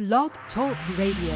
Blog Talk Radio.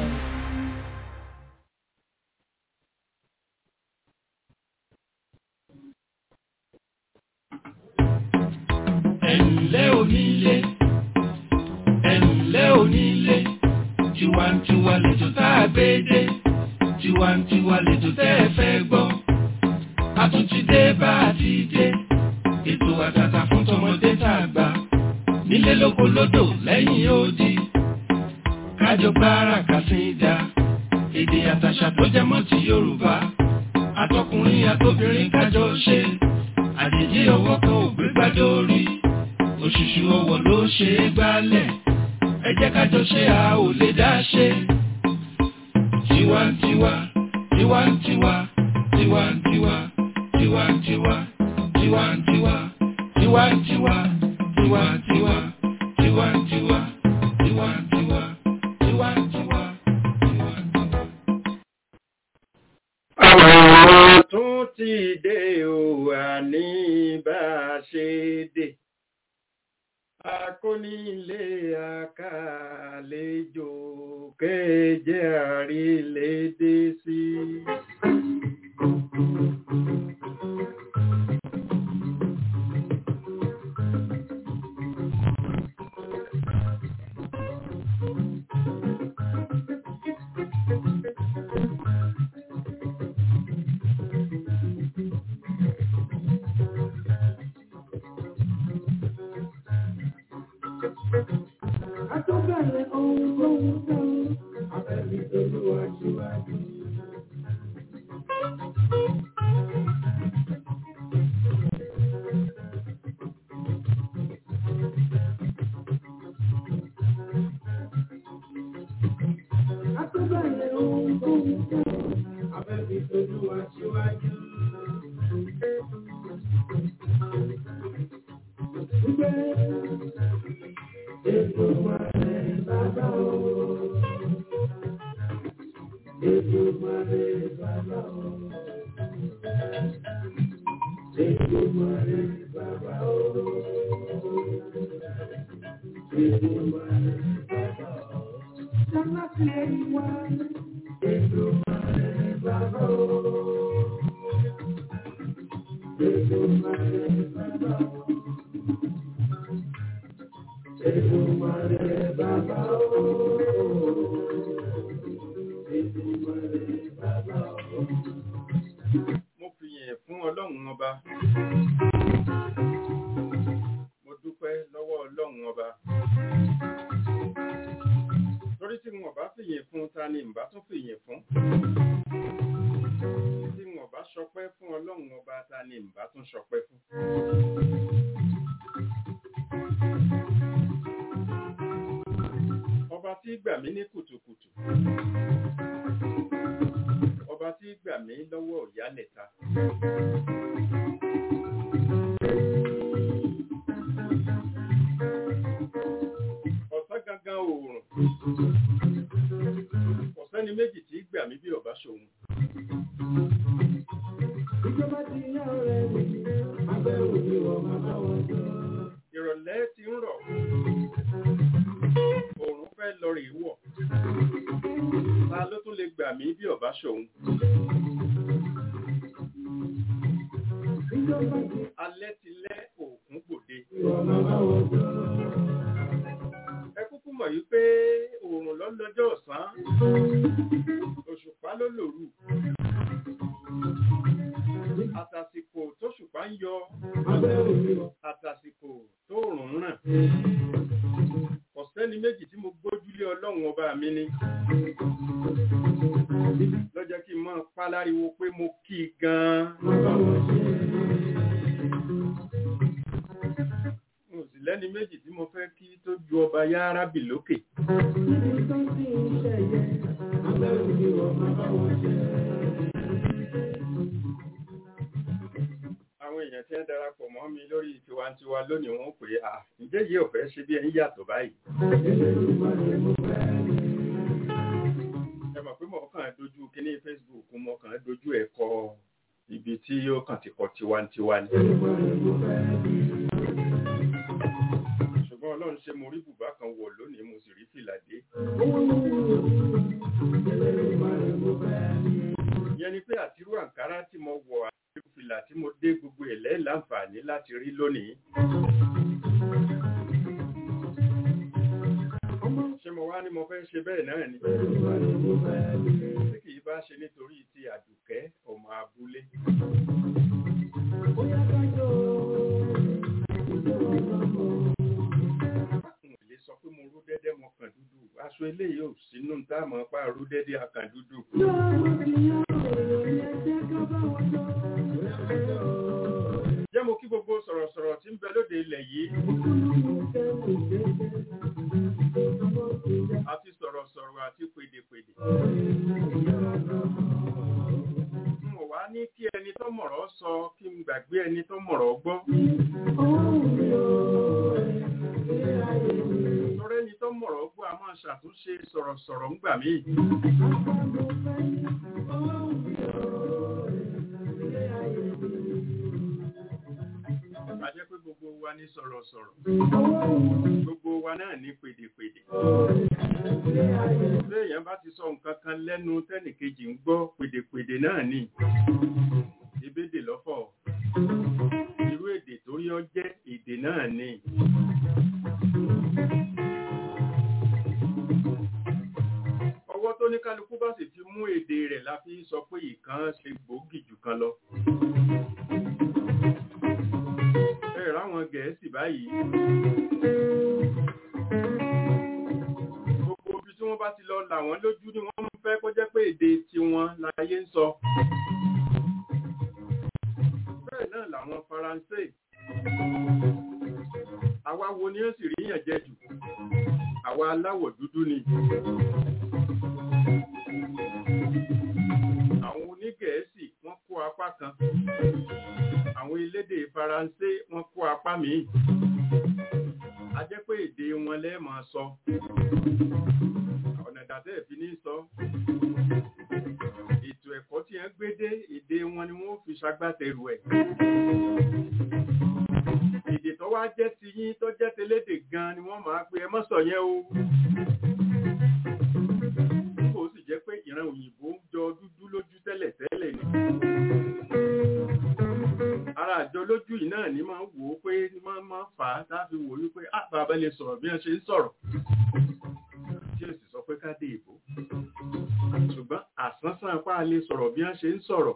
ẹ̀ǹlẹ́ onílé ẹ̀ǹlẹ́ onílé tiwantiwa lẹ́jọ́ tá a gbé dé tiwantiwa lẹ́jọ́ tẹ́ ẹ fẹ́ gbọ́ a tún ti dé bá a ti dé ètò àtàtà fún tọmọdé tá a gbà nílé lóko lódò lẹ́yìn odi kájọ gbára kàsídà èdè àtàṣà tó jẹ mọ́ ti Yorùbá àtọkùnrin àtobìnrin kájọ ṣe àjèjì ọwọ́ kan ò gbé gbádé orí òṣùṣù ọwọ́ ló ṣe é gbálẹ̀ ẹ jẹ́ kájọ ṣe a ò lè dá ṣe. tiwantiwa tiwantiwa tiwantiwa tiwantiwa tiwantiwa tiwantiwa tiwantiwa tiwantiwa tiwantiwa tiwantiwa tiwantiwa. Àwọn tún ti dé o àní bá a ṣe dé. Akónílé àkàlejò kéje àrílédé sí. Àtọ́bẹ̀rẹ̀ ohun tó ń tán, abẹ́bí tolúwa síwájú. Àtọ́bẹ̀rẹ̀ ohun tó ń tán, abẹ́bí tolúwa síwájú. Gbé ètò mọ̀lẹ́ bàbá o. Ètò mọ̀lẹ́ bàbá o. Ètò mọ̀lẹ́ bàbá o. Ètò mọ̀lẹ́ bàbá o. Sábà fi ẹ̀yìn wá. Ètò mọ̀lẹ́ bàbá o. Ètò mọ̀lẹ́ bàbá o. Èdùmàrè bàbá o. Èdùmàrè bàbá o. Mo fi yìn fún Ọlọ́run ọba. Mo dúpẹ́ lọ́wọ́ Ọlọ́run ọba. Torí tí wọn bá fìyìn fún ta ni ǹbá tún fìyìn fún. Tí wọn bá ṣọpẹ́ fún Ọlọ́run ọba ta ni ǹbá tún ṣọpẹ́ fún. Ọba tí gbà mí ní kùtùkùtù. Ọba tí gbà mí lọ́wọ́ ìyálẹ̀ta. Ọ̀sán gangan oòrùn. Ọ̀sẹ́ni méjì tí gbà mí bí ọba ṣòun. Ìjọba ti yá ọ̀rẹ́ mi, abẹ́ òní wọ̀ bàbá wọn jọ. Ìrọ̀lẹ́ ti ń rọ̀. Oòrùn fẹ́ lọ rèé wọ̀. Ta ló tún lè gbà mí bí ọba ṣòun? Ìjọba ti Alẹ́ ti lẹ́ òkun gbòde. wọ̀ bàbá wọn jọ. Ẹ kúkú mọ̀ yí pé oòrùn ló lọ́jọ́ ọ̀sán. Òṣùpá ló lòrù. Àtàsìkò tóṣùpá ń yọ. Abẹ́ òní wọ̀. Àtàsìkò tóòrùn ń ràn. Kò sẹ́ni méjì tí mo gbójúlé Ọlọ́run ọba mi ni. Lọ́jọ́ kí n máa pa láriwo pé mo kí i gan-an. Bàbá wọn ṣe. Mo sì lẹ́ni méjì tí mo fẹ́ kí tó ju ọba Yárábì lókè. Níbi tó ti ń ṣẹ̀yẹ, abẹ́ òní wọ̀ bàbá wọn ṣe. Àwọn èèyàn tí ń darapọ̀ mọ́ mi lórí tiwantiwa lónìí wọ́n pè é à ǹjẹ́ yìí ò fẹ́ ṣe bí ẹni yàtọ̀ báyìí. Elédùmarè mo fẹ́ rí. Ẹ mọ̀ pé mo kàn dojú kíní Facebook mo kàn dojú ẹ̀ kọ ibi tí yóò kàn ti kọ tiwantiwa ni. Elédùmarè mo fẹ́ rí. ṣùgbọ́n ọlọ́run ṣe mo rí bùbá kan wọ̀ lónìí mo sì rí fìlà dé ìyẹn ni pé àtirú àǹkárá tí mo wọ̀ àti fìlà tí mo dé gbogbo ẹ̀ lẹ́ẹ̀ láǹfààní láti rí lónìí ṣé mo wá ní mo fẹ́ ṣe bẹ́ẹ̀ náà ni tí kì í bá ṣe nítorí ti àdùkẹ́ ọmọ abúlé n ò lè sọ pé mo rú dẹ́dẹ́ mo kàn dúdú aṣọ eléyìí ò sínú táàmù pa rú dẹ́dẹ́ akàn dúdú jẹ́ mo kí gbogbo sọ̀rọ̀sọ̀rọ̀ tí ń bẹ lóde ilẹ̀ yìí àti sọ̀rọ̀sọ̀rọ̀ àti pèdèpèdè n ò wá ní kí ẹni tó mọ̀rọ̀ sọ kí n gbàgbé ẹni tó mọ̀rọ̀ gbọ́ lọ́rẹ́ ẹni tó mọ̀rọ̀ gbọ́ a máa ṣàtúnṣe sọ̀rọ̀sọ̀rọ̀ ńgbà míì a jẹ́ pé gbogbo wa ní sọ̀rọ̀sọ̀rọ̀ gbogbo wa náà ní pèdèpèdè léèyàn bá ti sọ nǹkan kan lẹ́nu tẹ́nìkejì ń gbọ́ pèdèpèdè náà ni ìbédè lọ́fọ̀ irú èdè tó yọ jẹ́ èdè náà ni ọwọ́ tó ní kálukú bá sì ti mú èdè rẹ̀ la fi sọ pé ìkan ṣe gbòógì jù kan lọ ẹ ráwọn gẹ̀ẹ́sì báyìí gbogbo ibi tí wọ́n bá ti lọ là wọ́n lójú ni wọ́n ń fẹ́ kó jẹ́ pé èdè tiwọn láyé ń sọ bẹ́ẹ̀ náà làwọn faransé àwa wo ni ó sì ríyàn jẹ jù àwa aláwọ̀ dúdú ni àwọn onígẹ̀ẹ́sì wọ́n kó apá kan àwọn elédè faransé wọ́n kó apá míì a jẹ́ pé èdè wọn lẹ́ẹ̀ máa sọ ọ̀nà ìdàtẹ́ ìfi ní sọ ètò ẹ̀kọ́ tí wọ́n gbé dé èdè wọn ni wọ́n fi ṣagbátẹrù ẹ̀ èdè tó wá jẹ́ ti yín tó jẹ́ telédè gan ni wọ́n máa pe ẹ mọ́ sọ yẹn o kò sì jẹ́ pé ìran òyìnbó ń jọ dúdú lójú tẹ́lẹ̀ tẹ́lẹ̀ ni ara àjọ lójú yìí náà ni máa ń wò ó pé máa máa fà á tá a fi wò ó wípé á bàbá lè sọ̀rọ̀ bí wọ́n ṣe ń sọ̀rọ̀ tí ó sì sọ pé ká dé ìbò ṣùgbọ́n àsánsán apá lè sọ̀rọ̀ bí wọ́n ṣe ń sọ̀rọ̀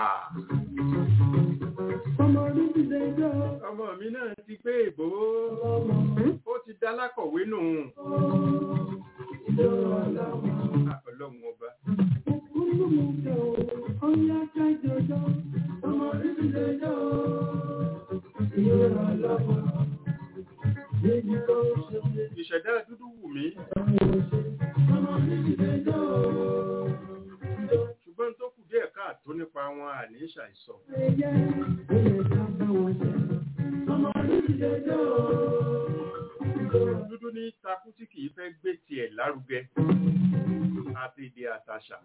ọmọ mi náà ti gbé ìbò ó ti dá lákọ̀wé nù ọlọ́run ọba ìṣẹ̀dá dúdú wù mí ṣùgbọ́n tó kù díẹ̀ káàtó nípa wọn àní ṣàìsọ dúdú ní takú tí kìí fẹ́ gbé tiẹ̀ lárugẹ àti èdè àtàṣà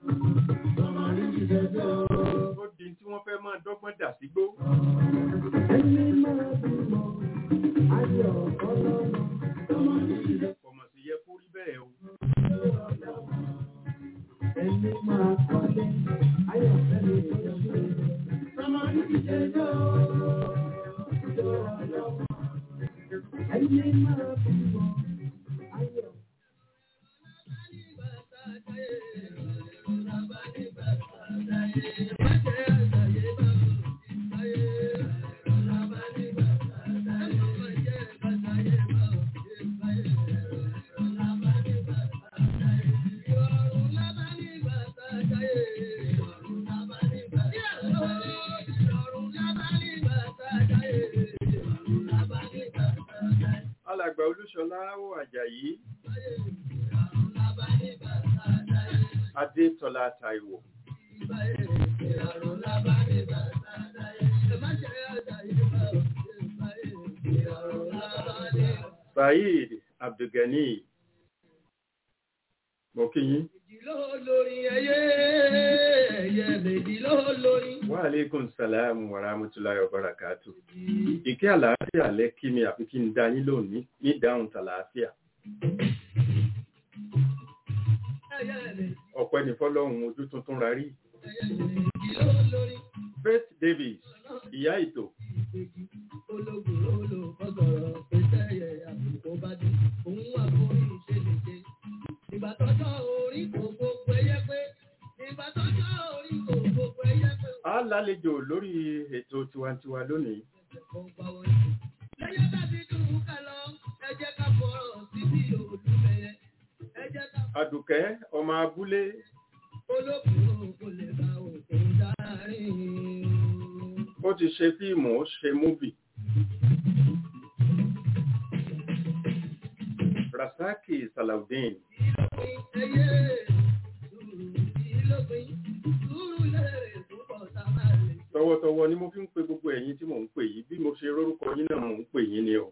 ó di tí wọ́n fẹ́ máa dọ́gbọ́n dà sígbó kọ̀mọ̀ sí yẹ kó rí bẹ́ẹ̀ o Ẹni máa kọ́lé, ayọ̀fẹ́ mi tó ṣe. Sọmọ ní ìṣẹ́jọ́, ìjọ ọlọ́wọ́. Ẹni máa fi mọ̀, ayọ̀. alàgbà olúṣọlá wò àjàyí adétọ́lá taiwo saheed abdulgani mo kí yín wa aleykum salam wa rahmatulahi wa barakatu ìkẹ́ àlàáfíà lẹ kí mi àfi kí n dá yín lónìí ní ìdáhùn tàlàáfíà ọ̀pẹ́ ní fọ́lọ́hún ojú tuntun ra rí Faith Davis ìyá ètò a lálejò lórí ètò tiwantiwa lónìí Àdùkẹ́ ọmọ abúlé ó ti ṣe fíìmù ó ṣe múvì Rasaki Salaudeen tọwọ́tọwọ́ ni mo fi ń pe gbogbo ẹ̀yin tí mò ń pè yìí bí mo ṣe rórúkọ yín náà mò ń pè yín ni o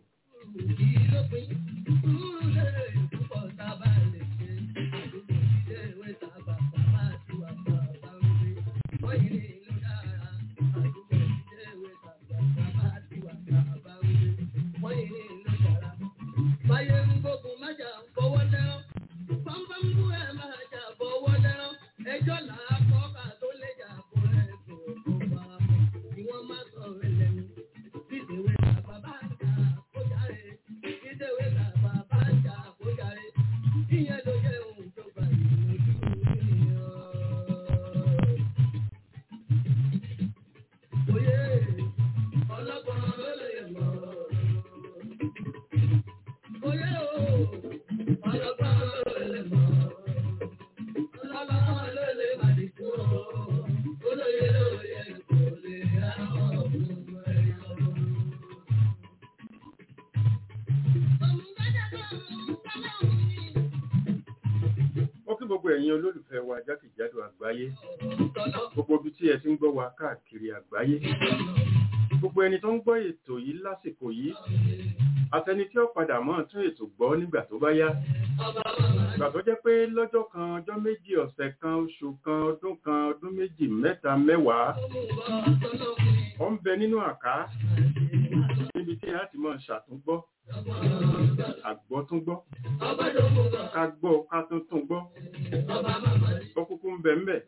ó kí gbogbo ẹ̀yin olólùfẹ́ wa jákèjádò àgbáyé gbogbo ibi tí ẹ ti ń gbọ́ wa káàkiri àgbáyé gbogbo ẹni tó ń gbọ́ ètò yìí lásìkò yìí àtẹni tí ó padà mọ́ tún ètò gbọ́ nígbà tó bá yá ìgbà tó jẹ́ pé lọ́jọ́ kan ọjọ́ méjì ọ̀sẹ̀ kan oṣù kan ọdún kan ọdún méjì mẹ́ta mẹ́wàá ó ń bẹ nínú àká níbi tí a ti mọ̀ ṣàtúngbọ́ àgbọ́túngbọ́ ká gbọ́ ká tún tún gbọ́ ó kúkú ń bẹ ń bẹ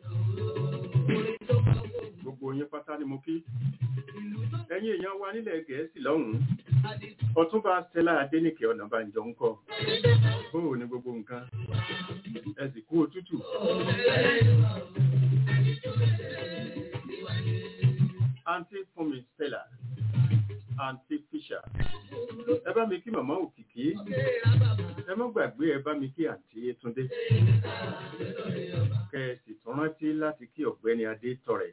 gbogbo yín pátá ni mo kí ẹ̀yin èèyàn wa nílẹ̀ gẹ̀ẹ́sì lọ́hùn-ún ọ̀túnba stella adénìkẹ́ ọ̀nàbànjọ ń kọ́ bóò ní gbogbo nǹkan ẹ sì kú òtútù àǹtí fúnmi stella àǹtí fisher ẹ bá mi kí màmá òkìkí ẹ má gbàgbé ẹ bá mi kí àǹtí yétúndé kẹ ẹ sì tún rántí láti kí ọ̀gbẹ́ni adé tọrẹ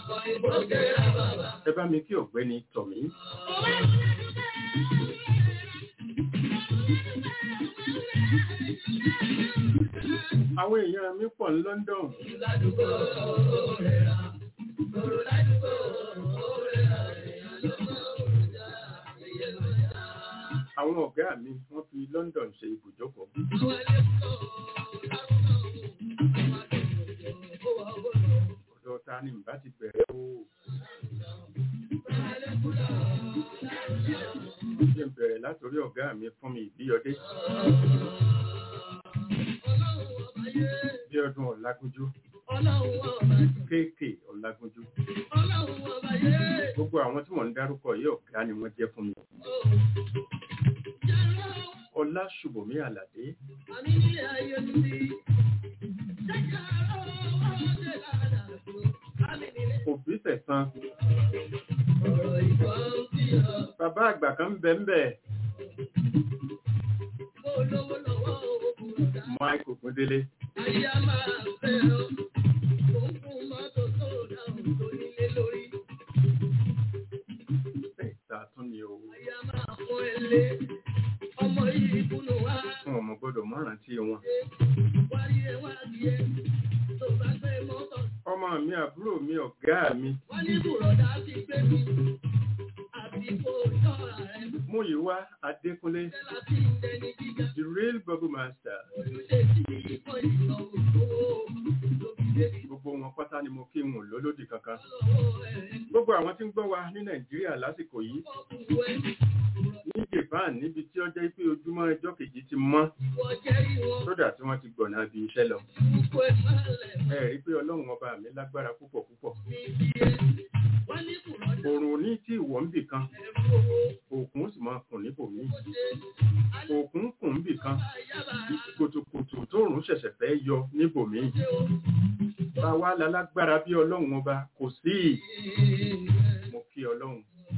ẹ bá mi kí ọ̀gbẹ́ni tọmí àwọn èèyàn mi pọ̀ ní London àwọn ọ̀gá mi wọ́n fi London ṣe ibùjókòó ọ̀dọ̀ ta ni mbá ti bẹ̀rẹ̀ o ṣe ń bẹ̀rẹ̀ látòrí ọ̀gá mi fún mi ìbíyọdé bí ọdún ọ̀làgúnjú kéèkè ọ̀làgúnjú gbogbo àwọn tí wọ́n ń dárúkọ yìí ọ̀gá ni wọ́n jẹ́ fún mi ọlá ṣùbọ̀mí àlàdé òbí tẹ̀sán bàbá àgbà kan ń bẹ ń bẹ mike ògúndélé ẹ̀ta tún ni o fún ọmọ gbọ́dọ̀ mọ́ràn tí wọn ọmọ mi àbúrò mi ọ̀gá mi Múyìwá Adékúnlé the real bubble master gbogbo wọn pátá ni mo kí wọn lólódì kankan gbogbo àwọn tí ń gbọ́ wa ní Nàìjíríà lásìkò yìí ní van níbi tí ó jẹ́ pé ojúmọ́ ẹjọ́ kejì ti mọ́ sódà tí wọ́n ti gbọ̀nà bí iṣẹ́ lọ ẹ rí pé ọlọ́run ọba mi lágbára púpọ̀ púpọ̀ òrùn ní tí ìwọ̀ ń bì kan òkun sì máa kùn níbòmí òkun kùn ń bì kan kùtùkùtù tóòrùn ṣẹ̀ṣẹ̀ fẹ́ yọ níbòmí báwa lálágbára bí ọlọ́run ọba kò sí mo kí ọlọ́run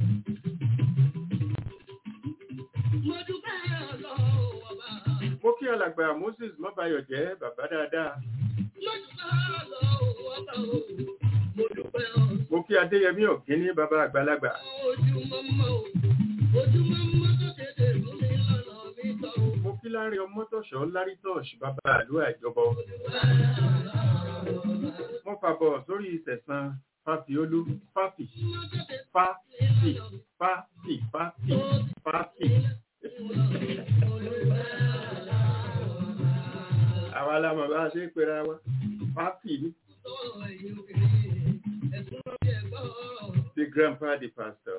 mo kí alàgbà moses mọ́bayọ̀ jẹ́ bàbá dáadáa mo kí adéyẹmí ọ̀gíní bàbá àgbàlagbà mo kí láàrin ọmọtọ̀ṣọ́ lárítọ̀ṣ bàbá àlú àjọbọ mo fàbọ̀ sórí ìtẹ̀sán fàfiolú fàfì fàfì fàfì fàfì fàfì àwa la mọ̀ bá a ṣe é pera wa fàfì ní. the grandpa the pastor.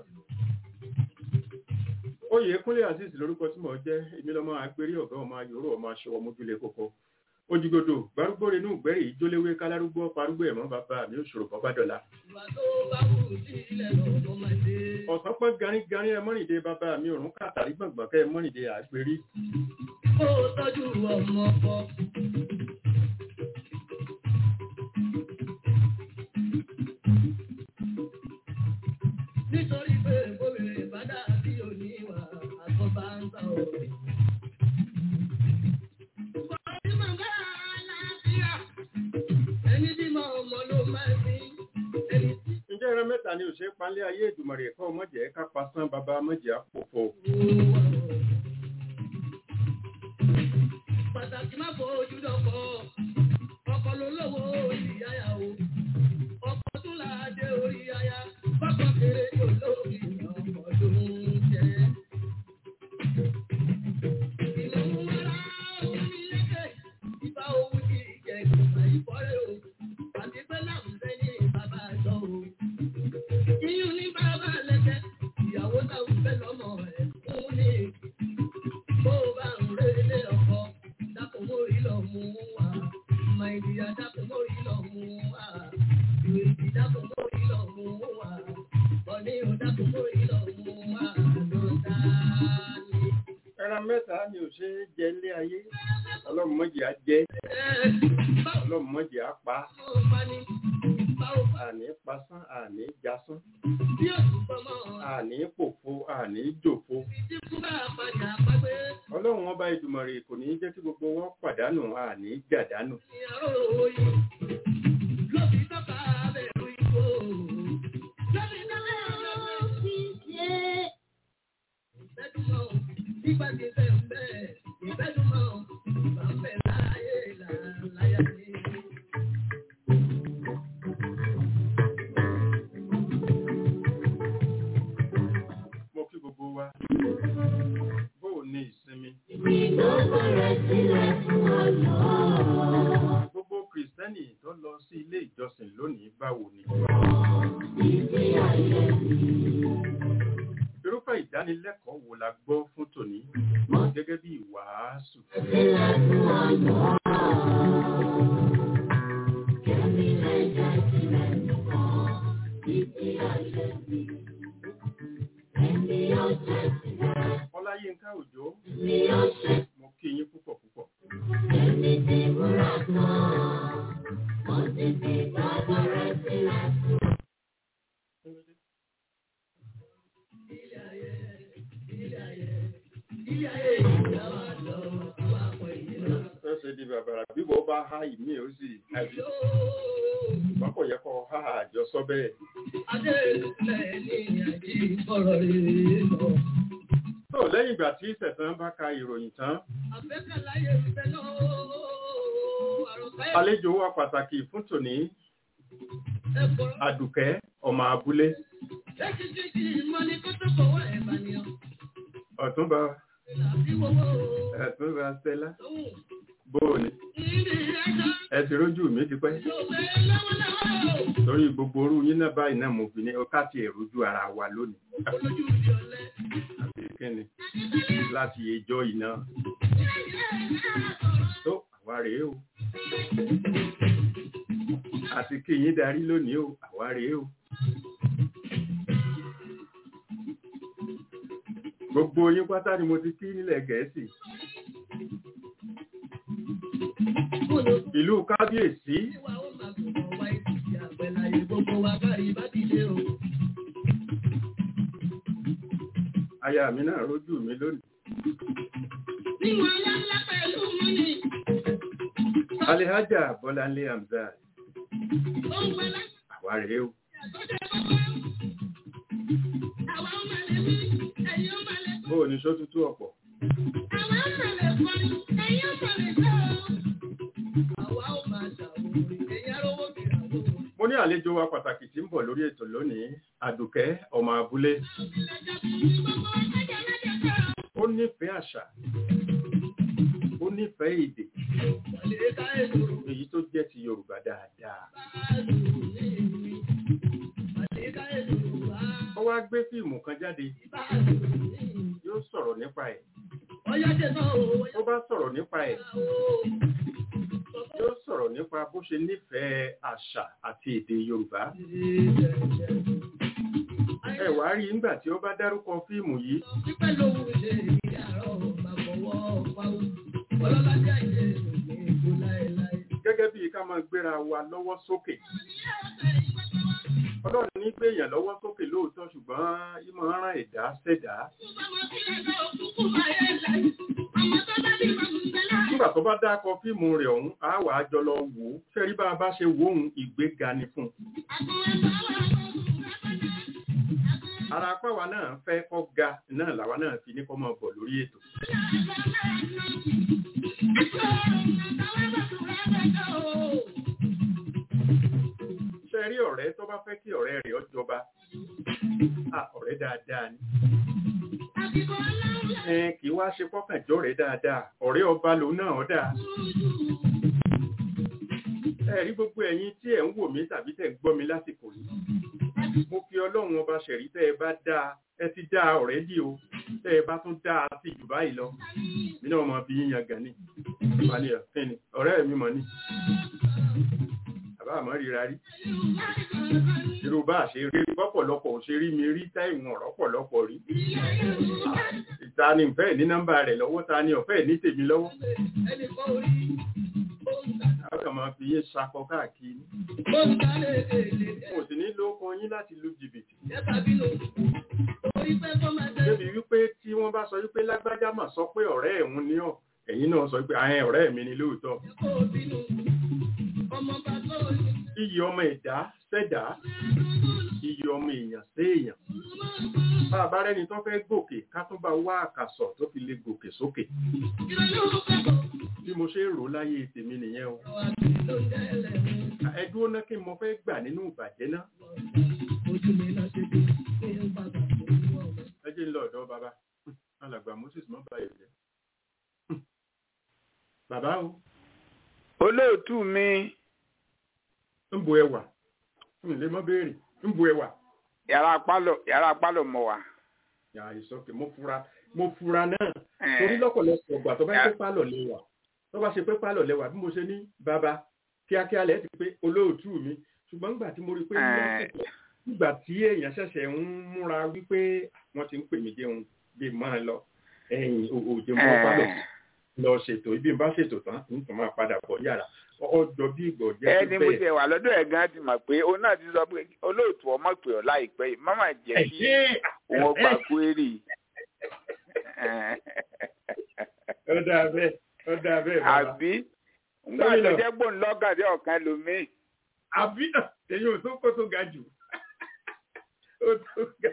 Oyè Kúnlé Azeez lórúkọ tí mò ń jẹ́ èmi lọ́mọ agbérí ọ̀gá ọmọ ayòrò ọmọ aṣọwọ́ mójúlé kókó. Ojúgodò gbárúgbó renú gbẹ́rì ìjóléwé kálárúgbó parúgbó ẹ̀mọ́ bàbá mi òṣòro kan bá dọ̀la. Ọ̀sán pọ́n garígarí ẹ mọ́rìndé bàbá mi òrùn kàtàrí gbọ̀ngbọ̀n kẹ́ ẹ mọ́rìndé àgbérí. Ó tọ́jú ọmọ ọkọ. nítorí pé obìnrin ìbádà bí oníwà àkọ́bá ń ta òbí. Ẹni bí mọ ọmọ ló máa fi ẹni tí Ǹjẹ́ ìran mẹ́ta ni òṣèré panlé ayé ìdùmọ̀rì ẹ̀kọ́ mọ̀jẹ̀ ká pasán bàbá mọ̀jẹ̀ àpòfò. pàtàkì má fojú dọ̀kọ̀ ọkọ̀ ló lówó orí yáyà o ọkọ̀ tún là á dé orí yáyà bákan kéré yóò lórí ọkọ̀ ló ń jẹ́. ìlú ńlá orí lẹ́kẹ̀ ìbá owó ti jẹ ìgbà ìfọ́rẹ́ o àti pé láǹfẹ́ ní bàbá àjọ o. iyún ní bàbá lẹ́kẹ̀ ìyàwó táwọn fẹ́ lọ́mọ ẹ̀ fún ní bó bá ń relé ọkọ dákun mórí lọ mú wa màìdíyà dákun mórí lọ mú wa ìrètí dákun mórí lọ mú wa bọ̀ní ò dákun mórí lọ mú wa ló dání. Ẹran mẹ́ta ni òṣèré jẹ ilé ayé. Ọlọ́run mọ̀jẹ̀ á jẹ́, báwo ọlọ́run mọ̀jẹ̀ á pa, ló bá ní báwo bá àní pasán, àní jasán, bí òkú pọ́nmọ́ àní pòfo, àní jòfo. tí kú bá padà pàgbé Ọlọ́run ọba ìdùmọ̀rì kò ní jẹ́ kí gbogbo wọn pàdánù, àní jàdánù. ní àrò òye ló fi tọ́ka bẹ̀rù ìbò ló fi tọ́ka bẹ̀rù ìbẹ́dùmọ̀ nígbà tí fẹ́ ń bẹ̀ ìbẹ́dùmọ̀ bá ń bẹ̀ láyé láyà ní. Mo kí gbogbo wa. Bóò ni ìsinmi? Gbogbo Kìrìsìtẹ́nì tó lọ sí ilé ìjọsìn lónìí báwo ni? Irúfẹ́ ìdánilẹ́kọ̀ọ́ wo la gbọ́ fún tòní gẹ́gẹ́ bí ìwàásù? Ọláyínká Òjó, mo kí yín púpọ̀ púpọ̀. ilé ayé ìgbà wa lọ wá pọ̀ ìdílé. Ó ṣe di bàbàrà bí wọ́n bá há ìmí ó sì àbí. Ṣùgbọ́n kò yẹ kó há àjọsọ bẹ́ẹ̀. Adélùfẹ́ ní àjí ọ̀rọ̀ rere lọ. Tó lẹ́yìn ìgbà tí ìṣẹ̀tàn bá ka ìròyìn tán, Àfẹ́kàláyé ìfẹ́ náà àròkẹ́ àlejò wa pàtàkì fún tòní ẹ̀kọ́. Àdùkẹ́ ọmọ abúlé Lẹ́kìtìkì mọ́ ní kó tó fọwọ́ ẹ̀ bá ní ọ. Ọ̀túnba Àbí wọ́wọ́ Ọ̀túnba Stella lóhùn. bóòní. Níbi ẹjọ́ Ẹ ti rójú mi ti pẹ́. yóò fẹ́ lọ́wọ́lọ́wọ́. Torí gbogbo orú yín náà báyìí náà mo fi ní ọká ti ẹ̀rújú ara wa lónìí. Olójú ìdí ọ̀lẹ́. Àbí kí kíni láti ẹjọ́ iná tó àwa rèé o àti kí yín darí lónìí o àwa rèé o gbogbo yín pátá ni mo ti kí nílẹ̀ gẹ̀ẹ́sì ìlú kábíyèsí Ìwà ó máa kò mọ̀ wá ìdíje àgbẹ̀láyé gbogbo wa kárí bá ti dé o. aya mi náà rójú mi lónìí Níwọ̀n ńláńlá pẹ̀lú mú ni. alihaja bọ́láńlé hamzat Ó ń pẹ́ láti àwa rèé o àtọ́jọ́ bọ́bọ́. Àwa ó máa lè wí, ẹ̀yin ó máa lè bó o ní só tútù ọ̀pọ̀ Àwa ó máa lè kọrin, ẹ̀yin ó máa lè jó o. Àwa ó máa ṣàwòrán, ẹ̀yin arówó kìràwó. mo ní àlejò wa pàtàkì tí ń bọ̀ lórí ètò lónìí àdùkẹ́ ọmọ abúlé ó nífẹ̀ẹ́ àṣà ó nífẹ̀ẹ́ èdè Wàlé ká ètò èyí tó jẹ́ ti yorùbá dáadáa báàlù ní ìwé. Wàlé ká ètò wá ó wá gbé fíìmù kan jáde báàlù ní ìwé. yóò sọ̀rọ̀ nípa ẹ̀ Ọyá jẹ náà o, tó bá sọ̀rọ̀ nípa ẹ̀ o. yóò sọ̀rọ̀ nípa bó ṣe nífẹ̀ẹ́ àṣà àti èdè yorùbá ẹ wá rí nígbà tí ó bá dárúkọ fíìmù yìí Pípẹ́ lòun ṣe ìyàrá ọ̀bà fọwọ́ pawó. Ọlọ́ládé àìyé òní èkó láéláé. gẹ́gẹ́ bí ká máa gbéra wa lọ́wọ́ sókè ọlọ́run ní gbèyàn lọ́wọ́ sókè lóòótọ́ ṣùgbọ́n ìmọ̀ ràn ẹ̀dá ṣẹ̀dá nígbà tó bá dákọ fíìmù rẹ̀ ọ̀hún á wà á jọ lọ wò ó fẹ́rí bá a bá ṣe wò ó ìgbéga ni fún un ara apáwa náà fẹ́ kọ́ ga náà làwa náà fi ní kọ́ máa bọ̀ lórí ètò ṣe rí ọ̀rẹ́ tó bá fẹ́ kí ọ̀rẹ́ rẹ̀ ó jọba à ọ̀rẹ́ dáadáa ni ẹn kì í wá ṣe pọ́kànjọ́ rẹ̀ dáadáa ọ̀rẹ́ ọba lòun náà ó dáa ẹ rí gbogbo ẹ̀yin tí ẹ̀ ń wò mí tàbí tẹ̀ ń gbọ́ mi lásìkò yìí mo fi ọlọ́run ọba ṣẹ̀rí tẹ́ ẹ bá dáa ẹ ti dáa ọ̀rẹ́ dì o tẹ́ ẹ bá tún dáa sí jù báyìí lọ mí náà mọ bí yíyan gan ni wàlẹ̀ ọ̀fẹ́ ni ọ̀rẹ́ mi mọ̀ ni àbá àmọ́ ríra rí irú bá ṣe rí pọ̀pọ̀lọpọ̀ ò ṣe rí mi rí táìwọ̀n ọ̀rọ̀pọ̀lọpọ̀ rí ta ni ìfẹ́ ní nọ́mbà rẹ̀ lọ́wọ́ ta ni ọ̀fẹ́ ní tèmi lọ́wọ́ Ẹnì kan orí, ó ń ta, a kàn máa fi yé sakọ káàkiri ó ń ta léèlè. mo sì ní lóko yín láti lu jìbìtì Ẹ̀ka bínú, orí pẹ́ kọ́ máa tẹ́. débi wípé tí wọ́n bá sọ wípé lágbájá mà sọ pé ọ̀rẹ́ ẹ̀hún ní ọ̀ ẹ̀yin náà sọ pé àyẹn ọ̀rẹ́ mi ni lóòótọ́ Ẹ̀kọ́ bínú, ọmọ bàbá òní. iyì ọmọ ẹ̀dá sẹ́dá iyì ọmọ èèyàn séèyàn bá a bá rẹ́ni tó fẹ́ gòkè ká tún bá wá àkàsọ̀ tó fi lè gòkè sókè Ìrọ̀lẹ́ òun fẹ́ kọ́. bí mo ṣe ń rò ó láyé tèmi nìyẹn o Ọ̀rọ̀ àti ló ń jẹ́ ẹlẹ́rìí. ẹ dúró ná kí n mo fẹ́ gbà nínú ìbàjẹ́ náà Ojú mi náà ṣe dé, pé ó bàbá tó ń wọ̀ ọ́. ẹ jẹ́ ń lọ ọ̀dọ̀ bàbá alàgbà moses mọ́ báyìí jẹ́ bàbá o olóòtú mi ń bu ẹwà ń lè mọ́ béèrè ń bu ẹwà yàrá pálọ̀ yàrá pálọ̀ mọ̀ wá. yà ìsọkè mo fura mo fura náà Eh, torí lọ́pọ̀lọpọ̀ ọgbà tó bá Yeah. ṣe pálọ̀ lẹ́wà tó bá ṣe pé pálọ̀ lẹ́wà bí mo ṣe ní bàbá kíákíá lẹ́ ti pé olóòtú mi ṣùgbọ́n nígbà tí mo rí i pé Eh. lásìkò nígbà tí èèyàn ṣẹ̀ṣẹ̀ ń múra wípé wọ́n ti ń pè mí jẹun bí máa lọ ẹ̀yìn òjò mọ́ pálọ̀ eh, lọ ṣètò ibi ń bá ṣètò tán ń tún máa padà bọ̀ yàrá ọjọ́ bí ìgbọ̀ jẹ́ ẹni mo jẹ wà lọ́dọ̀ ẹ̀ gan ti mọ̀ pé òun náà ti sọ pé olóòtú ọmọ pè ọ́ láìpẹ́ yìí mọ́mọ́ jẹ́ kí wọ́n gba kúérì. ó dáa bẹ́ẹ̀ ó dáa bẹ́ẹ̀ bàbá àbí nígbà tó Gómìnà. jẹ́ gbòǹlọ́gàdé ọ̀kan lómi. àbí èyí ò tó kó tó ga jù ó tó ga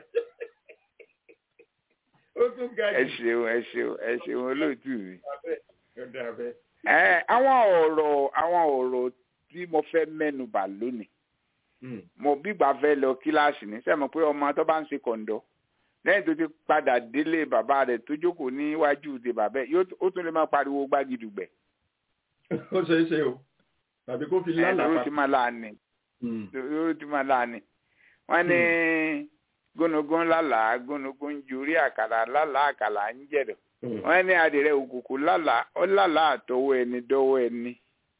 ó tó ga ẹ jù ṣeun ẹ ṣeun ẹ ṣeun olóòtú mi. ó dáa bẹ́ẹ̀. Ẹ, àwọn ọ̀rọ̀ àwọn ọ̀rọ̀ tí mo fẹ́ mẹ́nu bà lónìí Hmm. mo bígbà fẹ́ lọ kíláàsì ní sẹ́mo pé ọmọ tó bá ń ṣe kọ̀ǹdọ̀ lẹ́yìn tó ti padà délé bàbá rẹ̀ tó jókòó níwájú ti bàbá ẹ̀ yóò ó tún lè máa pariwo gbágidùgbẹ̀ ó ṣe é ṣe o tàbí kó fi ẹ̀ lóró lálàá ti máa láàánì Hmm. lóró ti máa láàánì wọ́n ní gónogón lálàá gónogón ń jurí àkàlà lálàá àkàlà ń jẹ̀dọ̀ wọ́n ní adìrẹ òkùnkùn lálàá ó lálàá àtọwọ́ ẹni dọ́wọ́ ẹni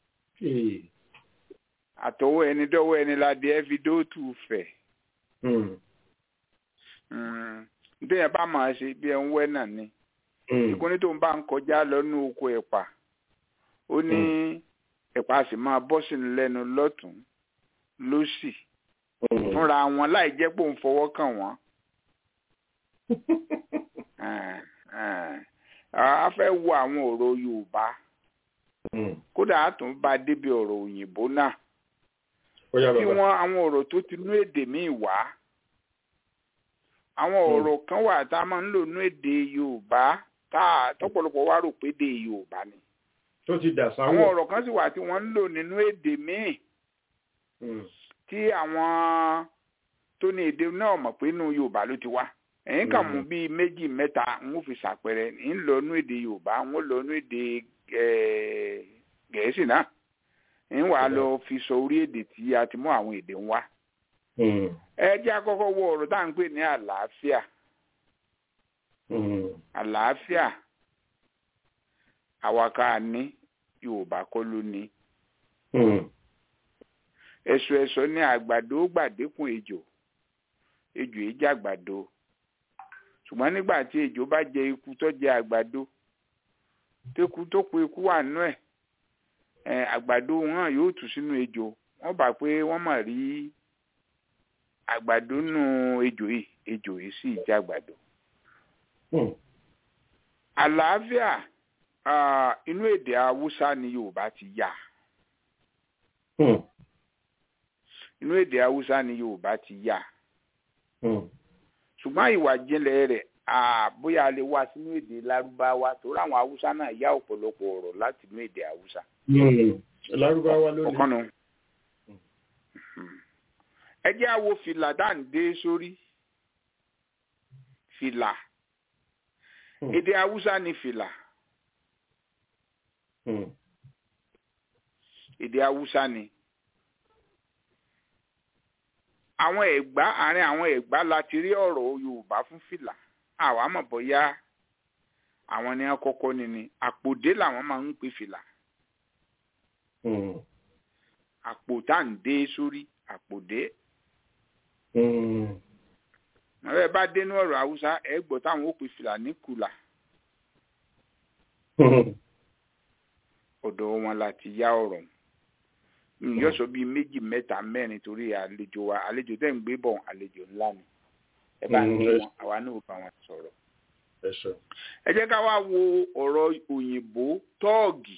àtọwọ́ ẹni dọ́wọ́ ẹni ládìẹ fi dóòtù fẹ̀ nítorí ẹ bá máa ṣe bí ẹ ń wẹ́ náà ni ìkúnní tó ń bá ń kọjá lọ́nú oko ẹ̀pà ó ní ẹ̀pà sì máa bọ́ sínú lẹ́nu lọ́tún lósì fúnra wọn láì jẹ́ pé òun fọwọ́ kàn wọ́n. a fẹ́ wo àwọn ọ̀rọ̀ Yorùbá kódà a tún bá débi ọ̀rọ̀ òyìnbó náà kí wọ́n àwọn ọ̀rọ̀ tó ti nú èdè míì wá àwọn ọ̀rọ̀ kan wà tá a máa ń lò nú èdè Yorùbá tá a tọ́pọ̀lọpọ̀ wá rò pé èdè Yorùbá ni tó ti dà sáwọ̀ àwọn ọ̀rọ̀ kan sì wà tí wọ́n ń lò nínú èdè míì tí àwọn tó ní èdè náà mọ̀ pé inú Yorùbá ló ti wá ẹ̀yìn kàn mú bíi méjì mẹ́ta ń fi ṣàpẹẹrẹ ń lọ nú èdè Yorùbá ń lọ nú èdè Gẹ̀ẹ́sì náà ń wà lọ fi sọ orí èdè tí a ti mú àwọn èdè ń wá. ẹ jẹ́ àkọ́kọ́ wo ọ̀rọ̀ tá à ń pè ní àlàáfíà àlàáfíà àwàká ní Yorùbá kọ́ ló ní ẹ̀sọ́ ẹ̀sọ́ ní àgbàdo gbàdékùn ejò ejò yìí jẹ́ àgbàdo ṣùgbọ́n nígbà tí ejò bá jẹ ikú tó jẹ àgbàdo teku tó kù ikú wà nú ẹ̀ ẹ̀ àgbàdo wọn yóò tù sínú ejò wọ́n bá pé wọ́n mà rí àgbàdo nù ejò yìí ejò yìí sì jẹ́ àgbàdo. àlàáfíà inú èdè haúsá ni Yorùbá ti yà inú èdè haúsá ni yorùbá ti yá ṣùgbọ́n ìwà jinlẹ̀ rẹ̀ bóyá a lè wá sínú èdè lárúbáwá torí àwọn haúsá náà yá ọ̀pọ̀lọpọ̀ ọ̀rọ̀ láti inú èdè haúsá. lárúbáwá ló ní. ọ̀kànnù ẹ jẹ́ àwo fìlà dáǹdé sórí fìlà èdè haúsá ni fìlà èdè haúsá ni àwọn ẹ̀gbá àárín àwọn ẹ̀gbá la ti rí ọ̀rọ̀ yorùbá fún fìlà àwa mọ̀ bóyá àwọn ni wọ́n kọ́kọ́ ni ni àpòdé làwọn máa ń pè fìlà àpò tá à ń dé sórí àpòdé ọ̀rẹ́ bá dénú ọ̀rọ̀ haúsá ẹ̀ gbọ́ táwọn ó pè fìlà ní kùlà ọ̀dọ̀ wọn la ti yá ọ̀rọ̀ yóò sọ bíi méjì mẹ́ta mẹ́rin torí àlejò wa àlejò tẹ́ ń gbé bọ̀ àlejò ńlá ni ẹ bá ń gbé wọn àwa náà bá wọn sọ̀rọ̀. ẹ jẹ́ ká wá wo ọ̀rọ̀ òyìnbó tọ́ọ̀gì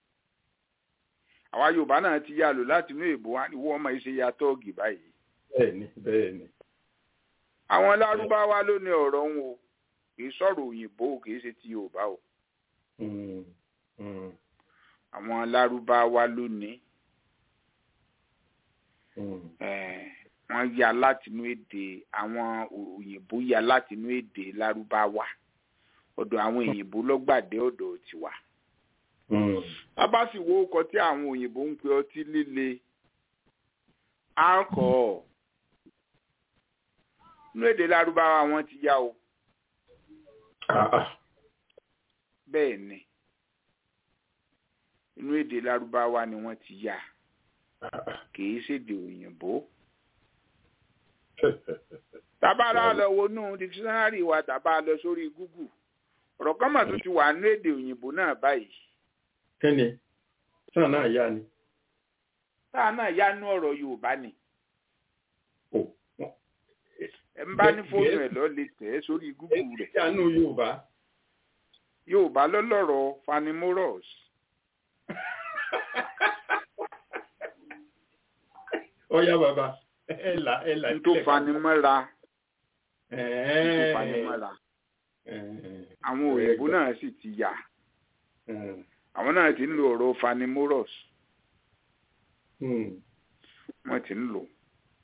àwa yorùbá náà ti yá lò láti inú èbó wa ìwọ ọmọ yìí ṣe ya tọ́ọ̀gì báyìí. bẹ́ẹ̀ni bẹ́ẹ̀ni. àwọn lárúbáwá ló ní ọ̀rọ̀ ń wo kì í sọ̀rọ̀ òyìnbó kì í ṣe ti yorùbá o. àwọn lárúbáwá ló ní wọ́n ya látinú èdè àwọn òyìnbó ya látinú èdè lárúbáwá ọ̀dọ̀ àwọn òyìnbó lọ́gbàdé ọ̀dọ̀ tiwa. a bá sì wo ọkọ̀ tí àwọn òyìnbó ń pe ọtí líle alcohol nínú èdè lárúbáwá wọn ti yá o. bẹ́ẹ̀ ni inú èdè lárúbáwá ni wọ́n ti yá kìí ṣèdè òyìnbó. tàbá lọ lọ wọnú dictionary wa tàbá lọ sórí google ọ̀rọ̀ kan mà tó ti wà ní èdè òyìnbó náà báyìí. kẹ́ni sáà náà yá ni. sáà náà yá nú ọ̀rọ̀ yorùbá ni. ẹ ń bá ní fóònù ẹ lọ lè tẹ̀ ẹ́ sórí google rẹ̀. yá nú yorùbá. yorùbá lọ́lọ́rọ̀ fanimoros. ọyá bàbá ẹ là ẹ là. tó fanimọ́ra tó fanimọ́ra àwọn òyìnbó náà sì ti yà àwọn náà ti ń lo ọ̀rọ̀ fanimoros wọ́n ti ń lò.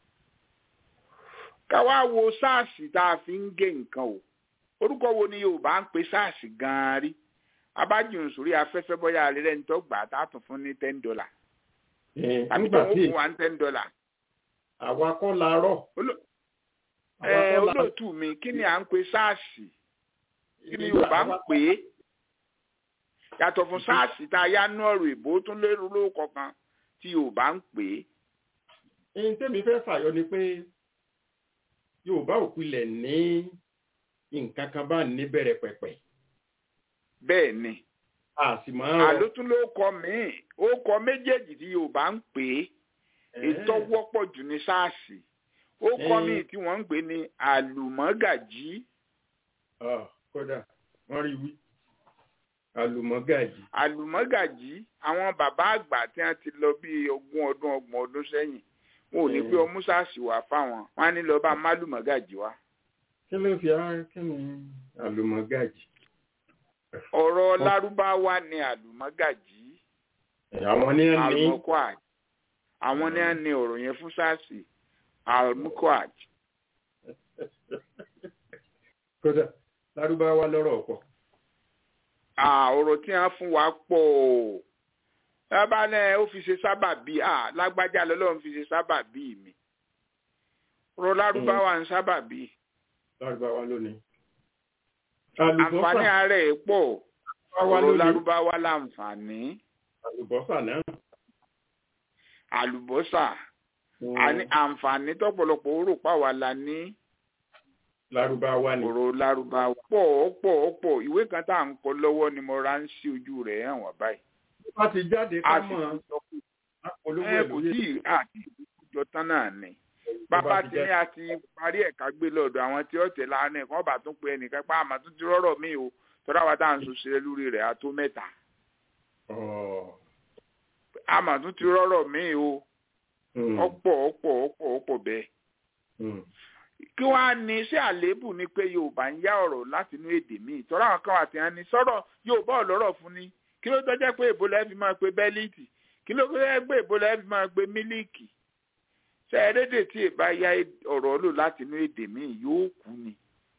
káwá wo sars tá a fi ń gé nǹkan o orúkọ wo ni yorùbá ń pe sars gan-an rí abájùn sórí afẹ́fẹ́ bọ́yá alẹ́ ní tó gbà á tá a tún fún ní ten dollar àbí tó ń fún wa ní ten dollar àwa kọ́ la rọ̀. ẹ olóòtú mi kí ni à ń pe sáàsì kí ni yorùbá ń pè é yàtọ̀ fún sáàsì tá a yá nú ọ̀rọ̀ ìbò tún lérò lóko kan tí yorùbá ń pè é. ẹni tẹ́mi fẹ́ fàyọ ni pé yorùbá ò pilẹ̀ ní nǹkan kan bá ní bẹ̀rẹ̀ pẹ̀pẹ̀ bẹ́ẹ̀ ni a sì máa ń rọ àlótún ló kọ míì ó kọ méjèèjì tí yorùbá ń pè é ètò wọ́pọ̀ jù ní sáàsì ó kọ Eh. míì tí wọ́n ń pè ní àlùmọ́gàjí Ah, kódà wọ́n rí wí àlùmọ́gàjì àlùmọ́gàjí àwọn bàbá àgbà tí wọ́n ti lọ bí ogún ọdún ọgbọ̀n ọdún sẹ́yìn wọn ò ní pé Mm. ọmú sáàsì wà fáwọn wọn á ní lọ bá málùmọ́gàjí wá. kí ló fi ara kí ni àlùmọ́gàjì ọ̀rọ̀ lárúbáwá ni àlùmọ́gàjí àwọn ní ẹni almukwaj àwọn ní ẹni ọ̀rọ̀ yẹn fún sáàsì almukwaj kódà lárúbáwá lọ́rọ̀ ọ̀pọ̀ Ah, ọ̀rọ̀ tí wọ́n fún wa pọ̀ o lábá náà ó fi ṣe sábàbí ah, lágbájá lọ́lọ́run fi ṣe sábàbí mi ọ̀rọ̀ lárúbáwá ń sábàbí lárúbáwá lónìí àǹfààní àlùbọ́sà ara ẹ̀ pọ̀ lárúbáwá ọ̀rọ̀ lónìí lárúbáwá láǹfààní àlùbọ́sà náà àlùbọ́sà àní àǹfààní tọ́pọ̀lọpọ̀ ó rò páwa la ní lárúbáwá ni ọ̀rọ̀ lárúbáwá pọ̀ pọ̀ pọ̀ ìwé kan tá à ń kọ lọ́wọ́ ni mo ra ń sí ojú rẹ̀ hàn wá báyìí wọ́n ti jáde a ká sì mọ̀ ti sọ pé apolówó ẹ ẹ̀ kò lórí tí ì àti ìjọ tán náà ni bàbá tí ní a ti parí ẹ̀ka gbé lọ́dọ̀ àwọn tí ọ̀tẹ̀ lánàá kan bá tún pe ẹnìkan pa àmọ́ tún ti rọ́rọ̀ mí o tọ́lá wa tá à ń sọ sílẹ̀ lórí rẹ̀ a tó mẹ́ta Ọ̀, àmọ́ tún ti rọ́rọ̀ mí o mm, ọ̀pọ̀ ọ̀pọ̀ ọ̀pọ̀ ọ̀pọ̀ bẹ́ẹ̀ mm. kí wọ́n á ní sí àléébù ni pé yorùbá ń yá ọ̀rọ̀ láti inú èdè míì tọ́lá àwọn kan wà tí wọ́n ní sọ̀rọ̀ yorùbá ọ̀lọ́rọ̀ fún ni kí ló tọ́jẹ́ pé èbó lẹ́ẹ̀ fi máa pe bẹ́líìtì kí ló tọ́jẹ́ pé èbó lẹ́ẹ̀ fi máa pe mílíìkì ṣe ẹ̀rẹ́dẹ̀ tí èbá yá ọ̀rọ̀ lò láti inú èdè míì yóò kú ni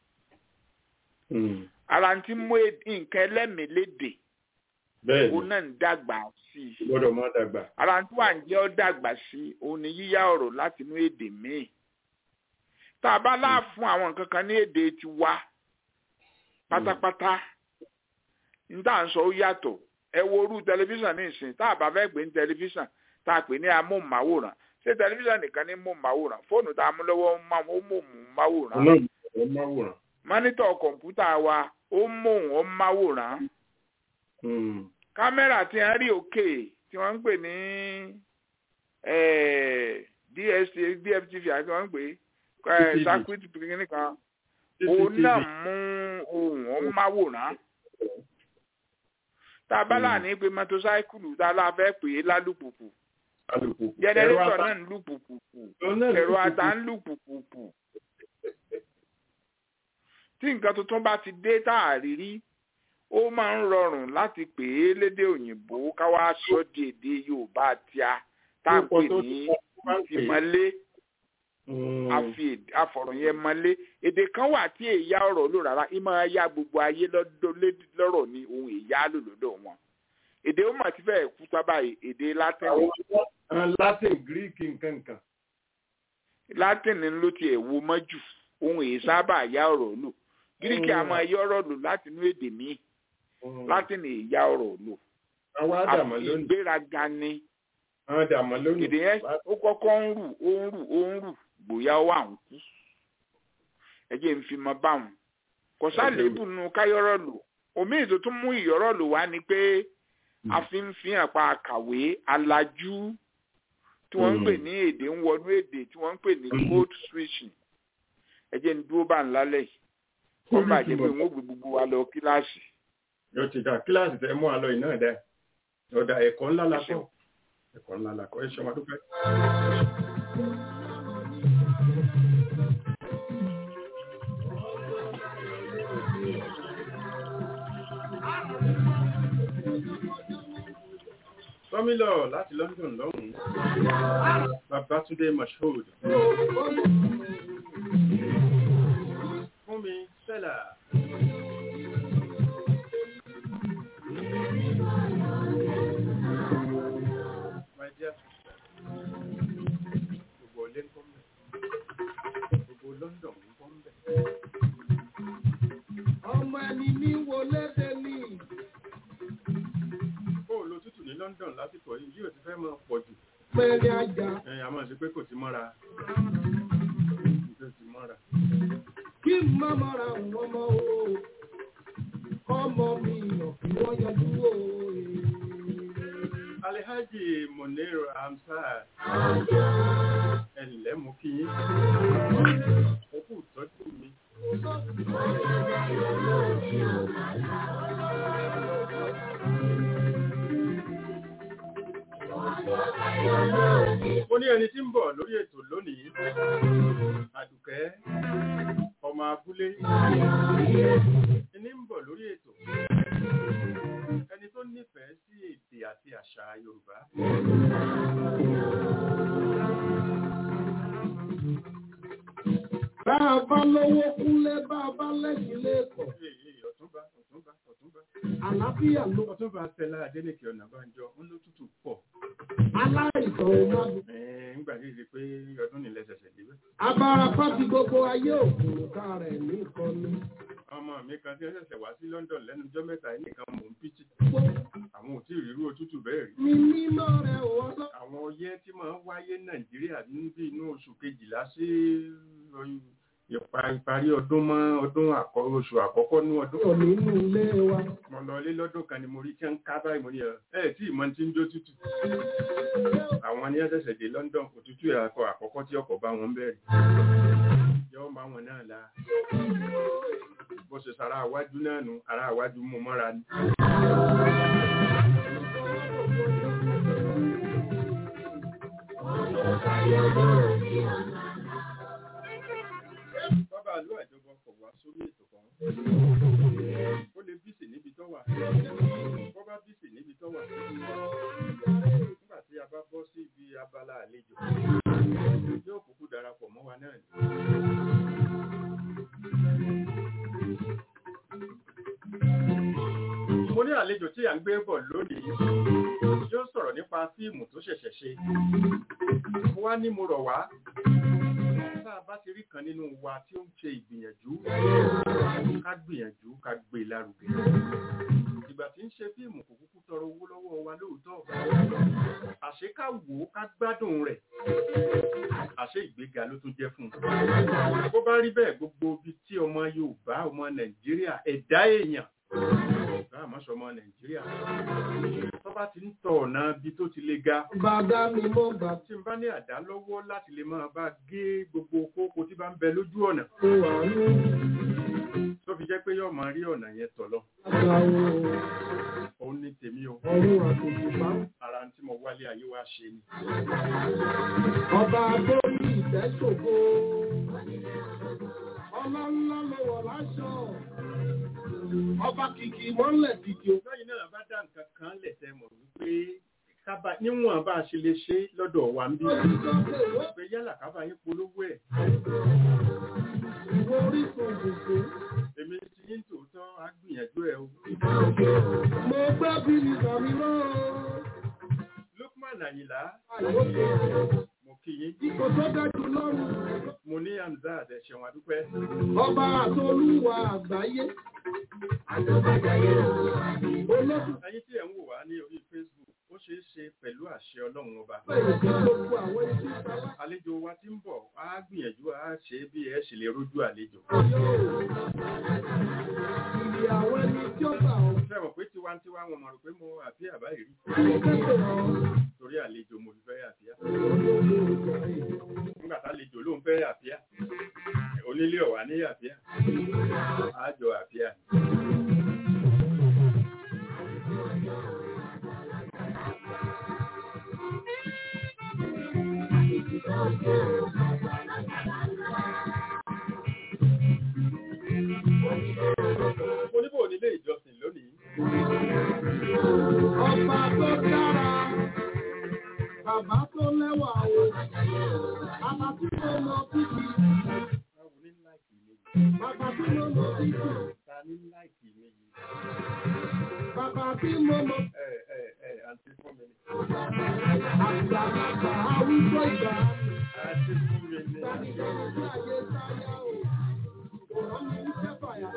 Mm. ara ti mú èd- nǹkan ẹlẹ́mìí léde bẹ́ẹ̀ òun ni náà ń dàgbà sí i gbọ́dọ̀ má dàgbà ara tí wà ń jẹ́ ọ́ dàgbà sí i òun ni yíyá ọ̀rọ̀ láti inú èdè míì tá a bá láà fún àwọn nǹkan kan ní èdè tiwa pátápátá ní tá à ń sọ ó yàtọ̀ ẹ wo orú tẹlifíṣàn ní ìsìn tá a bá fẹ́ gbé ní tẹlifíṣàn tá a pè ní amóhùnmáwòrán ṣé tẹlifíṣàn nìkan ní móhùnmáwòrán fóònù tá a mú lọ́wọ́ ó má- ó móhùnmáwòrán ọlọ́run ẹ̀ máwòrán mọ́nítọ̀ kọ̀ǹpútà wa ó móhùn ó máwòrán Mm. kámẹ́rà tí wọ́n rí òkè tí wọ́n ń pè ní eh, DSTV DFTV àti wọ́n ń pè é CCTV. circuit kìíní kan òun CCTV. náà mú ohun ó máwòrán tá a bá là ní pé mọ́tòsáìkùlù tá a lá fẹ́ pè é lálùpùpù alùpùpù jẹnẹrétọ̀ ata- náà ń lù pùpùpù òun náà ẹ̀rọ lùpùpù. ata ń lù pùpùpù tí nǹkan tuntun bá ti dé tá a rí rí ó máa ń rọrùn láti pè é lédè òyìnbó ká wá sọ di èdè yorùbá tíá tá a pè ní ìmọ̀lé Mm. àfi èdè- àfọ̀rọ̀ yẹn mọ́lé èdè kan wà tí èyá ọ̀rọ̀ lò rárá ìmọ̀ ya gbogbo ayé lọ́dọ̀ lé- lọ́rọ̀ ní ohun èyá lò lọ́dọ̀ wọn èdè ó mà ti fẹ́ kú sábà èdè latin àwọn àwọn latin greek nǹkan nǹkan latin ló tiẹ̀ wo mọ́jù ohun èyí sábà yá ọ̀rọ̀ lò gíríkì àmọ́ ẹyọ ọ̀rọ̀ lò láti inú èdè míì Mm. latin èyá ọ̀rọ̀ lò àwọn àdàmọ̀ àfi lónìí ìgbéraga ni àwọn àdàmọ̀ lónìí èdè yẹn ó kọ́kọ́ ń rù ó ń rù ó ń rù gbòyà ó wà ń kú ẹ jẹ́ ń fi mọ báwọn kò sálébù nu káyọ̀rọ̀ lò omi ètò tó mú ìyọ̀rọ̀ lò wá ni pé a fi ń fi hàn pa àkàwé alájú tí wọ́n ń pè ní èdè ń wọnú èdè tí wọ́n ń pè ní code switching ẹ jẹ́ ń dúró bá ń lálẹ́ yìí wọ́n bá jẹ́ pé wọ́n gbé gbogbo wa lọ kíláàsì yóò ti dà kíláàsì tẹ mú àlọ́ yìí náà dẹ ọ̀dà ẹ̀kọ́ ńlá la Ẹ ṣeun. kọ́ ẹ̀kọ́ ńlá la kọ́ ẹ ṣe wọn dúpẹ́. Tọ́mílọ̀ láti London lọ́hùn-ún. Babátúndé Mashood. Fúnmi Sẹ́là. My dear sister. Gbogbo ilé ń kọ́ mi. Gbogbo London ń apẹ̀rẹ̀ ajá. ẹ a máa ṣe pé kò ti mọ́ra kò ti mọ́ra Kí n má mọ́ra wọn mọ́ o. Ọmọ mi yàn kí wọ́n yanjú o. Alhaji Munir Hamzat ẹnlẹ́ mú kí yín ó kù tọ́jú mi ó ní ẹni tí ń bọ̀ lórí ètò lónìí àdùkẹ́ ọmọ abúlé ẹni ń bọ̀ lórí ètò ẹni tó nífẹ̀ẹ́ sí èdè àti àṣà Yorùbá Bá a bá lówó kúnlẹ̀ bá a bá lẹ́sìn lẹ́kọ̀ọ́. Ee, ee, ọ̀túnba ọ̀túnba ọ̀túnba Àlàáfíà ló ọ̀túnba Fẹlá Adélékè Ọ̀nàbánjọ ń ló tútù pọ̀ aláìsàn ò má dùn. Ẹ̀ẹ́n, ńgbà tí ì ṣe pé ọdún nílẹ̀ ṣẹ̀ṣẹ̀ débẹ̀. Abarapá ti gbogbo ayé òkùnkà rẹ̀ ní ìkọ́ni. ọmọ mi kan tí ó ṣẹ̀ṣẹ̀ wá sí London lẹ́nu ọjọ́ mẹ́ta yìí nìkan mò ń pìtì àwọn ò tí ì rírú òtútù bẹ́ẹ̀ rí Mi mímọ́ rẹ̀ wọ́n lọ. àwọn ọyẹ́ tí máa ń wáyé Nàìjíríà níbi inú oṣù kejìlá sí ìpa- ìparí ọdún mọ́ ọdún àkọ́- oṣù àkọ́kọ́ ní ọdún Kò nínú ilé wa. mo lọ ilé lọ́dún kan ni mo rí tí ń ká báyìí mo ní ẹ ẹ tí ìmọ̀ tí ń jó tútù àwọn ní ẹ̀ṣẹ̀ṣẹ̀ dé London òtútù ẹ̀kọ́ àkọ́kọ́ tí ọkọ̀ bá wọn bẹ̀rẹ̀ yọ máa wọn náà la bó ṣe sara àwájú náà nu ara àwájú mú mọ́ra ni. bàbá àlọ́ àjọbọ kọ̀ wá sórí ètò kan ó lè bísì níbi tó wà bó bá bísì níbi tó wà nígbà tí a bá bọ́ sí ibi abala àlejò yóò kúkú darapọ̀ mọ́ wa náà ni. mo ní àlejò tí à ń gbé bọ̀ lónìí yóò sọ̀rọ̀ nípa fíìmù tó ṣẹ̀ṣẹ̀ ṣe mo wá ní mo rọ̀ wá tá a bá ti rí kan nínú wa tí ó ń ṣe ìgbìyànjú ká gbìyànjú ká gbé e lárugẹ ìgbà tí ń ṣe fíìmù kò kúkú tọrọ owó lọ́wọ́ wa lóòótọ́ àṣé ká wò ó ká gbádùn rẹ̀ àṣé ìgbéga ló tún jẹ́ fún un bó bá rí bẹ́ẹ̀ gbogbo ibi tí ọmọ Yorùbá ọmọ Nàìjíríà ẹ̀dá èèyàn bá àmọ́sọ ọmọ Nàìjíríà tó bá ti ń tọ ọ̀nà ibi tó ti le ga Bàdá mi mọ́ gbà tí n bá ní àdá lọ́wọ́ láti lè máa bá gé gbogbo kókó tí bá ń bẹ lójú ọ̀nà tó wà ní tó fi jẹ́ pé yóò máa rí ọ̀nà yẹn tọ̀ lọ àgbà òun ní tèmi o ọ̀run àtòkùnfà. ara tí mo wálé ayé wa ṣe ni Ọba tó ní ìfẹ́ ṣògo. Ọlá ńlá ló wọ̀ láṣọ. Ọba kìkì mọ́lẹ̀ kìkì ò. lẹ́yìn náà bá dá nǹkan kan lẹ̀ tẹ́ mọ̀ wípé kábà níwọ̀n bá a ṣe lè ṣe lọ́dọ̀ wa ń bí pé yálà kábà yín polówó ẹ̀ Ìwọ orísun gbogbo. èmi ti yín tòótọ́ á gbìyànjú ẹ̀ o Mo gbẹ́ bí mi sàmì náà. Lukman Àyìnlá Àyọ̀kẹ́. mo kí yín Ipò tó dájú lọ́rùn. mo ní Hamzat ẹ ṣeun adúpẹ́ Ọba àtolúwa àgbáyé. Olóṣù ẹ̀yin tí ẹ̀ ń wò wá ní orí Facebook ó ṣeé ṣe pẹ̀lú àṣẹ Ọlọ́run ọba bẹ̀rẹ̀ sí gbogbo àwọn ẹni tí ń ta wá. àlejò wa tí ń bọ̀ á gbìyànjú á ṣe bí ẹ ṣe lè rójú àlejò Ìrì àwọn ẹni tí ó gbà ọ́. ṣe mọ̀ pé tiwantiwa wọn mọ̀ rò pé mo àbí àbáyé rí Mo kẹ́kọ̀ọ́ ọ́. torí àlejò mo fi fẹ́ àbíyá nígbà tá àlejò ló ń fẹ́ àbíyá onílé ọ̀wá ní àbíyá àjọ àbíyá oníbò onílé ìjọsìn lónìí Ọba tó dára, bàbá tó lẹ́wà o, bàbá tí mo mọ títì, báwo ní láìkì mi yìí bàbá tí mo mọ títì, ta ní láìkì mi yìí bàbá tí mo mọ ẹ ẹ ẹ àǹtí fún mi ni àgbàlagbà arúgbó ìgbà. àǹtí fún mi ni Ìgbàlejò ní ayé sáyà o, òun mi ń fẹ́ fàyà.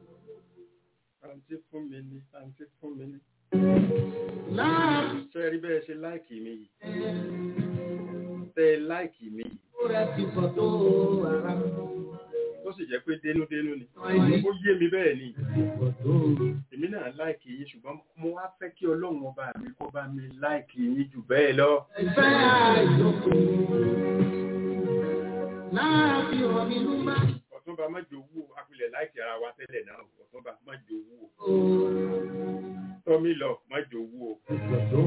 àǹtí fún mi ni àǹtí fún mi ni Láàárín ṣe rí bẹ́ẹ̀ bẹ́ẹ̀ ṣe láìkì mi yìí tẹ́ ẹ láìkì mi yìí Ó rẹ̀ ti pọ̀ tó ara. tó sì jẹ́ pé dénúdénú ni ó yé mi bẹ́ẹ̀ ni Pọ̀ tó èmi náà láìkì yín ṣùgbọ́n mo wá fẹ́ kí ọlọ́run ọba mi kó bá mi láìkì yín jù bẹ́ẹ̀ lọ ìfẹ́ àìlókun. Láàfin hàn mí ló bá ọ̀túnba mọ́jọ owó apilẹ̀ láìkì ara wa tẹ́lẹ̀ náà ọ̀túnba mọ́jọ owó tọ́mí lọ mọ́jọ owó pọ̀ tó.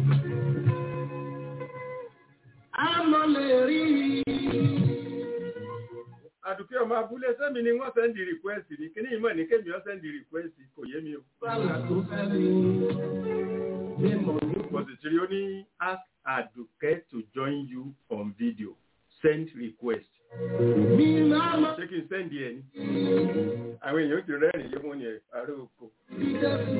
Àmọ́ lè rí àdùkẹ́ ọmọ abúlé sẹ́mi ni wọ́n sẹ́ndì request ní kíní ìmọ̀ ní kémi ọ́ sẹ́ndì request kò yé mi o bàlá tó fẹ́ mi. Mímọ̀ ní mo sì ti rí ó ní ask àdùkẹ́ to join you on video send request mi lọ́mọ ṣé kí n sẹ́ndì ẹ̀ ní àwọn èèyàn ti rẹ́rìn yé wọn ni ẹ̀ àárẹ̀ oko bí Jésù.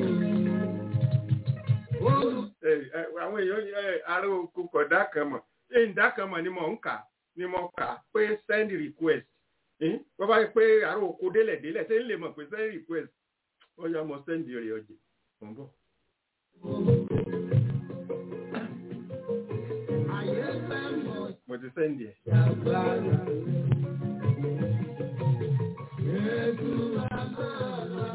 Olú ẹ ẹ àwọn èèyàn ẹ àárẹ̀ oko kọ̀dá kan mọ̀ ṣé ìdá kan mọ̀ ni mò ń kà ni mo kà pé send request ẹ̀ wọ́n bá yẹ pé àárẹ̀ oko délẹ̀ délẹ̀ ṣé ń lè mọ̀ pé send request wọ́n yá mọ send rẹ̀ ọ̀jẹ̀ mọ̀ ń bọ̀. ayé fẹ́ mọ̀ mo ti send ẹ̀. yàgbára. Jésù bàbá wa.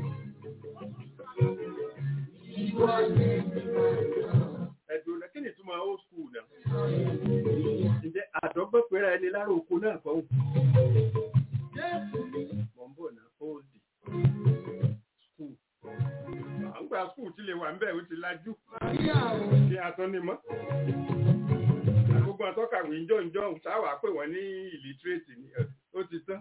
Ìwọ ni ẹ̀dùn náà kí ni ìtumọ̀ old school náà? ǹjẹ́ àdọ́gbọ́n pera ẹni lára oko náà kọ́ ò? Jésù mi. mọ̀ ń bọ̀ náà old school. à ń gba school tí lè wà ń bẹ̀ ó ti lajú Maria o. kí a tán ní mọ́. gbogbo àtọ́kàwé ńjọ́ ńjọ́ sáwà pé wọ́n ní illiterate ni ẹ̀, ó ti tán.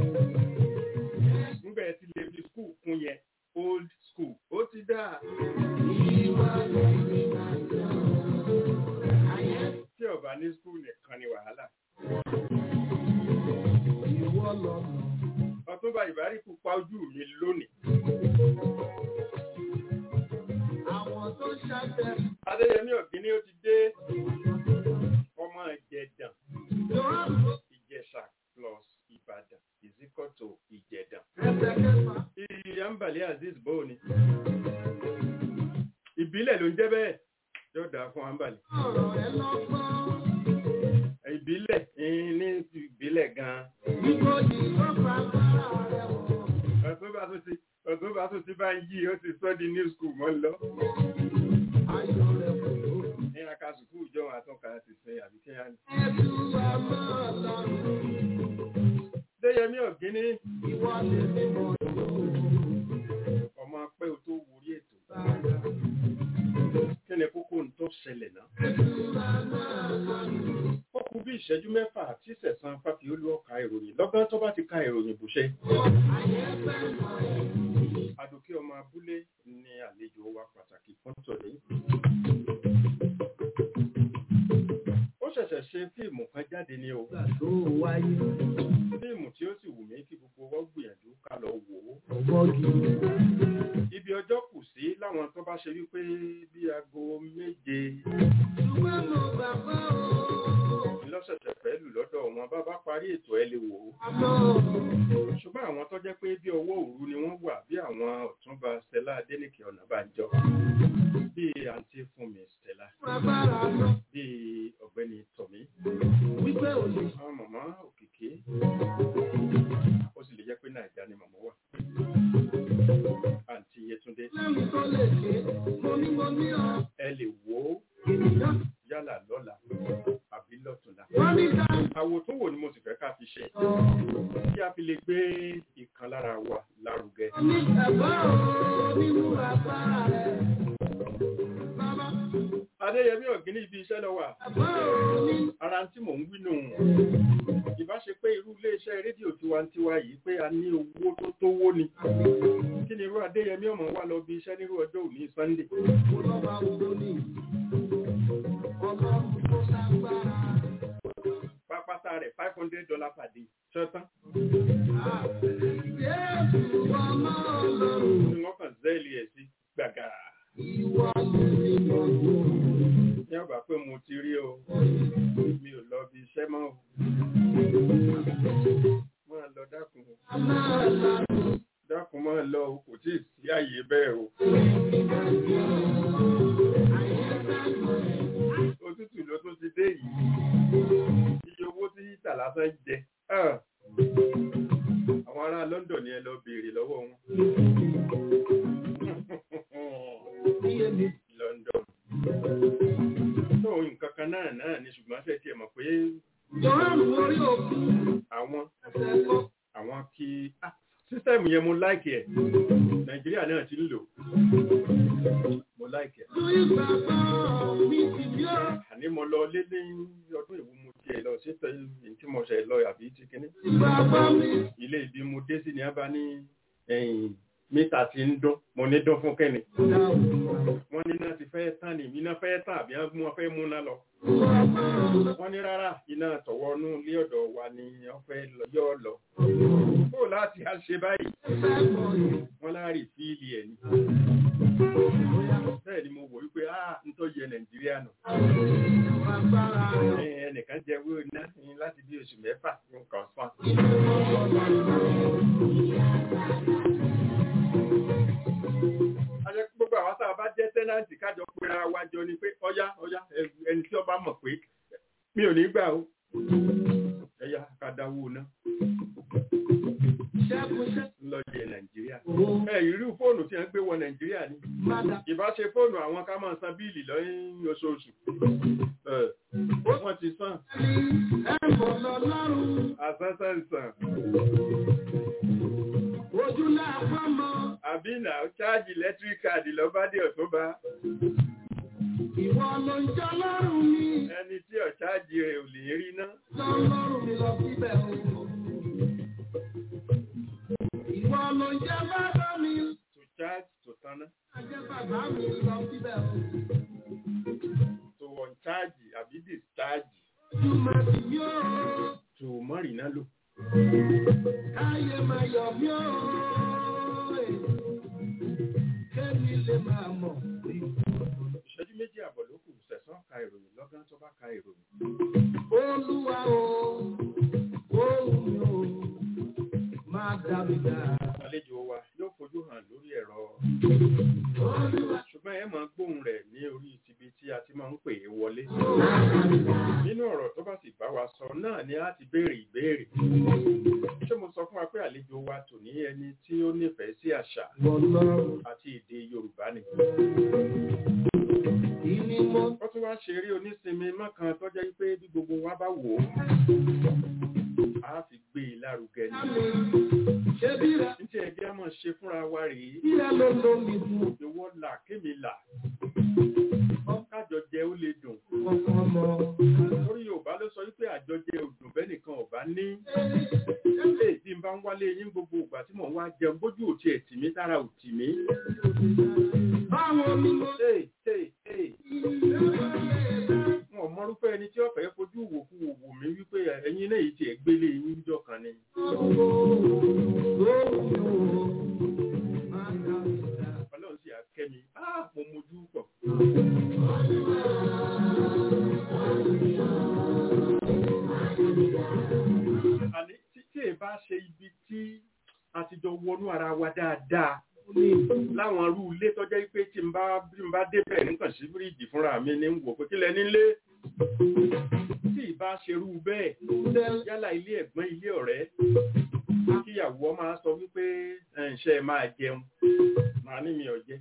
nígbà ẹ ti lè fi school kún yẹn old school ó ti dáa. Ìwọ ni ìgbàgbọ́. Ayé tí ọba ní school nìkan ni wàhálà. ìwọ lọ́mọ. ọtúnba ìbáríkù pa ojú mi lónìí. Àwọn tó ṣàtẹ̀ adéyẹmí ọ̀gbìnní ó ti dé ọmọ ìjẹ̀dàn Jòhánù ìjẹ̀ṣà plus ìbàdàn is equal to ìjẹ̀dàn. ẹsẹ̀ kẹfà. ìyá ń bàlẹ́ azeez bó ni. ìbílẹ̀ ló ń jẹ́ bẹ́ẹ̀ yóò dáa fún ambali. Ọ̀rọ̀ ẹ lọ́gbọ́n. ìbílẹ̀ eh, ní ìbílẹ̀ gan-an. Nígbòdì ló fa agbára rẹ̀ wọ̀. ọ̀túnba tó ti ọ̀túnba tó ti bá ń yí ó ti sọ́ di new school mọ́ lọ. Ayọ̀ rẹ̀ kò tó. ní akásùkú ìjọ àtúnkà ti sin àbíkẹ́yà ni. Ẹ̀dù àmọ́ ọlọ́run. adéyẹmí ọ̀gbìnní Ìwọ lè mímọ̀ yóò. ọmọ pé o tó wọrí ètò. kí ni kókó ń tó ṣẹlẹ̀ náà. ó kú bí ìṣẹ́jú mẹ́fà tí sẹ̀sán fàfiolú ọ̀ka ìròyìn lọ́gán tó bá ti ka ìròyìn bùṣẹ́. Adókè ọmọ abúlé ni àlejò wa pàtàkì fún tòní. Ó ṣẹ̀ṣẹ̀ ṣe fíìmù kan jáde ní o. Ìgbà tó wáyé. Fíìmù tí ó sì wù mí kí gbogbo wa gbìyànjú ká lọ wò ó. Ọgbọ́gì. Ibi ọjọ́ kù sí láwọn tó bá ṣe wípé bí aago méje Ṣùgbọ́n mo gbàgbọ́ o. lọ́sẹ̀sẹ̀ fẹ́ lù lọ́dọ̀ wọn bá bá parí ètò ẹ lè wò ó. Àmọ́ ṣùgbọ́n àwọn tó jẹ́ pé bí ọwọ́ òru ni wọ́n wà bí àwọn ọ̀túnba Stella Adéníkè Ọ̀nàbànjọ bí àǹtí Fúnmi Stella agbára lọ. bí ọ̀gbẹ́ni Tọ̀mí Wípé ò lè àwọn màmá Òkìkí ó sì lè jẹ́ pé Nàìjíríà ni màmá wà àǹtí Yétúndé lẹ́mi tó lè ṣe. Mo ní mo ní ọ. ẹ lè wò ó Ènìyàn. yálà lọ́la àbí lọ́tùnla Wọ́n ní ká àwò tó wò ni mo sì fẹ́ ká fi ṣe sọ. kí a fi lè gbé ìkan lára wa lárugẹ Mo ní ẹ̀gbọ́n o nínú agbára rẹ̀. Bàbá Adéyẹmí Ọ̀gbìnní ibi iṣẹ́ lọ wà ẹ̀gbọ́n o nínú. ara tí mò ń wí nù ìbá ṣe pé irú iléeṣẹ́ rédíò tiwantiwa yìí pé a ní owó tó tówó ni kí ni irú Adéyẹmí ọmọ wa lọ bí iṣẹ́ nírú ọjọ́ òní Sunday Mo lọ́ máa wo ní. Ọlọ́run tó lágbára. pápátá rẹ̀ five hundred dollar per day ṣọ́tán Jésù ọmọ ọlọ́run. ni wọ́n kàn zẹ́ẹ̀lì ẹ̀ sí gbàgà Ìwọ lè mímọ̀ yóò. ní ọgbà pé mo ti rí o mi ò lọ bí iṣẹ́ mọ́ o máa lọ dákun o dákun máa lọ o kò tí ì sí àyè bẹ́ẹ̀ o. Ayé bá mọ̀ ẹ́. lásán jẹ Ah. àwọn ará London ni ẹ lọ béèrè lọ́wọ́ wọn London tó nǹkan kan náà náà ni ṣùgbọ́n ṣe tiẹ̀ mọ̀ pé àwọn àwọn kí ah, sísẹ́mù yẹn mo láìkì ẹ̀ Nàìjíríà náà ti ń lò mo láìkì ẹ̀ àní mo lọ lé ní ọdún ìwú mo tiẹ̀ lọ sí tẹ tí mo ṣe lọ àbí ti kíní ilé ibi mo dé sí ni a bá ní ẹ̀yìn mítà ti ń dún mo ní dún fún kẹ́ni wọ́n ní náà ti fẹ́ tán ni iná fẹ́ tán àbí wọ́n fẹ́ múná lọ wọ́n ní rárá iná tọ̀wọ́nú ilé ọ̀dọ̀ wa ni wọ́n fẹ́ lọ yọ́ lọ kó láti á ṣe báyìí wọ́n láàrí fíìlì ẹ̀ ni bẹ́ẹ̀ ni mo wò wípé ah n tó yẹ nàìjíríà nù Ẹ- ẹnìkan jẹ wíwò iná ní láti bí oṣù mẹ́fà nǹkan fún ajẹ́ pé gbogbo àwọn tá a bá jẹ́ tẹ́nàntì kájọ pera wa jọ ni pé ọyá ọyá ẹ- ẹni tí ọba mọ̀ pé mi ò ní gbà o ẹ̀yà kàdáwó náà lọ jẹ nàìjíríà ẹ irú fóònù tí wọ́n gbé wọ nàìjíríà ni ìbá ṣe fóònù àwọn ká máa san bíìlì lọ́yìn oṣooṣù Ẹ, wọ́n ti san àsánsán san àbí nà ṣáàjì electric card lọ́bàdé ọ̀túnba Ìwọ ló ń jẹ́ lọ́rùn mi, ẹni tí ọ̀ṣáàjì rẹ̀ ò lè rí ná lọ lọ́rùn mi lọ síbẹ̀ o. Ìwọ ló ń jẹ́ bàbá mi, to charge to tanná jẹ́ bàbá mi lọ síbẹ̀ o. to on charge àbí discharge Túmọ̀ sí mi ó, to mọ́rìnà lò káyé máa yọ̀ mí ó. Kémi lè máa mọ̀ pé ìṣẹ́jú méjì àbọ̀ ló kù sẹ̀sán ka ìròyìn lọ́gán tó bá ka ìròyìn Olúwa o, òun mi o, máa dá mi dá. àlejò wa yóò fojú hàn lórí ẹ̀rọ Olúwa ṣùgbọ́n ẹ máa gbóhùn rẹ̀ ní orí tibi tí a ti máa ń pè é wọlé nínú ọ̀rọ̀ tó bá sì bá wa sọ náà ni a ti béèrè ìbéèrè ṣé mo sọ fún wa pé àlejò wa tò ní ẹni tí ó nífẹ̀ẹ́ sí àṣà wọ lọ́rùn, àti èdè Yorùbá ni ìní mo ó tún wá ṣe eré onísinmi mọ́kàn tó jẹ́ pé bí gbogbo wa bá wò ó a fi gbé e lárugẹ ni dá mi. Ṣé bí rẹ̀ níṣẹ́ ẹgbẹ́ a máa ṣe fúnra wa rèé bí rẹ̀ ló ló mi fún ìwọ là kémi là kájọ jẹ ó lè dùn ọkàn mọ́? torí Yorùbá ló sọ wípé àjọjẹ òdùn bẹ́ẹ̀ nìkan ọ̀bá ní ẹ̀ tí n bá ń wálé yín gbogbo ìgbà tí mò ń wá jẹun bójú òtí ẹ̀ tì mí tára ò tì mí. Báwo ni mo Hey, hey, hey. wọn ò mọrúfẹ́ ẹni tí ọ̀fẹ́ fojú wòkú wò mí wípé ẹ̀yin náà yìí tiẹ̀ gbélé yín jọ kan ni. Ọlọ́run sì á kẹ́ mi Ah, mo mojú pọ̀. àní tí tí ẹ bá ṣe ibi tí a ti jọ wọnú ara wa dáadáa láwọn arú ilé tó jẹ́ pé tí n bá bí n bá débẹ̀ nǹkan sí fíríjì fúnra mi ní ń wò pé kí lẹ nílé tí ì bá ṣerú bẹ́ẹ̀ yálà ilé ẹ̀gbọ́n ilé ọ̀rẹ́ kíyàwó máa sọ wípé ẹ̀ ń ṣe ẹ máa jẹun màá ní mi ò jẹ.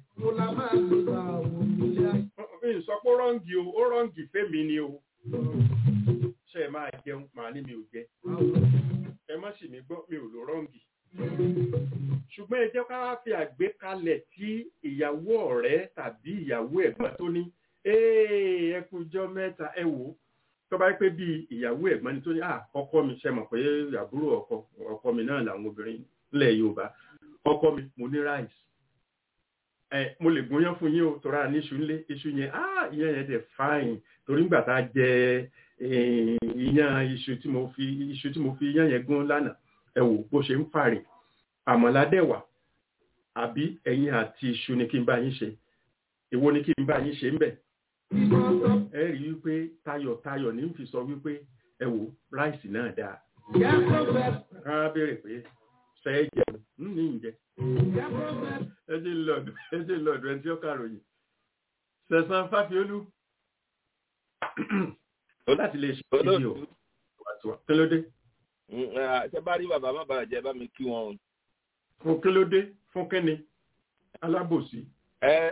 n sọ pé ó rọ́ǹgì o ó rọ́ǹgì fẹ́mi ni o ṣe ẹ máa jẹun màá ní mi ò jẹ ẹ má sì mí gbọ́ mi ò lò rọ́ǹgì ṣùgbọ́n ẹ jẹ́ ká wá fi àgbékalẹ̀ tí ìyàwó ọ̀rẹ́ tàbí ìyàwó ẹ̀gbọ́n tó ní "Ee, ẹ kújọ́ mẹ́ta ẹ wò ó tó bá pé bí ìyàwó ẹ̀gbọ́n ni tó ní "Ah, ọkọ mi ṣe mọ̀ pé àbúrò ọkọ ọkọ mi náà làwọn obìnrin nílẹ̀ Yorùbá ọkọ mi mo ní ráìsì ẹ mo lè gúnyán fún yín o tọ́ra ní iṣu ńlé iṣu yẹn ah ìyẹn yẹn dẹ̀ fáìn torí ńgbà tá a jẹ eh, iyán iṣu tí mo fi iṣu tí mo fi iyán yẹn gún lánàá ẹ wò bó ṣe ń fàrè àmàlà dẹ̀wà àbí ẹ̀yin àti iṣu ni kí n bá yín ṣe èwo ni kí n bá yín ṣe ń bẹ̀ ẹ rí i wípé tayọ̀tayọ̀ ní fi sọ wípé ẹ wò ráìsì náà dáa rárá béèrè pé ṣe é jẹun ń ní ìjẹ ẹ jẹ́ lọ́dọ̀ ẹ jẹ́ lọ́dọ̀ ẹni tí ó kàròyìn sẹ̀sán fáfiolú ó láti lè ṣe fídíò wàtúwà kí ló dé ṣe bá rí bàbá má bàa jẹ bá mi kí wọn o. fún kí ló dé fún kí ni alábòsí ẹ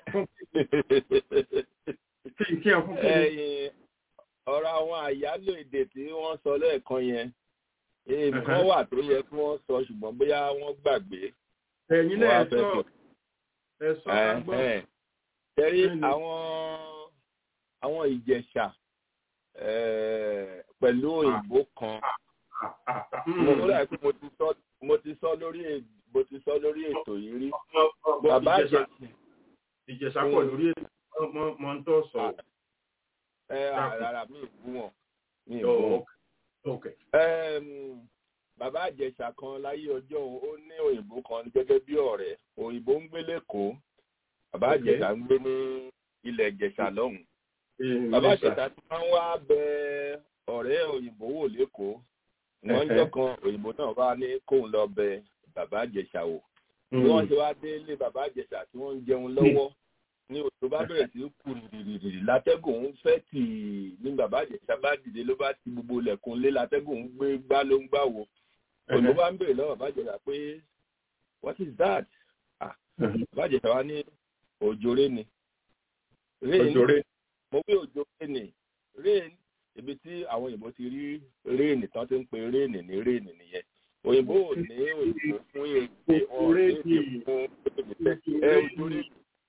kí n kí ẹ fún kí ni. ẹ̀yin ọ̀rọ̀ àwọn àyálò èdè tí wọ́n sọ lẹ́ẹ̀kan yẹn èèmù kan Ẹ̀hẹ́. wà tó yẹ kí wọ́n sọ ṣùgbọ́n bóyá wọ́n gbàgbé. ẹ̀yin náà wọ́n á ẹ fẹ́ sọ fi- ẹ sọ ká gbọ́. Ẹ̀hẹ́n. Tẹ́rí Bẹ́ẹ̀ni. àwọn àwọn ìjẹ̀ṣà eh, pẹ̀lú òyìnbó kan Ah, ah, ah, mo mm. mo dà pé mo ti sọ mo ti sọ lórí è- mo ti sọ lórí ètò yìí rí Ọmọ- ọmọ bàbá Ìjẹ̀ṣà- àjẹsìn ìjẹ̀ṣà pọ̀ Mm. lórí ètò mọ- mọ ń tọ́ sọ. ẹ Dákun. rárá mi ì bú wọn mi ì Oh, bú wọn. okay. Okay. Ẹm, bàbá àjẹsà kan láyé ọjọ́ òun, ó ní òyìnbó kan gẹ́gẹ́ bí ọ̀rẹ́ òyìnbó ń gbé lẹ́kọ̀ọ́ bàbá Ok. àjẹsà ń gbé ní ilẹ̀ ìjẹ̀ṣà lọ́hùn Eh, bàbá Ìjẹ̀ṣà. àjẹsà tí wọ́n wá bẹ ọ̀rẹ́ òyìnbó wò lẹ́kọ̀ọ́ wọ́n Ẹ̀hẹ́. jọ kan òyìnbó náà bá ní kóun lọ bẹ bàbá àjẹsà wò bí wọ́n ṣe wá dé ilé bàbá àjẹsà tí wọ́n ń jẹun lọ́wọ́ ní òjò bá bẹ̀rẹ̀ sí í kù rìrìrì látẹ́gùn ń fẹ́ tì í ní bàbá àjẹsà bá dìde ló bá ti gbogbo ilẹ̀kùn lé látẹ́gùn ń gbé gbá ló ń gbà wò òyìnbó bá ń bèrè lọ́wọ́ bàbá àjẹsà pé what is that ah Mhm. bàbá àjẹsà wa ní òjòrè ni rain Òjòrè. mo wí òjòrè ni rain ibi tí àwọn òyìnbó ti rí rain tán ti ń pe rain ní rain nìyẹn òyìnbó ò ní òyìnbó fún èdè wọn ò ní èdè fún èdè ẹ òjòrè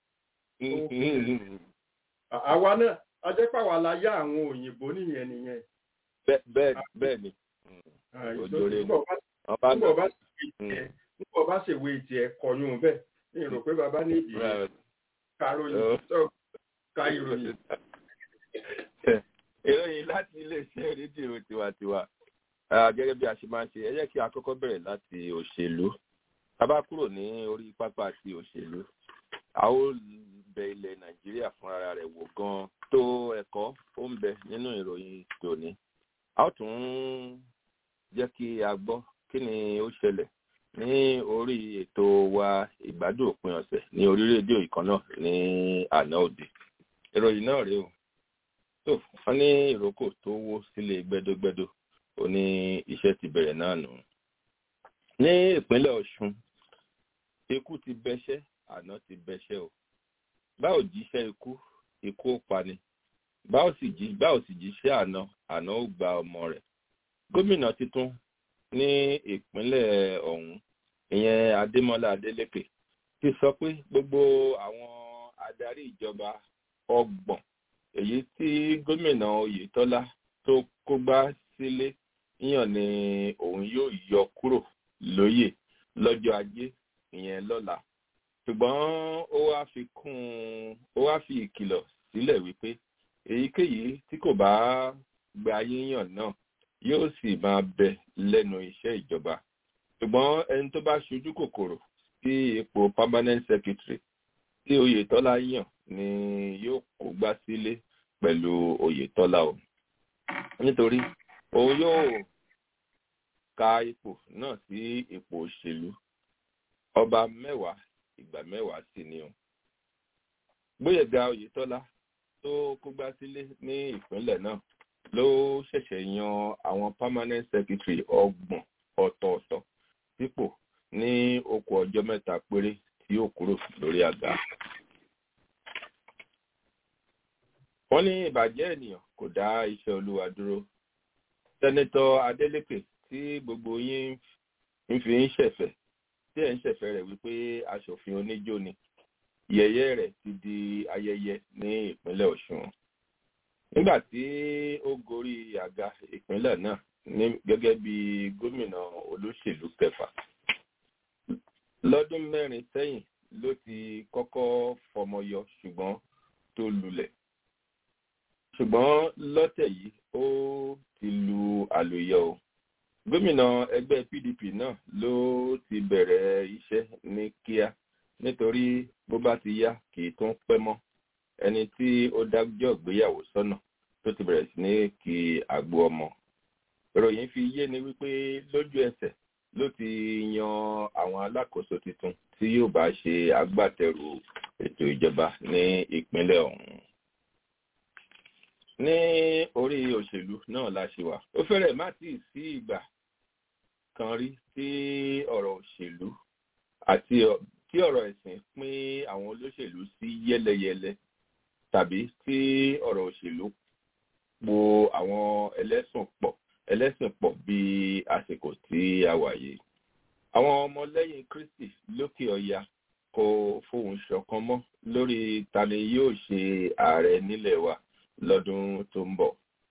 àwa náà a jẹ́ pàwọ́ la yá àwọn òyìnbó nìyẹn nìyẹn. bẹ́ẹ̀ bẹ́ẹ̀ ni Òjòrè ni. Nígbà bá- wọ́n bá nígbà bá Mm. nígbà bá ṣèwé tiẹ̀ kọyún bẹ́ẹ̀ ní ìrò pé bàbá ní ìdí Right. karòyìn Oh. tó ka ìròyìn. ìròyìn láti iléeṣẹ́ rédíò tiwantiwa Ah, gẹ́gẹ́ bí a ṣe máa ń ṣe ẹ jẹ́ kí a kọ́kọ́ bẹ̀rẹ̀ láti òṣèlú a bá kúrò ní orí pápá ti òṣèlú a ó bẹ ilẹ̀ nàìjíríà fún ara rẹ̀ wò gan tó ẹ̀kọ́ ó ń bẹ nínú ìròyìn tòní a ó tún jẹ́ kí a gbọ́ kí ni ó ṣẹlẹ̀ ní orí ètò wa ìgbádùn òpin ọ̀sẹ̀ ní orí rédíò ìkan náà ní àná òde ìròyìn náà rèé o tó wọn ní ìrókò tó wó sílé gbẹdógbẹdó ó ní iṣẹ́ ti bẹ̀rẹ̀ náà nù. ní ìpínlẹ̀ ọ̀ṣun ikú ti bẹṣẹ́ àná ti bẹṣẹ́ o báwo jíṣẹ́ ikú ikú ó pani báwo sì jí báwo sì jíṣẹ́ àná àná ó gba ọmọ rẹ̀ gómìnà tuntun ní ìpínlẹ̀ ọ̀hún ìyẹn adémọlá adélèké ti sọ pé gbogbo àwọn adarí ìjọba ọgbọ̀n èyí tí gómìnà oyetola tó kógbá sílé yàn ni òun yóò yọ kúrò lóyè lọ́jọ́ ajé ìyẹn lọ́la ṣùgbọ́n ó wá fi kún un ó wá fi ìkìlọ̀ sílẹ̀ wípé èyíkéyìí tí kò bá gba yíyàn náà yóò sì máa bẹ lẹ́nu iṣẹ́ ìjọba ṣùgbọ́n ẹni tó bá ṣojú kòkòrò sí ipò permanent secretary tí oyetola yàn ni yóò kó gbá sílé pẹ̀lú oyetola o nítorí òun yóò ka ipò náà sí ipò òṣèlú ọba mẹ́wàá ìgbà mẹ́wàá sì ni o gbóyèga oyetola tó kó gbá sílé ní ìpínlẹ̀ náà ló ṣẹ̀ṣẹ̀ yan àwọn permanent secretary ọgbọ̀n ọ̀tọ̀ọ̀tọ̀ sípò ní okò ọjọ́ mẹ́ta péré tí yóò kúrò lórí àga. wọ́n ní ìbàjẹ́ ènìyàn kò dá iṣẹ́ olúwa dúró. sẹ́nẹ́tọ̀ adeleke tí gbogbo yín ń fi ń ṣẹ̀fẹ̀ tí ẹ̀ ń ṣẹ̀fẹ̀ rẹ̀ wípé aṣòfin oníjó ni yẹ̀yẹ́ rẹ̀ ti di ayẹyẹ ní ìpínlẹ̀ ọ̀ṣun. nígbà tí ó gorí àga ìpínlẹ̀ náà ní gẹ́gẹ́ bí gómìnà olóṣèlú kẹfà lọ́dún mẹ́rin sẹ́yìn ló ti kọ́kọ́ fọmọyọ ṣùgbọ́n tó lulẹ̀ ṣùgbọ́n lọ́tẹ̀ yìí ó ti lu àlùyọ o gómìnà ẹgbẹ́ pdp náà ló ti bẹ̀rẹ̀ iṣẹ́ ní kíá nítorí bó bá ti yá kì í tún pẹ́ mọ́ ẹni tí ó dájọ́ ìgbéyàwó sọ́nà tó ti bẹ̀rẹ̀ sí ní kí àgbo ọmọ ìròyìn fi yé ni wípé lójú ẹsẹ̀ ló ti yan àwọn alákòóso tuntun tí yóò bá ṣe agbátẹrù ètò ìjọba ní ìpínlẹ̀ ọ̀hún. ní orí òṣèlú náà la ṣe wà ó fẹ́rẹ̀ má tì í sí ìgbà kan rí tí ọ̀rọ̀ òṣèlú àti tí ọ̀rọ̀ ẹ̀sìn pín àwọn olóṣèlú sí yẹ́lẹyẹ̀lẹ tàbí tí ọ̀rọ̀ òṣèlú po àwọn ẹlẹ́sìn pọ̀ ẹlẹ́sìn pọ̀ bí àsìkò tí a wà yìí. àwọn ọmọlẹ́yìn kristi lókè ọya kò fohùn ṣọ̀kan mọ́ lórí ta ni yóò ṣe ààrẹ nílẹ̀ wa lọ́dún tó ń bọ̀.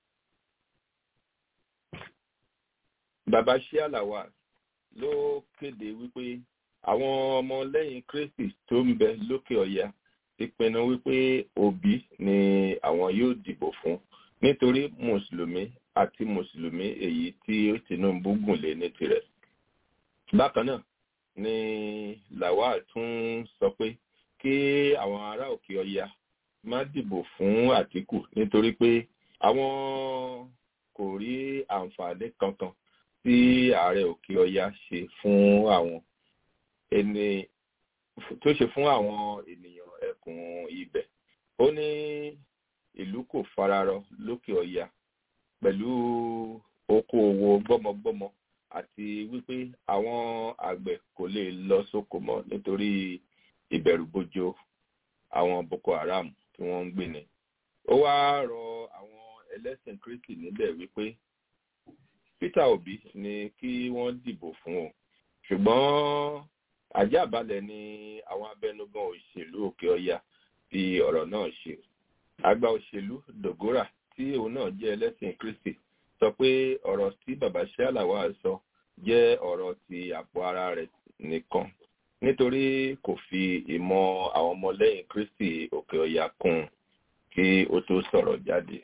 bàbá ṣíàlàwà ló kéde wípé àwọn ọmọlẹ́yìn kristi tó ń bẹ lókè ọya ti pinnu wípé òbí ni àwọn yóò dìbò fún nítorí mùsùlùmí àti mùsùlùmí èyí tí tinubu gùn lé ní tirẹ̀. bákan náà ni lawal tún sọ pé kí àwọn ará òkè ọya má dìbò fún àtìkù nítorí pé àwọn kò rí àǹfààní kankan tí ààrẹ òkè ọya ṣe fún àwọn ẹni tó ṣe fún àwọn ènìyàn ẹkùn ibẹ̀ ó ní ìlú kò fararọ lókè ọya pẹ̀lú okòòwò gbọ́mọgbọ́mọ àti wípé àwọn àgbẹ̀ kò lè lọ sóko mọ́ nítorí ìbẹ̀rùbojo àwọn boko haram tí wọ́n ń gbé ni. ó wáá rọ àwọn ẹlẹ́sìn kristi níbẹ̀ wípé peter obi ni kí wọ́n dìbò fún o ṣùgbọ́n àjàbalẹ̀ ni àwọn abẹnugan òṣèlú òkè ọya fi ọ̀rọ̀ náà ṣe àgbà òṣèlú dogora tí òun náà jẹ́ ẹlẹ́sìn kristi sọ pé ọ̀rọ̀ tí bàbá ṣáláwá sọ jẹ́ ọ̀rọ̀ ti àpò ara rẹ̀ nìkan nítorí kò fi ìmọ̀ àwọn ọmọlẹ́yìn kristi òkè ọya kún kí ó tó sọ̀rọ̀ jáde.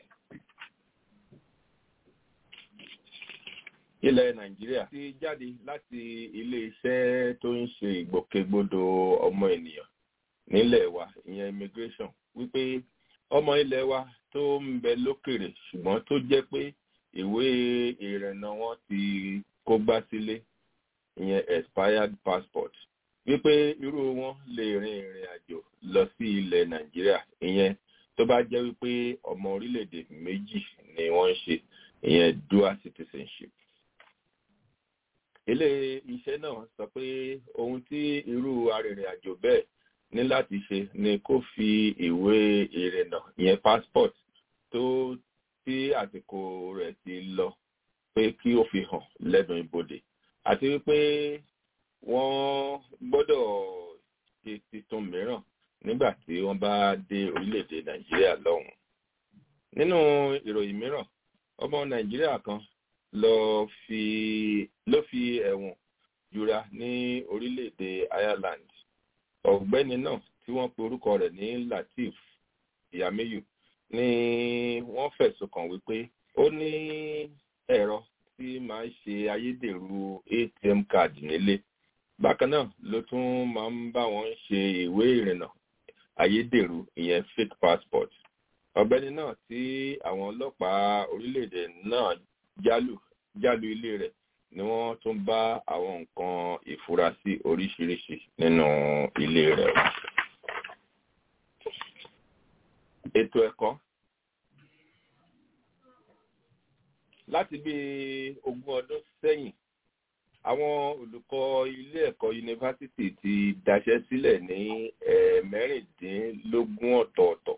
ilẹ̀ nàìjíríà ti jáde láti ilé-iṣẹ́ tó ń ṣe ìgbòkègbodò ọmọ ènìyàn nílẹ̀ wa ìyẹn immigration wípé ọmọ ilẹ̀ wa tó ń bẹ lókèrè ṣùgbọ́n tó jẹ́ pé ìwé ìrìnnà wọn ti kó gbá sílé ìyẹn expired passport wípé irú wọn lè rin ìrìn àjò lọ sí ilẹ̀ nàìjíríà ìyẹn tó bá jẹ́ wípé ọmọ orílẹ̀-èdè méjì ni wọ́n ń ṣe ìyẹn dual citizenship ilé iṣẹ́ náà sọ pé ohun tí irú arìnrìn-àjò bẹ́ẹ̀ ní láti ṣe ni kó fi ìwé ìrìnnà ìyẹn passport tó tí àsìkò rẹ̀ ti lọ pé kí ó fi hàn lẹ́nu ibodè àti wípé wọ́n gbọ́dọ̀ ṣe tuntun mìíràn nígbà tí wọ́n bá dé orílẹ̀-èdè nàìjíríà lọ́hùn. nínú ìròyìn mìíràn ọmọ nàìjíríà kan lọ fi ló fi ẹ̀wọ̀n jura ní orílẹ̀-èdè ireland ọ̀gbẹ́ni náà tí wọ́n pe orúkọ rẹ̀ ní latif yamiyu ni wọ́n fẹ̀sùn kàn wípé ó ní ẹ̀rọ tí máa ń ṣe ayédèrú atm card nílé bákan náà ló tún máa ń bá wọn ṣe ìwé ìrìnnà ayédèrú ìyẹn fake passport ọ̀gbẹ́ni náà tí àwọn ọlọ́pàá orílẹ̀-èdè náà jálù jálù ilé rẹ̀ ni wọ́n tún bá àwọn nǹkan ìfurasí oríṣiríṣi nínú ilé rẹ̀. ètò ẹ̀kọ́ láti bí ogún ọdún sẹ́yìn àwọn olùkọ́ ilé ẹ̀kọ́ yunifásitì ti daṣẹ́ sílẹ̀ ní ẹ̀ẹ̀mẹ́rìndínlógún ọ̀tọ̀ọ̀tọ̀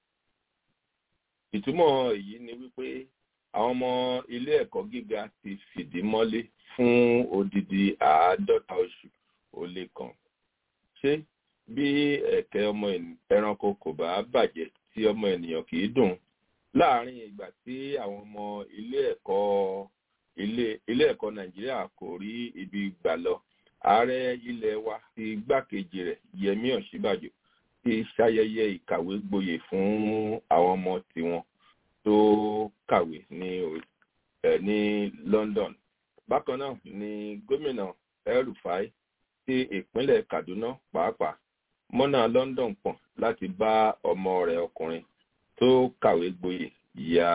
ìtumọ̀ èyí ni wípé àwọn ọmọ ilé ẹ̀kọ́ gíga ti fìdí mọ́lé fún odidi àádọ́ta oṣù ó lé kan. ṣé bí ẹ̀kẹ́ ọmọ ẹranko kò bá bàjẹ́ tí ọmọ ènìyàn kì í dùn láàárín ìgbà tí àwọn ọmọ ilé ẹ̀kọ́ ilé ẹ̀kọ́ nàìjíríà kò rí ibi gbà lọ ààrẹ ilẹ̀ wa ti gbákejì rẹ̀ yẹmí ọ̀ṣíbàjò ti ṣayẹyẹ ìkàwé gboyè fún àwọn ọmọ tiwọn tó kàwé ní ẹ ní london bákan náà ni gómìnà el-rufai ti ìpínlẹ̀ kaduna pàápàá mọ́nà london pọ̀n láti bá ọmọ rẹ̀ ọkùnrin tó kàwé gboyè ya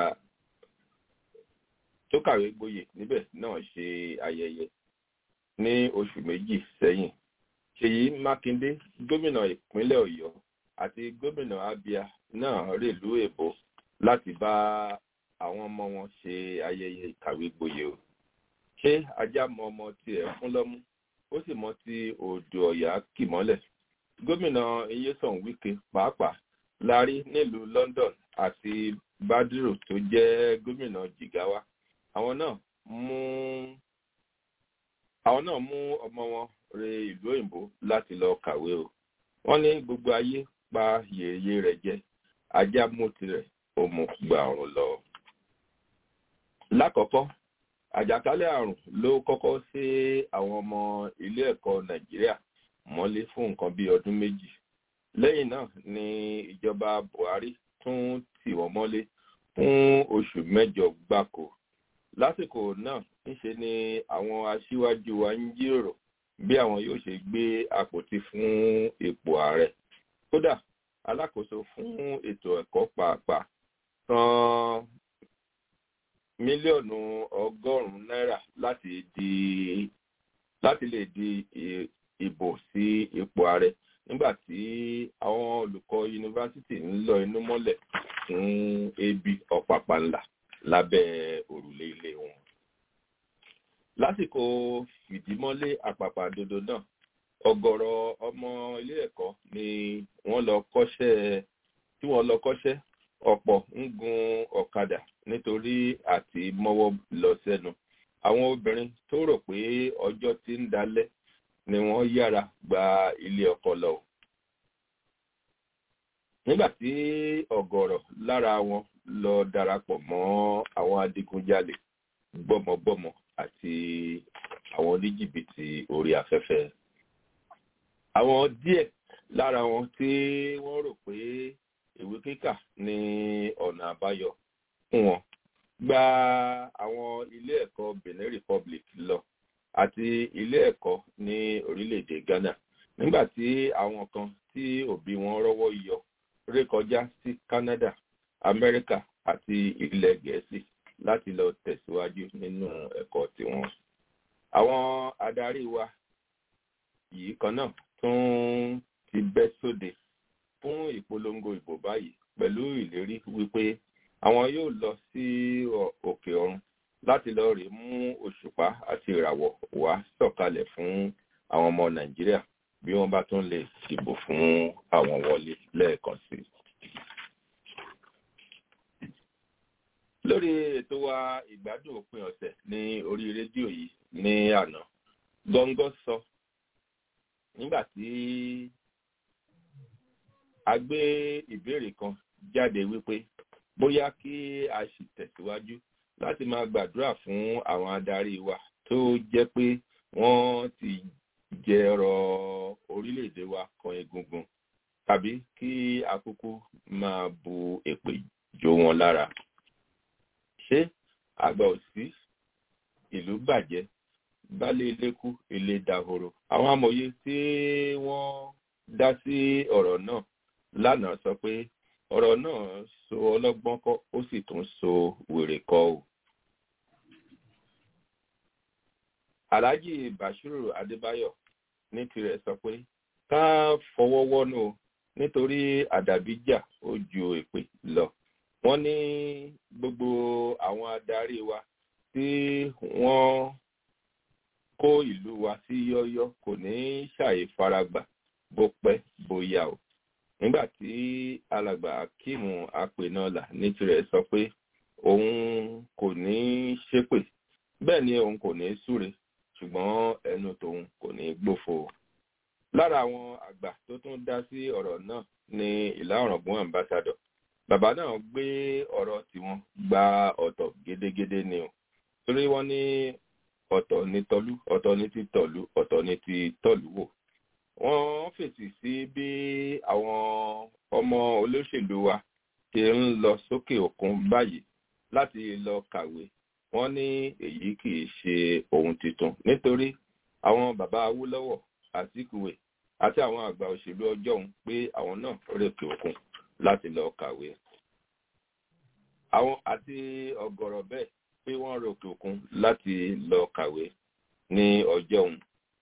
tó kàwé gboyè níbẹ̀ náà ṣe ayẹyẹ ní oṣù méjì sẹ́yìn ṣèyí mákindé gómìnà ìpínlẹ̀ ọ̀yọ́ àti gómìnà abia náà rèlú èbó láti bá àwọn ọmọ wọn ṣe ayẹyẹ ìkàwé gboyè o ṣé ajá mọ ọmọ tiẹ̀ fún lọ́mú ó sì mọ ti òdò ọ̀yà kì mọ́lẹ̀ gómìnà iyesan wike pàápàá la rí nílùú london àti badru tó jẹ́ gómìnà jigawa àwọn náà mú àwọn náà mú ọmọ wọn re ìlú òyìnbó láti lọ kàwé o wọ́n ní gbogbo ayé pa yèyé rẹ̀ jẹ ajá mú tirẹ̀ ó mú gba ọ̀run lọ. lákọ̀ọ́kọ́ àjàkálẹ̀ àrùn ló kọ́kọ́ sí àwọn ọmọ ilé ẹ̀kọ́ nàìjíríà mọ́lé fún nǹkan bíi ọdún méjì lẹ́yìn náà ni ìjọba buhari tún tì wọ́n mọ́lé fún oṣù mẹ́jọ gbáko lásìkò náà níṣe ni àwọn aṣíwájú wa ń jíròrò bí àwọn yóò ṣe gbé àpótí fún ipò ààrẹ kódà alákòóso fún ètò ẹ̀kọ́ pàápàá san mílíọ̀nù ọgọ́rùn-ún náírà láti di láti lè di ìbò sí ipò ààrẹ nígbà tí àwọn olùkọ́ yunifásitì ń lọ inú mọ́lẹ̀ fún ebi ọ̀pàpà ńlá lábẹ́ òrùlé ilé wọn. lásìkò fìdímọ́lé àpàpàdodo náà ọ̀gọ̀rọ̀ ọmọ ilé ẹ̀kọ́ ni wọ́n lọ kọ́ṣẹ́ tí wọ́n lọ kọ́ṣẹ́ ọ̀pọ̀ ń gun ọ̀kadà nítorí àti mọ́wọ́ lọ sẹ́nu àwọn obìnrin tó rò pé ọjọ́ ti ń dalẹ̀ ni wọ́n yára gba ilé ọkọ lọ. nígbà tí ọ̀gọ̀rọ̀ lára wọn lọ darapọ̀ mọ́ àwọn adigunjalè gbọ́mọgbọ́mọ àti àwọn oníjìbìtì orí afẹ́fẹ́. àwọn díẹ̀ lára wọn tí wọ́n rò pé ìwé kíkà ní ọ̀nà àbáyọ fún wọn gba àwọn ilé ẹ̀kọ́ benin republic lọ àti ilé ẹ̀kọ́ ní orílẹ̀-èdè ghana nígbà tí àwọn kan tí òbí wọn rọ́wọ́ yọ rékọjá sí canada amẹ́ríkà àti ilẹ̀ gẹ̀ẹ́sì láti lọ tẹ̀síwájú nínú ẹ̀kọ́ tiwọn. àwọn adarí wa yìí kan náà tún ti bẹ́ sóde fún ìpolongo ìbò báyìí pẹ̀lú ìlérí wípé àwọn yóò lọ sí òkè ọ̀run láti lọ rè mú òṣùpá àti ìràwọ̀ wá sọ̀kalẹ̀ fún àwọn ọmọ nàìjíríà bí wọ́n bá tún lè dìbò fún àwọn wọlé lẹ́ẹ̀kan sí i. lórí ètò wa ìgbádùn òpin ọ̀sẹ̀ ní orí rédíò yìí ní àná gọ́ngọ́ sọ nígbà tí a gbé ìbéèrè kan jáde wípé bóyá kí a sì tẹ̀síwájú láti máa gbàdúrà fún àwọn adarí wa tó jẹ́ pé wọ́n ti jẹrọ orílẹ̀-èdè wa kan egungun tàbí kí akúkú máa bu èpè jó wọn lára. ṣé àgbà òsì ìlú bàjẹ́ baálé ilé kú ilé dahoro àwọn amòye tí wọ́n dá sí ọ̀rọ̀ náà lánàá sọ pé ọ̀rọ̀ náà so ọlọ́gbọ́n kọ́ ó sì tún so wèrè kọ́ o. alhaji bashiru adébáyọ̀ ní tirẹ̀ sọ pé ká fọwọ́ wọ́nú o nítorí àdàbíjà ó ju èpè lọ. wọ́n ní gbogbo àwọn adarí wa tí wọ́n kó ìlú wa sí yọ́yọ́ kò ní ṣàyè faragbà bó pẹ́ bóyá o nígbà tí alàgbà akíìmù apènàlà ní tirẹ̀ sọ pé òun kò ní ṣépè bẹ́ẹ̀ ni òun kò ní súre ṣùgbọ́n ẹnu tòun kò ní gbófo. lára àwọn àgbà tó tún dá sí ọ̀rọ̀ náà ni ìlà ọ̀ràngún ambassador bàbá náà gbé ọ̀rọ̀ tiwọn gba ọ̀tọ̀ gédégédé ni o torí wọ́n ní ọ̀tọ̀ ní tọ́lú ọ̀tọ̀ ní ti tọ̀lú ọ̀tọ̀ ní ti tọ̀lú wò wọ́n fèsì sí bí àwọn ọmọ olóṣèlú wa ṣe ń lọ sókè òkun báyìí láti lọ kàwé wọ́n ní èyí kì í ṣe ohun tuntun nítorí àwọn bàbá awólọ́wọ̀ àtìkùwé àti àwọn àgbà òṣèlú ọjọ́ òun pé àwọn náà rèké òkun láti lọ kàwé àwọn àti ọ̀gọ̀rọ̀ bẹ́ẹ̀ pé wọ́n rèké òkun láti lọ kàwé ní ọjọ́ òun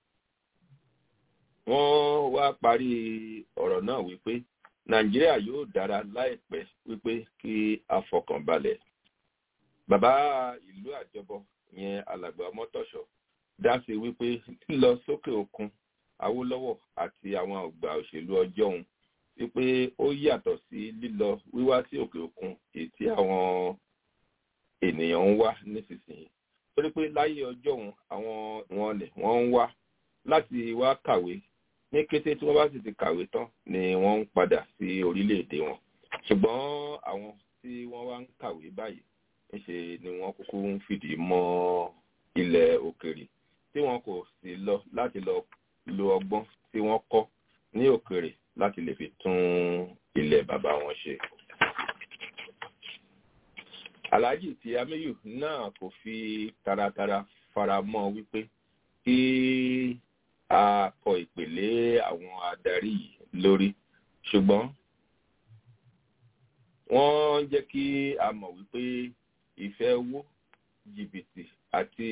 wọ́n wá parí ọ̀rọ̀ náà wípé nàìjíríà yóò dára láìpẹ́ wípé kí a fọkàn balẹ̀. bàbá ìlú àjọbọ ìyẹn alàgbà mọ́tọ̀ṣọ́ dá sí wípé lílọ sókè òkun awólọ́wọ̀ àti àwọn àgbà òṣèlú ọjọ́ òun wípé ó yàtọ̀ sí lílọ wíwá sí òkè òkun èyí tí àwọn ènìyàn ń wá nísinsìnyí torí pé láyé ọjọ́ òun àwọn wọn ni wọ́n ń wá láti wá kàwé ní kété tí wọ́n bá sì ti kàwé tán ni wọ́n ń padà sí orílẹ̀-èdè wọn ṣùgbọ́n àwọn tí wọ́n wá ń kàwé báyìí níṣe ni wọ́n kúkú ń fìdí mọ́ ilẹ̀ òkèrè tí wọn kò sì lọ láti lọ lo ọgbọ́n tí wọ́n kọ́ ní òkèrè láti lè fi tún ilẹ̀ bàbá wọn ṣe. Alhaji ti Amiyu náà kò fi taratara fara mọ́ wípé kí a kọ ìpèlé àwọn adarí yìí lórí ṣùgbọ́n wọ́n jẹ́ kí a mọ̀ wípé ìfẹ́ owó jìbìtì àti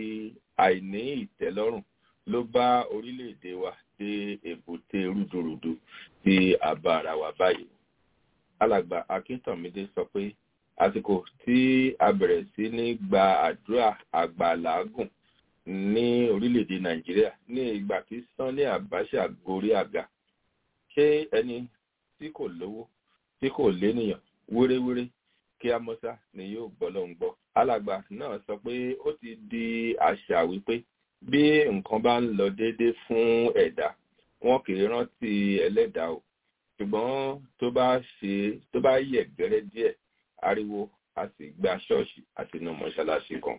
àìní ìtẹ́lọ́rùn ló bá orílẹ̀-èdè wa dé èbúté rúdurùdu tí a bá ara wa báyìí. alàgbà akíntànmídé sọ pé àsìkò tí a bẹ̀rẹ̀ sí ní gba àdúrà àgbàlágùn ní orílẹ̀-èdè nàìjíríà ní ìgbà tí sanni abacha gorí àga ṣé ẹni tí kò lówó tí kò lénìyàn wéréwéré kí a mọ́sá ni yóò gbọ́ ló ń gbọ́. alàgbà náà sọ pé ó ti di àṣà wípé bí nǹkan bá ń lọ déédé fún ẹ̀dá wọn kì í rántí ẹlẹ́dàá o ṣùgbọ́n tó bá ṣe tó bá yẹ̀ gẹ́rẹ́ díẹ̀ ariwo a sì gba ṣọ́ọ̀ṣì àti inú mọ́ṣáláṣí kan.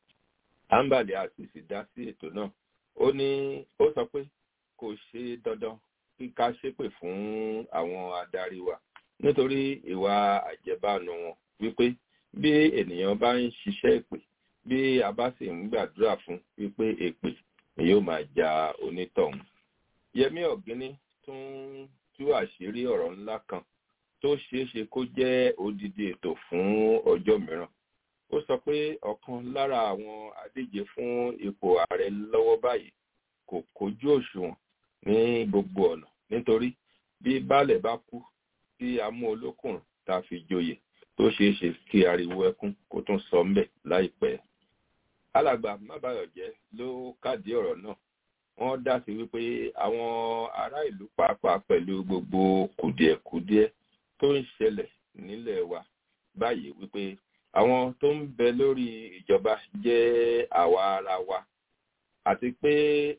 ambali a sì sì dá sí ètò náà ó ní ó sọ pé kò ṣe dandan kí ká ṣépè fún àwọn adarí wa nítorí ìwà àjẹbánu wọn wípé bí ènìyàn bá ń ṣiṣẹ́ ìpè bí a bá sì ń gbàdúrà fún wípé èpè ni yóò máa ja onítọ̀hún. yẹmí ọ̀gíní tún tú àṣírí ọ̀rọ̀ ńlá kan tó ṣeé ṣe kó jẹ́ odidi ètò fún ọjọ́ mìíràn. ó sọ pé ọ̀kan lára àwọn adíje fún ipò ààrẹ lọ́wọ́ báyìí kò kójú òṣùwọ̀n ní gbogbo ọ̀nà nítorí bí baálẹ̀ bá kú tí a mú olókùnrin tá a fi joyè tó ṣeé ṣe kí ariwo ẹkún kó tún sọ mbẹ láìpẹ́. alàgbà mábàyọ̀jẹ́ ló kádìí ọ̀rọ̀ náà wọ́n dá sí wípé àwọn ará ìlú pàápàá pẹ̀lú gbogbo kùdìẹ̀kudiẹ tó ń ṣẹlẹ̀ nílẹ̀ wa báyìí wípé àwọn tó ń bẹ lórí ìjọba jẹ́ àwa ara wa àti pé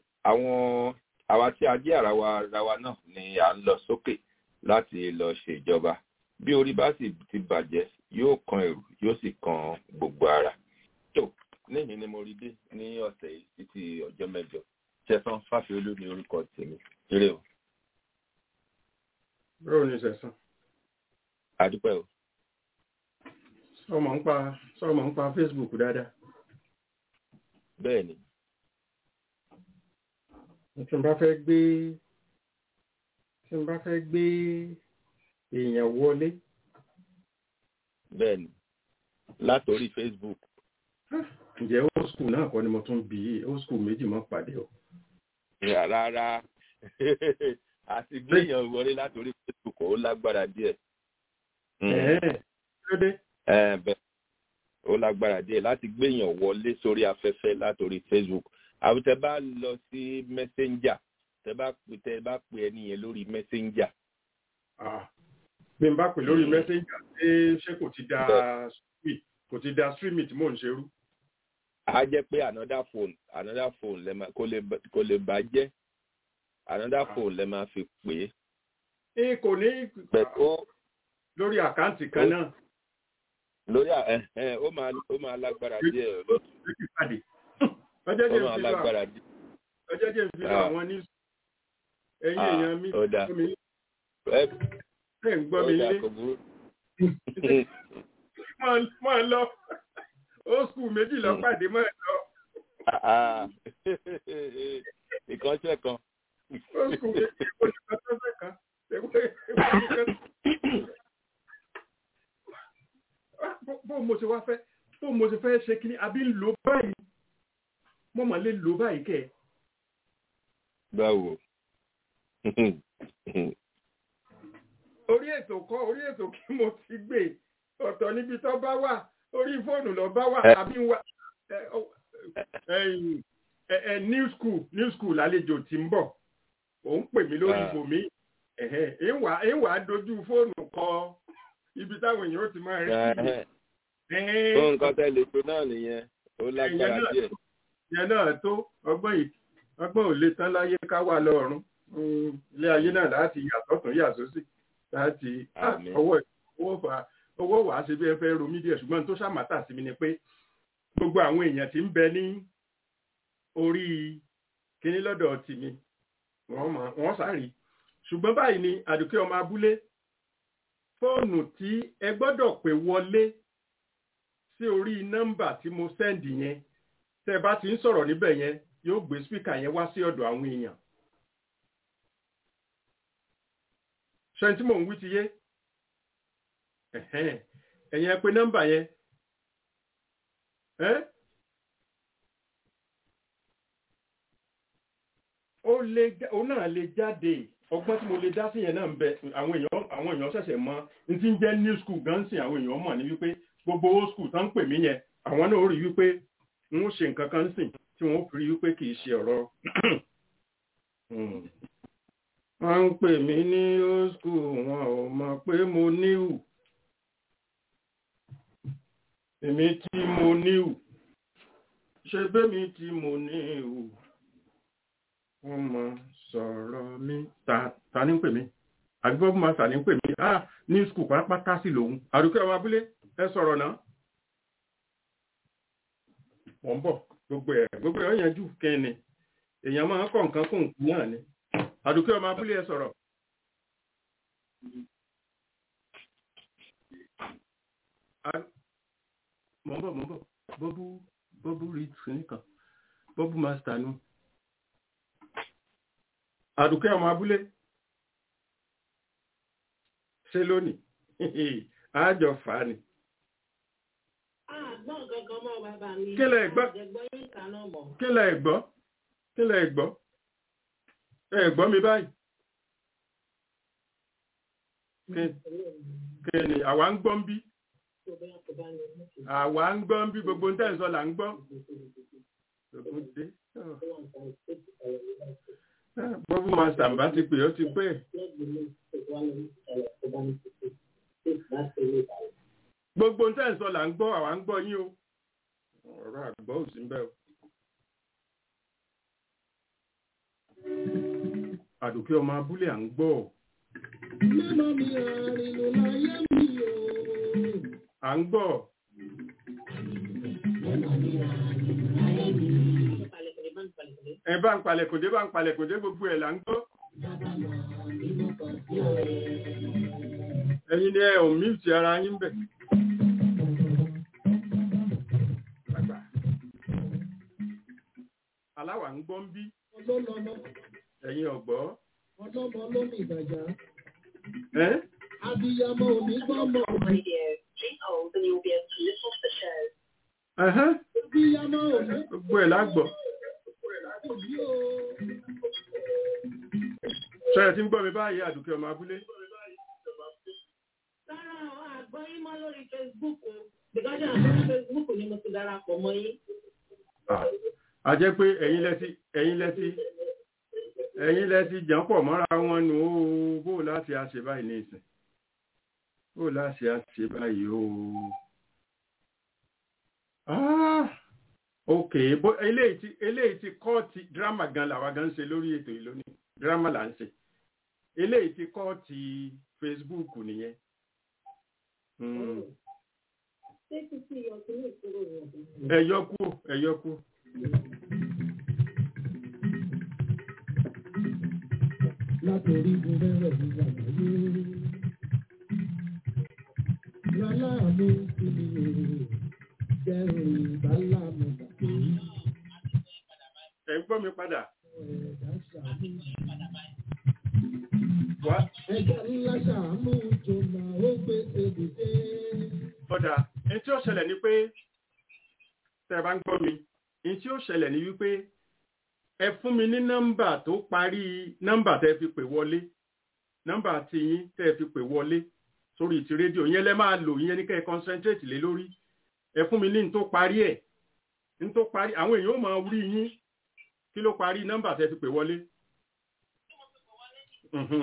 àwọn àwa tí a jẹ́ ara wa ara wa náà ni à ń lọ sókè láti lọ ṣèjọba bí orí bá sì ti bàjẹ́ yóò kan ẹ̀rù yóò sì kan gbogbo ara. tó níyìn ni mo rí dé ní ọ̀sẹ̀ yìí títí ọjọ́ mẹ́jọ ṣẹ̀fọ́n fáfiolú ní orúkọ tèmi eré o. báwo ni ṣẹ̀sán. àdúpẹ́ o. sọ́ọ̀mọ̀ ń pa sọ́ọ̀mọ̀ ń pa Facebook dáadáa. bẹ́ẹ̀ ni. tí n bá fẹ́ gbé tí n bá fẹ́ gbé èèyàn wọlé. bẹ́ẹ̀ ni látòrí Facebook. ǹjẹ́ old school náà kọ́ ni mo tún bí i old school méjì mọ́ pàdé o. rárá àti gbéyàn wọlé látòrí Facebook ó lágbára díẹ̀. lóde. bẹ́ẹ̀ ó lágbára díẹ̀ láti gbéyàn wọlé sórí afẹ́fẹ́ látòrí Facebook àwọn tẹ bá lọ sí Messenger tẹ bá pè tẹ bá pè ẹni yẹn lórí Messenger. bí n bá pè lórí Messenger ṣé ṣé kò ti da streaming kò ti da streaming tí mò ń ṣerú. a jẹ́ pé another phone another phone lẹ máa kò lè kò lè bàjẹ́ another phone lẹ máa fi pè é. ẹ kò ní lórí àkáǹtì kan náà. lórí ẹ ẹ ó máa ó máa lágbára díẹ̀ lọ́tún ọjọ́ jẹ́ ó máa lágbára díẹ̀. ọjọ́ jẹ́ ìfi lọ àwọn ní ẹ̀yìn èèyàn mi ó dáa ẹ̀ ń gbọ́ mi lé máa lọ ó skul méjì lọ pàdé máa lọ. ìkànṣẹ́ kan. ó skul méjì olùkọ́sọ́sẹ́ kan bó mo ṣe wá fẹ́ bó mo ṣe fẹ́ ṣe kí ni àbí ń lò báyìí mo mà lè lò báyìí kẹ́ ẹ̀. báwo. orí ètò kọ́ orí ètò kí mo ti gbé ọ̀tọ̀ níbi tó bá wà orí fóònù lọ bá wà àbí wà ẹ, ó- ẹ̀yìn, ẹ ẹ new school new school lálejò tí ń bọ̀ òun pè mí lórí Ah. ibòmí ẹ̀hẹ́ ìwà ìwà dojú fóònù kọ ibi táwọn èèyàn ó ti máa rí Ẹ̀hẹ́. ẹ̀hẹ́ fún nǹkan tẹ́ lè pe náà nìyẹn ó lágbára náà- díẹ̀. ìyẹn náà tó ọgbọ́n yìí ọgbọ́n ò lè tán láyé ká wà lọ́rùn Mm, ilé ayé náà láti yàtọ̀ tún yà sósì láti ah, Àmín. owó owó fà owó wà á ṣe bí ẹ fẹ́ romí díẹ̀ ṣùgbọ́n tó ṣàmátà sí mi ni pé gbogbo àwọn èèyàn tí ń bẹ ní orí kíní lọ́dọ̀ tìmí wọ́n mọ̀ wọ́n sáré ṣùgbọ́n báyìí ni àdùkẹ́ ọmọ abúlé fóònù tí ẹ gbọ́dọ̀ pè wọlé sí orí nọ́mbà tí mo sẹ́ndì yẹn tẹ́ bá ti ń sọ̀rọ̀ níbẹ̀ yẹn yóò gbé spíkà yẹn wá sí ọ̀dọ̀ àwọn èèyàn ṣe tí mò ń wí ti yé Ẹ̀hẹ́n. ẹ̀yin ẹ pè nọ́mbà yẹn ẹ́ ó lè já- ó náà lè jáde ọgbọ́n tí mo lè dá sí yẹn náà ń bẹ àwọn èèyàn àwọn èèyàn ṣẹ̀ṣẹ̀ mọ ní tí ń jẹ́ new school gan sí àwọn èèyàn mọ̀ ní wípé gbogbo old school tán ń pè mí yẹn àwọn náà ó rí wípé n ó ṣe nǹkan kan sìn tí wọ́n ó fi rí wípé kì í ṣe ọ̀rọ̀ Hmm. wọ́n ń pè mí ní old school wọn ò mọ̀ pé mo níhù èmi tí mo níhù ṣe bẹ́mi tí mo níhù wọ́n mọ sọ̀rọ̀ mi ta ta ní ń pè mí àgbẹ̀bọ́ máa tà ní ń pè mí ah ní skul pátápátá sí lòun àdúkẹ́ ọmọ abúlé ẹ sọ̀rọ̀ náà wọ́n ń bọ̀ gbogbo ẹ̀ gbogbo ẹ̀ ó yanjú kẹ́ni èèyàn máa ń kọ̀ nǹkan kún nǹkan náà ni àdúkẹ́ ọmọ abúlé ẹ sọ̀rọ̀. A- mọ̀ ń bọ̀ mọ̀ ń bọ̀ bọ́bú bọ́bú rí nìkan bọ́bú master nu àdùkẹ́ ọmọ abúlé ṣe lónìí àjọ fà á ni Àgbọ̀n kankan mọ́ bàbá mi. Kí lẹ gbọ́? Àjẹgbọ́n yín kaná mọ̀. kí lẹ gbọ́ kí lẹ gbọ́ ẹ gbọ́ mi báyìí Kí- kí ni àwa ń gbọ́ ń bí àwa ń gbọ́ ń bí gbogbo ń tẹ̀ ń sọ là ń gbọ́ gbogbo dé Ah, bọ́bú master bá ti pè ó ti pè gbogbo ń tẹ̀ ń sọ là ń gbọ́ àwa ń gbọ́ yín o ọ̀rọ̀ àgbọ̀ ò sí ń bẹ̀ o. àdùkẹ́ ọmọ abúlé à ń gbọ́ Mẹ́mọ́ mi àrìnlò láyé mi o. à ń gbọ́ ẹ bá ń palẹ̀kùndé bá ń palẹ̀kùndé gbogbo ẹ̀ là ń gbọ́ ẹ̀yin ni ẹ ò mìtì ara yín bẹ̀. Àgbà. aláwà ń gbọ́ ń bí Ọlọ́lọ́mọ ẹ̀yin ọ̀gbọ́ ọlọ́mọ ló ní ìgbàjá. ẹ́ Abiyamọ ò ní gbọ́mọ. ẹ̀hẹ́n, Abiyamọ ò ní gbogbo ẹ̀ lágbọ́ òbí o. ṣẹ́yẹ tí ń gbọ́ mi báyìí àdùkẹ́ ọmọ abúlé Sára àwọn àgbọ̀n yín mọ́ lórí Facebook o. Bìkọ́jà lórí Facebook ni mo ti darapọ̀ mọ́ yín. Ah, a jẹ́ pé ẹ̀yin lẹ́tí ẹ̀yin lẹ́tí ẹ̀yin lẹ́tí jàn pọ̀ mọ́ra wọn nù ó bó láti a ṣe báyìí ní ìsìn bó láti a ṣe báyìí ó Ah, ok bó eléyìí ti eléyìí ti kọ́ọ̀tì dírámà gan làwa gan ń ṣe lórí ètò yìí lónìí dírámà là ń ṣe eléyìí ti kọ́ọ̀tì Facebook nìyẹn. Hmm. Ṣé títí ọtí ní ìṣòro yẹn? ẹ yọ kúrò ẹ yọ kúrò. Látòrí gbogbo rẹ̀ ní àgbáyé. Láláàánú sí mi o. Jẹ́rìí ìbálàmù gbàgbé. ẹ ń gbọ́ mi padà. Ẹ̀dá ṣàánú. wá Ẹja ńlá ṣàánú jọ̀nà ó gbé ebùdé. ọ̀dà ẹni tí ó ṣẹlẹ̀ ni pé tẹ́ ẹ bá ń gbọ́ mi ẹni tí ó ṣẹlẹ̀ ni wípé ẹ fún mi ní nọ́mbà tó parí nọ́mbà tẹ́ ẹ fi pè wọlé nọ́mbà tí yín tẹ́ ẹ fi pè wọlé sórí ti rédíò yẹn lẹ́ máa lò yẹn ní kẹ́ ẹ concentrate lé lórí ẹ fún mi ní ní tó parí ẹ̀ n tó parí àwọn èèyàn ó máa rí yín kí ló parí nọ́mbà tẹ́ fi pè wọlé. Mhm.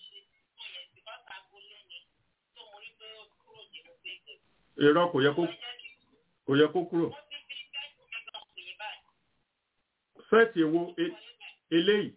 irọ́ kò yẹ kó kò yẹ kó kúrò. sẹ́ẹ̀tì èwo e- eléyìí.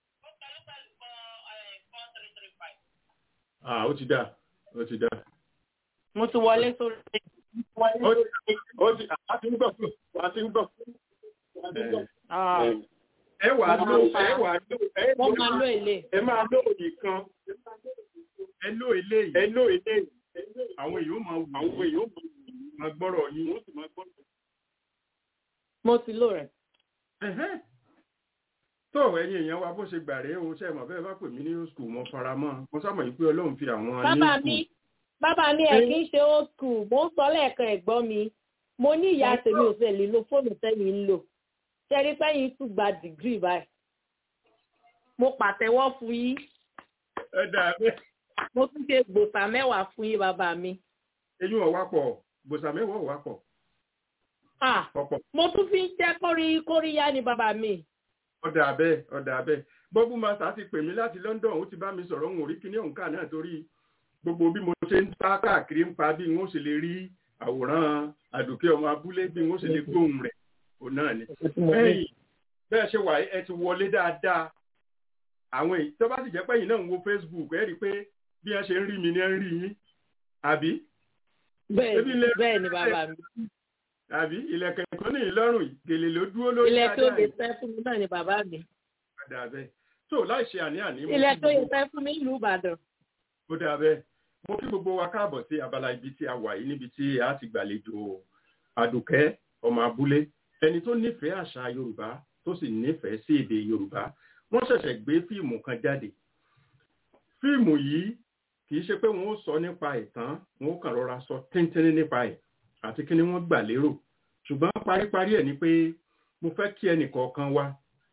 ah ó ti dá ó ti dá. mo ti wọlé sórí. ó ti ó ti a ti ń gbọ́ a ti ń gbọ́. Ah, ẹ wà á lò ẹ wà á lò ẹ wọ́n máa lo èlé. ẹ máa lò nìkan ẹ lò eléyìí ẹ lò eléyìí àwọn èèyàn máa wù àwọn èèyàn máa gbọ́rọ̀ yín wọ́n sì máa gbọ́rọ̀. mo ti lò rẹ̀. Ẹ̀hẹ́n. tó ẹ̀yin èèyàn wa bó ṣe gbà rèé o ṣe mọ̀ bẹ́ẹ̀ bá pè mí ní skul mo fara mọ́ mo sábà yìí pé ọlọ́run fi àwọn ní bàbá skul. mi bàbá mi ẹ̀ kì í ṣe old school mo ń sọ lẹ́ẹ̀kan ẹ̀gbọ́n mi mo ní ìyá tèmi ò sẹ́ẹ̀ lè lo fóònù tẹ́yìn ń lò ṣẹ́rí pẹ́yìn tún gba dìgírì báyìí mo pàtẹ́wọ́ fún yín ẹ dà bẹ́ẹ̀ mo tún ṣe gbòòsà mẹ́wàá fún yín bàbá mi eyín ọ̀wá pọ̀ gbòsà mẹ́wàá ọ̀wá pọ̀ Ah, ọ̀pọ̀ mo tún fi ń jẹ́ kórí kóríyá ni bàbá mi ọ̀dà abẹ́ ọ̀dà abẹ́ bọ́bú masa ti pè mí láti London ó ti bá mi sọ̀rọ̀ òun ò rí kíní òǹkà náà torí gbogbo bí mo ṣe ń bá káàkiri ń pa bí n ó ṣe lè rí àwòrán àdùkẹ́ ọmọ abúlé bí n ó ṣe lè gbóhùn rẹ̀ òun náà ni. bẹ́ẹ̀ bẹ́ẹ̀ ṣe wà ẹ ti wọlé dáadáa àwọn èyí tó bá sì jẹ́ pẹ́yìn náà ń wo Facebook ẹ rí i pé bí wọ́n ṣe ń rí mi ní ẹ ń rí yín àbí bẹ́ẹ̀ Ebi lè- bẹ́ẹ̀ ni bàbá mi àbí ilẹ̀kẹ̀ tó ní ìlọ́rùn yìí gèlè ló dúró lórí ilẹ̀ tó dáadáa lè yìí. fẹ́ fún mi náà ni bàbá mi Ó dà bẹ́ẹ̀ tó láì ṣe àní-àní mo ilẹ̀ kí tó lè gbogbo- fẹ́ fún mi ìlú Ìbàdàn ó dáa bẹ́ẹ̀ mo kí gbogbo wa káàbọ̀ sí abala ibi tí a wà yìí níbi tí a ti gbàlejò àdùkẹ́ ọmọ abúlé ẹni tó nífẹ̀ẹ́ àṣà yorùbá tó sì nífẹ̀ẹ́ sí èdè yorùbá wọ́n ṣẹ̀ṣẹ̀ gbé fíìmù kan jáde fíìmù yìí kì í ṣe pé wọ́n ó sọ nípa ìtàn wọ́n ó kàn rọra sọ tíntínní nípa ẹ̀ àti kí ni wọ́n gbà lérò ṣùgbọ́n paríparí ẹ̀ ni pé mo fẹ́ kí ẹnìkọ̀ọ̀kan wa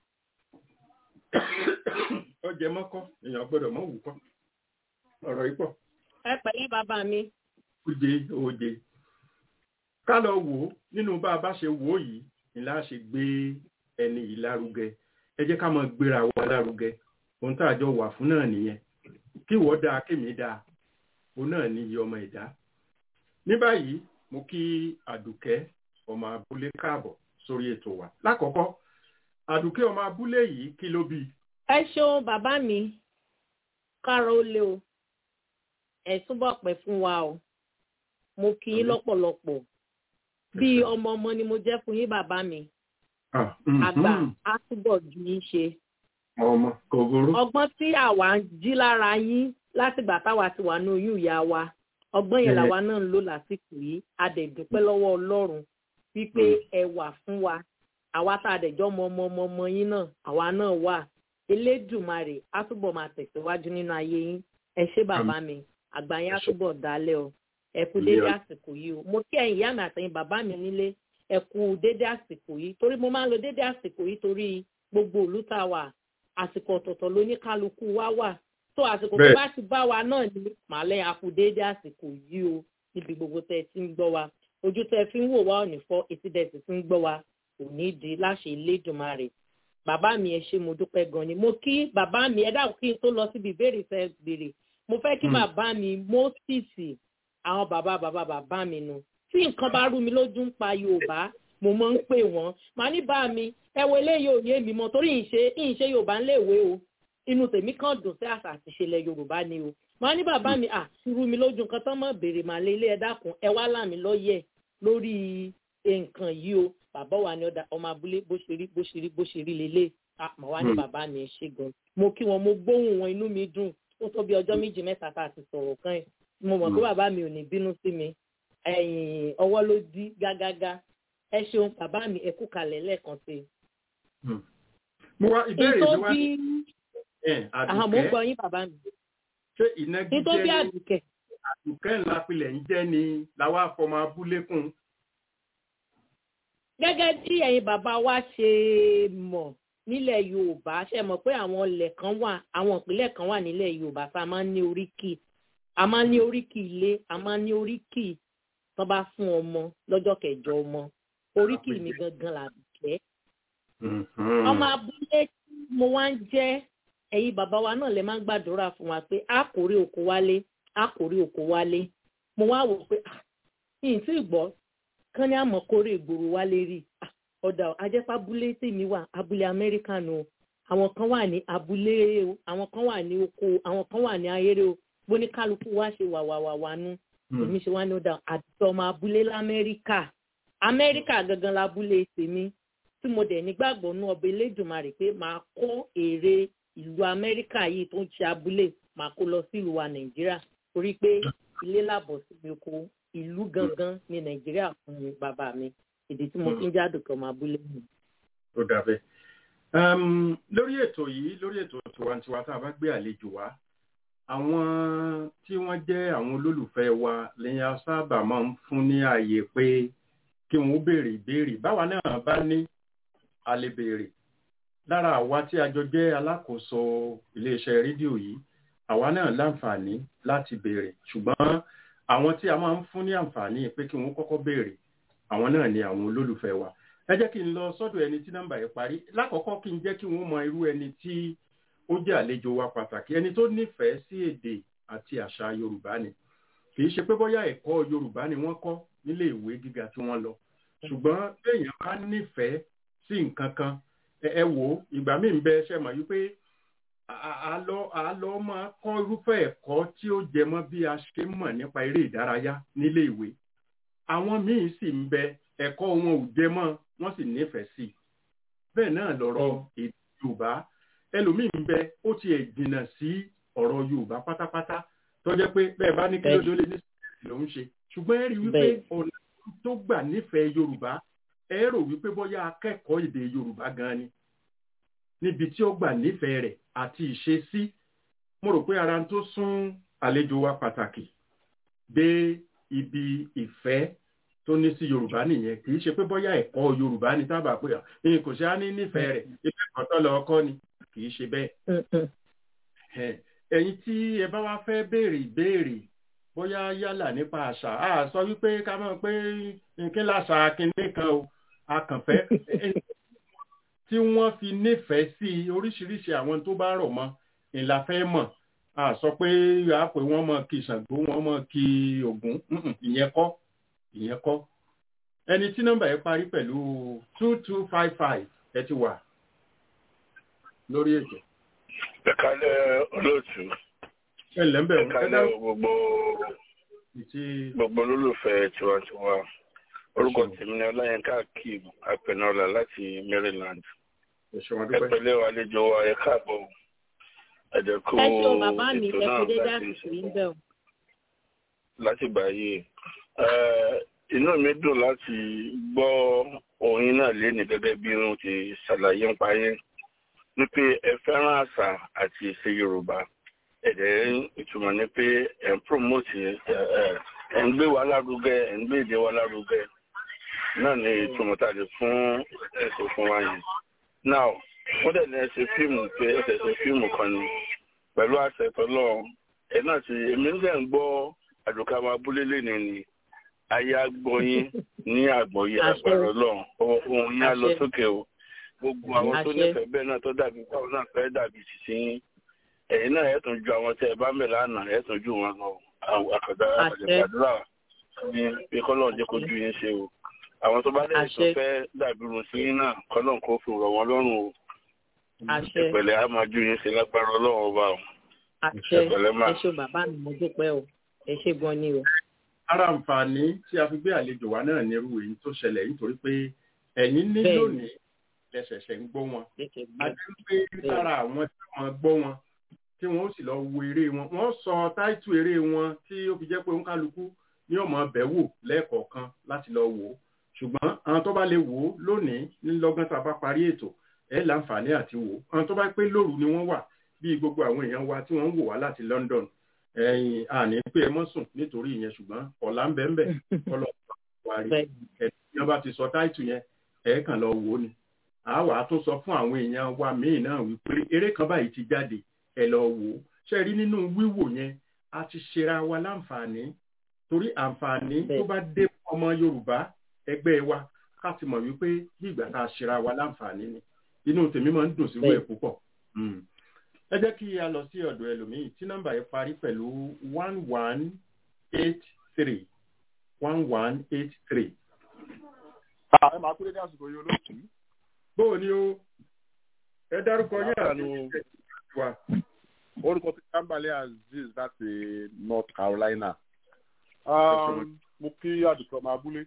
ọjẹ́ mọ́kọ́ èèyàn gbọ́dọ̀ mọ́ wù kọ́ ọ̀rọ̀ yìí pọ̀ ẹ pẹ̀lẹ́ bàbá mi oje oje ká lọ wò ó nínú bá a bá ṣe wò ó yìí ni láà ṣe gbé ẹni yìí lárugẹ ẹ jẹ́ ká máa gbéra wa lárugẹ ohun tá a jọ wà fún náà nìyẹn kí ìwọ dáa kémi dáa òun náà ní iye ọmọ ẹ̀dá ní báyìí mo kí àdùkẹ́ ọmọ abúlé káàbọ̀ sórí ètò wa lákọ̀ọ́kọ́ àdùkẹ́ ọmọ abúlé yìí kí ló bí ẹ ṣeun bàbá mi káàárọ̀ ó lé o ẹ túbọ̀ pẹ́ fún wa o mo kí yín lọ́pọ̀lọpọ̀ bí ọmọ ọmọ ni mo jẹ́ fún yín bàbá mi Ah, mhm. àgbà á túbọ̀ ju yín ṣe ọmọ kò burú ọgbọ́n tí àwa ń jí lára yín látìgbà táwa ti wà ní oyún ìyá wa ọgbọ́n yẹn Bẹ́ẹ̀. làwa náà ń lò lásìkò yìí a dẹ̀ dúpẹ́ lọ́wọ́ ọlọ́run wípé ẹ wà fún wa àwa tá a dẹ̀ jọ́ mọ ọmọ ọmọ ọmọ yín náà àwa náà wà elédùmarè á túbọ̀ máa tẹ̀síwájú nínú ayé yín ẹ ṣé bàbá mi àgbà yín á túbọ̀ dálẹ̀ o ẹ kú dédé Yeah. àsìkò yìí o mo kí ẹ̀yin ìyá mi àtẹ̀yin bàbá mi nílé ẹ kú dédé àsìkò yìí torí mo máa ń lo dédé àsìkò yìí torí gbogbo ìlú tá a wà àsìkò ọ̀tọ̀ọ̀tọ̀ ló ní kálukú wa wà tó àsìkò tó Bẹ́ẹ̀. bá ti bá wa náà ní màálẹ̀ a kú dédé àsìkò yìí o níbi gbogbo tẹ́ ẹ ti ń gbọ́ wa ojú tẹ́ ẹ fi ń wò wá ò ní fọ́ etí tẹ́ ẹ sì fi ń gbọ́ wa kò ní di láṣẹ Elédùmarè bàbá mi ẹ ṣé mo dúpẹ́ gan ni mo kí bàbá mi ẹ dáhùn kí n tó lọ síbi ìbéèrè tẹ́ béèrè mo fẹ́ kí Mm. bàbá mi Mósìsì àwọn bàbá bàbá bàbá mi nu tí nǹkan bá rú mi lójú ń pa Yorùbá mo máa ń pè wọ́n màá ní bá mi ẹ wo eléyìí ò yé mi mọ́ torí ìṣe ìṣe Yorùbá ń léèwé o inú tèmi kàn dùn sí àṣà àti ìṣẹ̀lẹ̀ Yorùbá ni o màá ní bàbá mi à ti rú mi lójú nǹkan tán mọ̀ béèrè màá lé ilé ẹ dákun ẹ wá là mí lọ́yẹ̀ lórí nǹkan yìí o bàbá wa ni ọ̀dà ọmọ abúlé bó ṣe rí bó ṣe rí bó ṣe rí lélẹ̀ àmọ́ wá ní Hmm. bàbá mi ẹ ṣé gan mo kí wọn mo gbóhùn wọn inú mi dùn ó tó bí ọjọ́ méjì mẹ́ta tá a ti sọ̀rọ̀ kan ẹ̀ mo mọ̀ pé Hmm. bàbá mi ò ní bínú sí mi ẹ̀yìn ọwọ́ ló dí gágágá ẹ ṣeun bàbá mi ẹ kú kalẹ̀ lẹ́ẹ̀kan sí i. mo wá ìbéèrè nítorí mi wá bí ẹ̀ àwọn mo ń àdùkẹ́ gbọ́ yín bàbá mi ṣé ìnagijẹ nítorí bí ní àdùkẹ́ àdùkẹ́ ńlá pilẹ̀ ń jẹ́ ni làwa fọmọ abúlé kún gẹ́gẹ́ bí ẹ̀yin bàbá wa ṣe mọ̀ nílẹ̀ yorùbá ṣe mọ̀ pé àwọn ilẹ̀ kan wà àwọn ìpínlẹ̀ kan wà nílẹ̀ yorùbá tá a máa ń ní oríkì a máa ń ní oríkì ilé a máa ń ní oríkì tó bá fún ọmọ lọ́jọ́ kẹjọ ọmọ oríkì mi gangan làbìkẹ́ ọmọ abúlé tí mo wá ń jẹ́ ẹ̀yin bàbá wa náà lè máa ń gbàdúrà fún wa pé a kò rí oko wálé a kò rí oko wálé mo wá wò pé ah yìí tí ì gbọ́ kán ní àmọ́ kórè ìgboro wálé rí Ah, ọ̀dà ajẹ́pá abúlé tèmi wà abúlé amẹ́ríkà nù o àwọn kan wà ní abúlé o àwọn kan wà ní oko o àwọn kan wà ní ayéré o bóní kálukú wá ṣe wàwàwàwà nù èmi ṣe wá ní ọ̀dà àti ọmọ abúlé lamẹ́ríkà amẹ́ríkà gangan labúlé tèmi tí mo dẹ̀ nígbàgbọ́ nú ọba elédùnmarè pé màá kó èrè ìlú amẹ́ríkà yìí tó ń ṣe abúlé màá kó lọ sílùú wa nàìjíríà torí pé ilé làbọ̀ síbi oko ìlú gangan ní nàìjíríà fún mi bàbá mi èdè tí mo fi ń jáde kọ́ ọmọ abúlé mi. tó dàbẹ́. Um, lórí ètò yìí lórí ètò tiwantiwa tá a bá gbé àlejò wá àwọn tí wọ́n jẹ́ àwọn olólùfẹ́ wa lẹ́yìn a sábà máa ń fún ní ààyè pé kí wọ́n béèrè ìbéèrè báwa náà bá ní a lè béèrè lára àwa tí a jọ jẹ́ alákòóso iléeṣẹ́ rédíò yìí àwa náà láǹfààní láti béèrè ṣùgbọ́n àwọn tí a máa ń fún ní àǹfààní pé kí wọ́n kọ́kọ́ béèrè àwọn náà ni àwọn olólùfẹ́ wa ẹ jẹ́ kí n lọ sọ́dọ̀ ẹni tí nọ́mbà yẹn parí lákọ̀ọ́kọ́ kí n jẹ́ kí wọ́n mọ irú ẹni tí ó jẹ́ àlejò wa pàtàkì ẹni tó nífẹ̀ẹ́ sí èdè àti àṣà yorùbá ni kì í ṣe pé bóyá ẹ̀kọ́ yorùbá ni wọ́n kọ́ nílé ìwé gíga tí wọ́n lọ ṣùgbọ́n béèyàn bá nífẹ̀ẹ́ sí nǹkan kan ẹ ẹ wò ó ìgbà míì ń bẹ ṣe mọ̀ wípé àlọ́ àlọ́ máa kọ́ irúfẹ́ ẹ̀kọ́ tí ó jẹ mọ́ bí a ṣe mọ̀ nípa eré ìdárayá nílé ìwé àwọn míì sì ń bẹ ẹ̀kọ́ wọn ò jẹ mọ́ wọ́n sì nífẹ̀ẹ́ sí i bẹ́ẹ̀ náà lọ̀rọ̀ èdè yorùbá ẹlòmíì ń bẹ ó tiẹ̀ jìnnà sí ọ̀rọ̀ yorùbá pátápátá tó jẹ́ pé bẹ́ẹ̀ bá ní kí ló dé ní sẹ́ẹ̀sì ló ń ṣe ṣùgbọ́n ẹ rí wípé ọ̀nà tó gbà nífẹ̀ẹ́ yorùbá ẹ rò wípé bóyá akẹ́kọ̀ọ́ èdè yorùbá gan ni níbi tí ó gbà nífẹ̀ẹ́ rẹ̀ àti ìṣesí mo rò pé ara tó sún àlejò wa pàtàkì dé ibi ìfẹ́ tó ní sí yorùbá nìyẹn kì í ṣe pé bóyá ẹ̀kọ́ yorùbá ni tábà pé ẹ̀yin kò ṣe á ní nífẹ̀ẹ́ rẹ̀ ibi ẹ̀kọ́ tó lọ ọkọ́ ni kì í ṣe bẹ́ẹ̀. ẹ̀yin tí ẹ bá wá fẹ́ béèrè ìbéèrè bóyá yálà nípa àṣà á sọ wípé ká mọ̀ pé kí láṣà kinní kan o akànfẹ́ tí wọ́n fi nífẹ̀ẹ́ sí oríṣiríṣi àwọn tó bá rọ̀ mọ́ ìlà fẹ́ mọ̀ a sọ pé a pè wọ́n mọ̀ kí Ṣàngó wọ́n mọ̀ kí Ògún ìyẹn kọ́ ìyẹn kọ́ ẹni tí nọ́mbà yẹn parí pẹ̀lú two two five five ẹ ti wà lórí ètò. ẹ̀kálẹ̀ olóòtú ẹ ǹlẹ́ ń bẹ̀ ẹ̀kálẹ̀ gbogbo gbogbo olólùfẹ́ tiwantiwa orúkọ tèmi ni ọláyínká akeem apẹnọlá láti Maryland ẹpẹ̀lẹ́ wa àlejò wa ẹ káàbọ̀ ẹdẹkù ẹ ṣeun bàbá mi ẹ ètò kò dé náà dáàbò sí ń bẹ̀ o. láti báyìí inú mi dùn láti gbọ́ orin náà léni gẹ́gẹ́ bí wọ́n ti ṣàlàyé ń parí wípé ẹ fẹ́ràn àṣà àti ìṣe Yorùbá ẹ̀dẹ̀ ìtumọ̀ ni pé ẹ̀ ń promote ẹ̀ ń gbé wa lárugẹ ẹ̀ ń gbé èdè wa lárugẹ náà ni ìtumọ̀ tá a lè fún ẹ̀sìn fún wa yẹn. now wọ́n dẹ̀ ní ẹ ṣe fíìmù pé ẹ ṣe ṣe fíìmù kan ni pẹ̀lú àṣẹ tọ́lọ́ ẹ̀ náà ti èmi ń dẹ̀ ń gbọ́ àdùkà máa búlé lẹ́nu ni ayé agbọ́yín ní àgbọ̀yé àgbàrá ọlọ́run ohun yín á lọ sókè o gbogbo àwọn tó nífẹ̀ẹ́ bẹ́ẹ̀ náà tó dàbí báwọn náà fẹ́ dàbí sísìn ẹ̀yin náà ẹ̀ tún ju àwọn tẹ́ ẹ bá mẹ́ lánàá ẹ̀ tún ju wọn lọ àkàdá àgbàdúrà ní pé kọ́lọ́n jẹ́ kójú yín ṣe o àwọn tó bá dẹ̀ tó fẹ́ dàbí irun sí yín náà kọ́lọ́n kó fi rọ̀ wọ́n lọ́rùn o ìpẹ̀lẹ́ á máa ju yín ṣe lágbára ọlọ́run ọba o àṣẹ ẹ ṣe bàbá mi mo dúpẹ́ o ẹ ṣe gan ni o. ara àǹfààní tí a fi gbé àlejò wa náà ní irú èyí tó ṣẹlẹ̀ nítorí pé ẹ̀yin ní Bẹ́ẹ̀ni. lónìí lẹ́sẹ̀ṣẹ̀ ń gbọ́ wọn àti pé lára àwọn tí wọ́n gbọ́ wọn tí wọ́n ó sì lọ wo eré wọn wọ́n sọ táìtù eré wọn tí ó fi jẹ́ pé òǹkálukú ní ọmọ bẹ̀ wò lẹ́ẹ̀kọ̀ọ̀kan láti lọ wò ó ṣùgbọ́n àwọn tó bá lè wò ó lónìí nílọ́gán tá a bá parí ètò ẹ̀ láǹfààní àti wò ó àwọn tó bá pé lóru ni wọ́n wà bí gbogbo àwọn èèyàn wa tí wọ́n ń wò wá láti London ẹ̀yìn àní pé ẹ mọ́ sùn nítorí ìyẹn ṣùgbọ́n ọ̀la ń bẹ ń bẹ kọ́lọ́ wa rí ẹ̀yìn bá ti sọ táìtù yẹn ẹ̀ kàn lọ wò ó ni àwa tó sọ fún àwọn èèyàn wa míì náà wípé eré kan báyìí ti jáde ẹ lọ wò ó ṣe rí nínú wíwò yẹn a ti ṣera wa láǹfààní torí àǹfààní tó bá dé ọmọ Yorùbá ẹgbẹ́ wa ká ti mọ̀ wípé bí ìgbà tá a ṣera wa láǹfààní ni inú tèmi máa ń dùn sí wẹ̀ púpọ̀ ẹ jẹ́ kí a lọ sí ọ̀dọ̀ ẹlòmíì tí nọ́mbà yẹn parí pẹ̀lú one one eight three one one eight three. ẹ máa kúrẹ́ ní àsìkò yìí olóòtú. bóò ni o ẹ dárúkọ yín àti wa. orúkọ tí kámbàlẹ̀ aziz láti north carolina. mo kí àdùkọ ọmọ abúlé.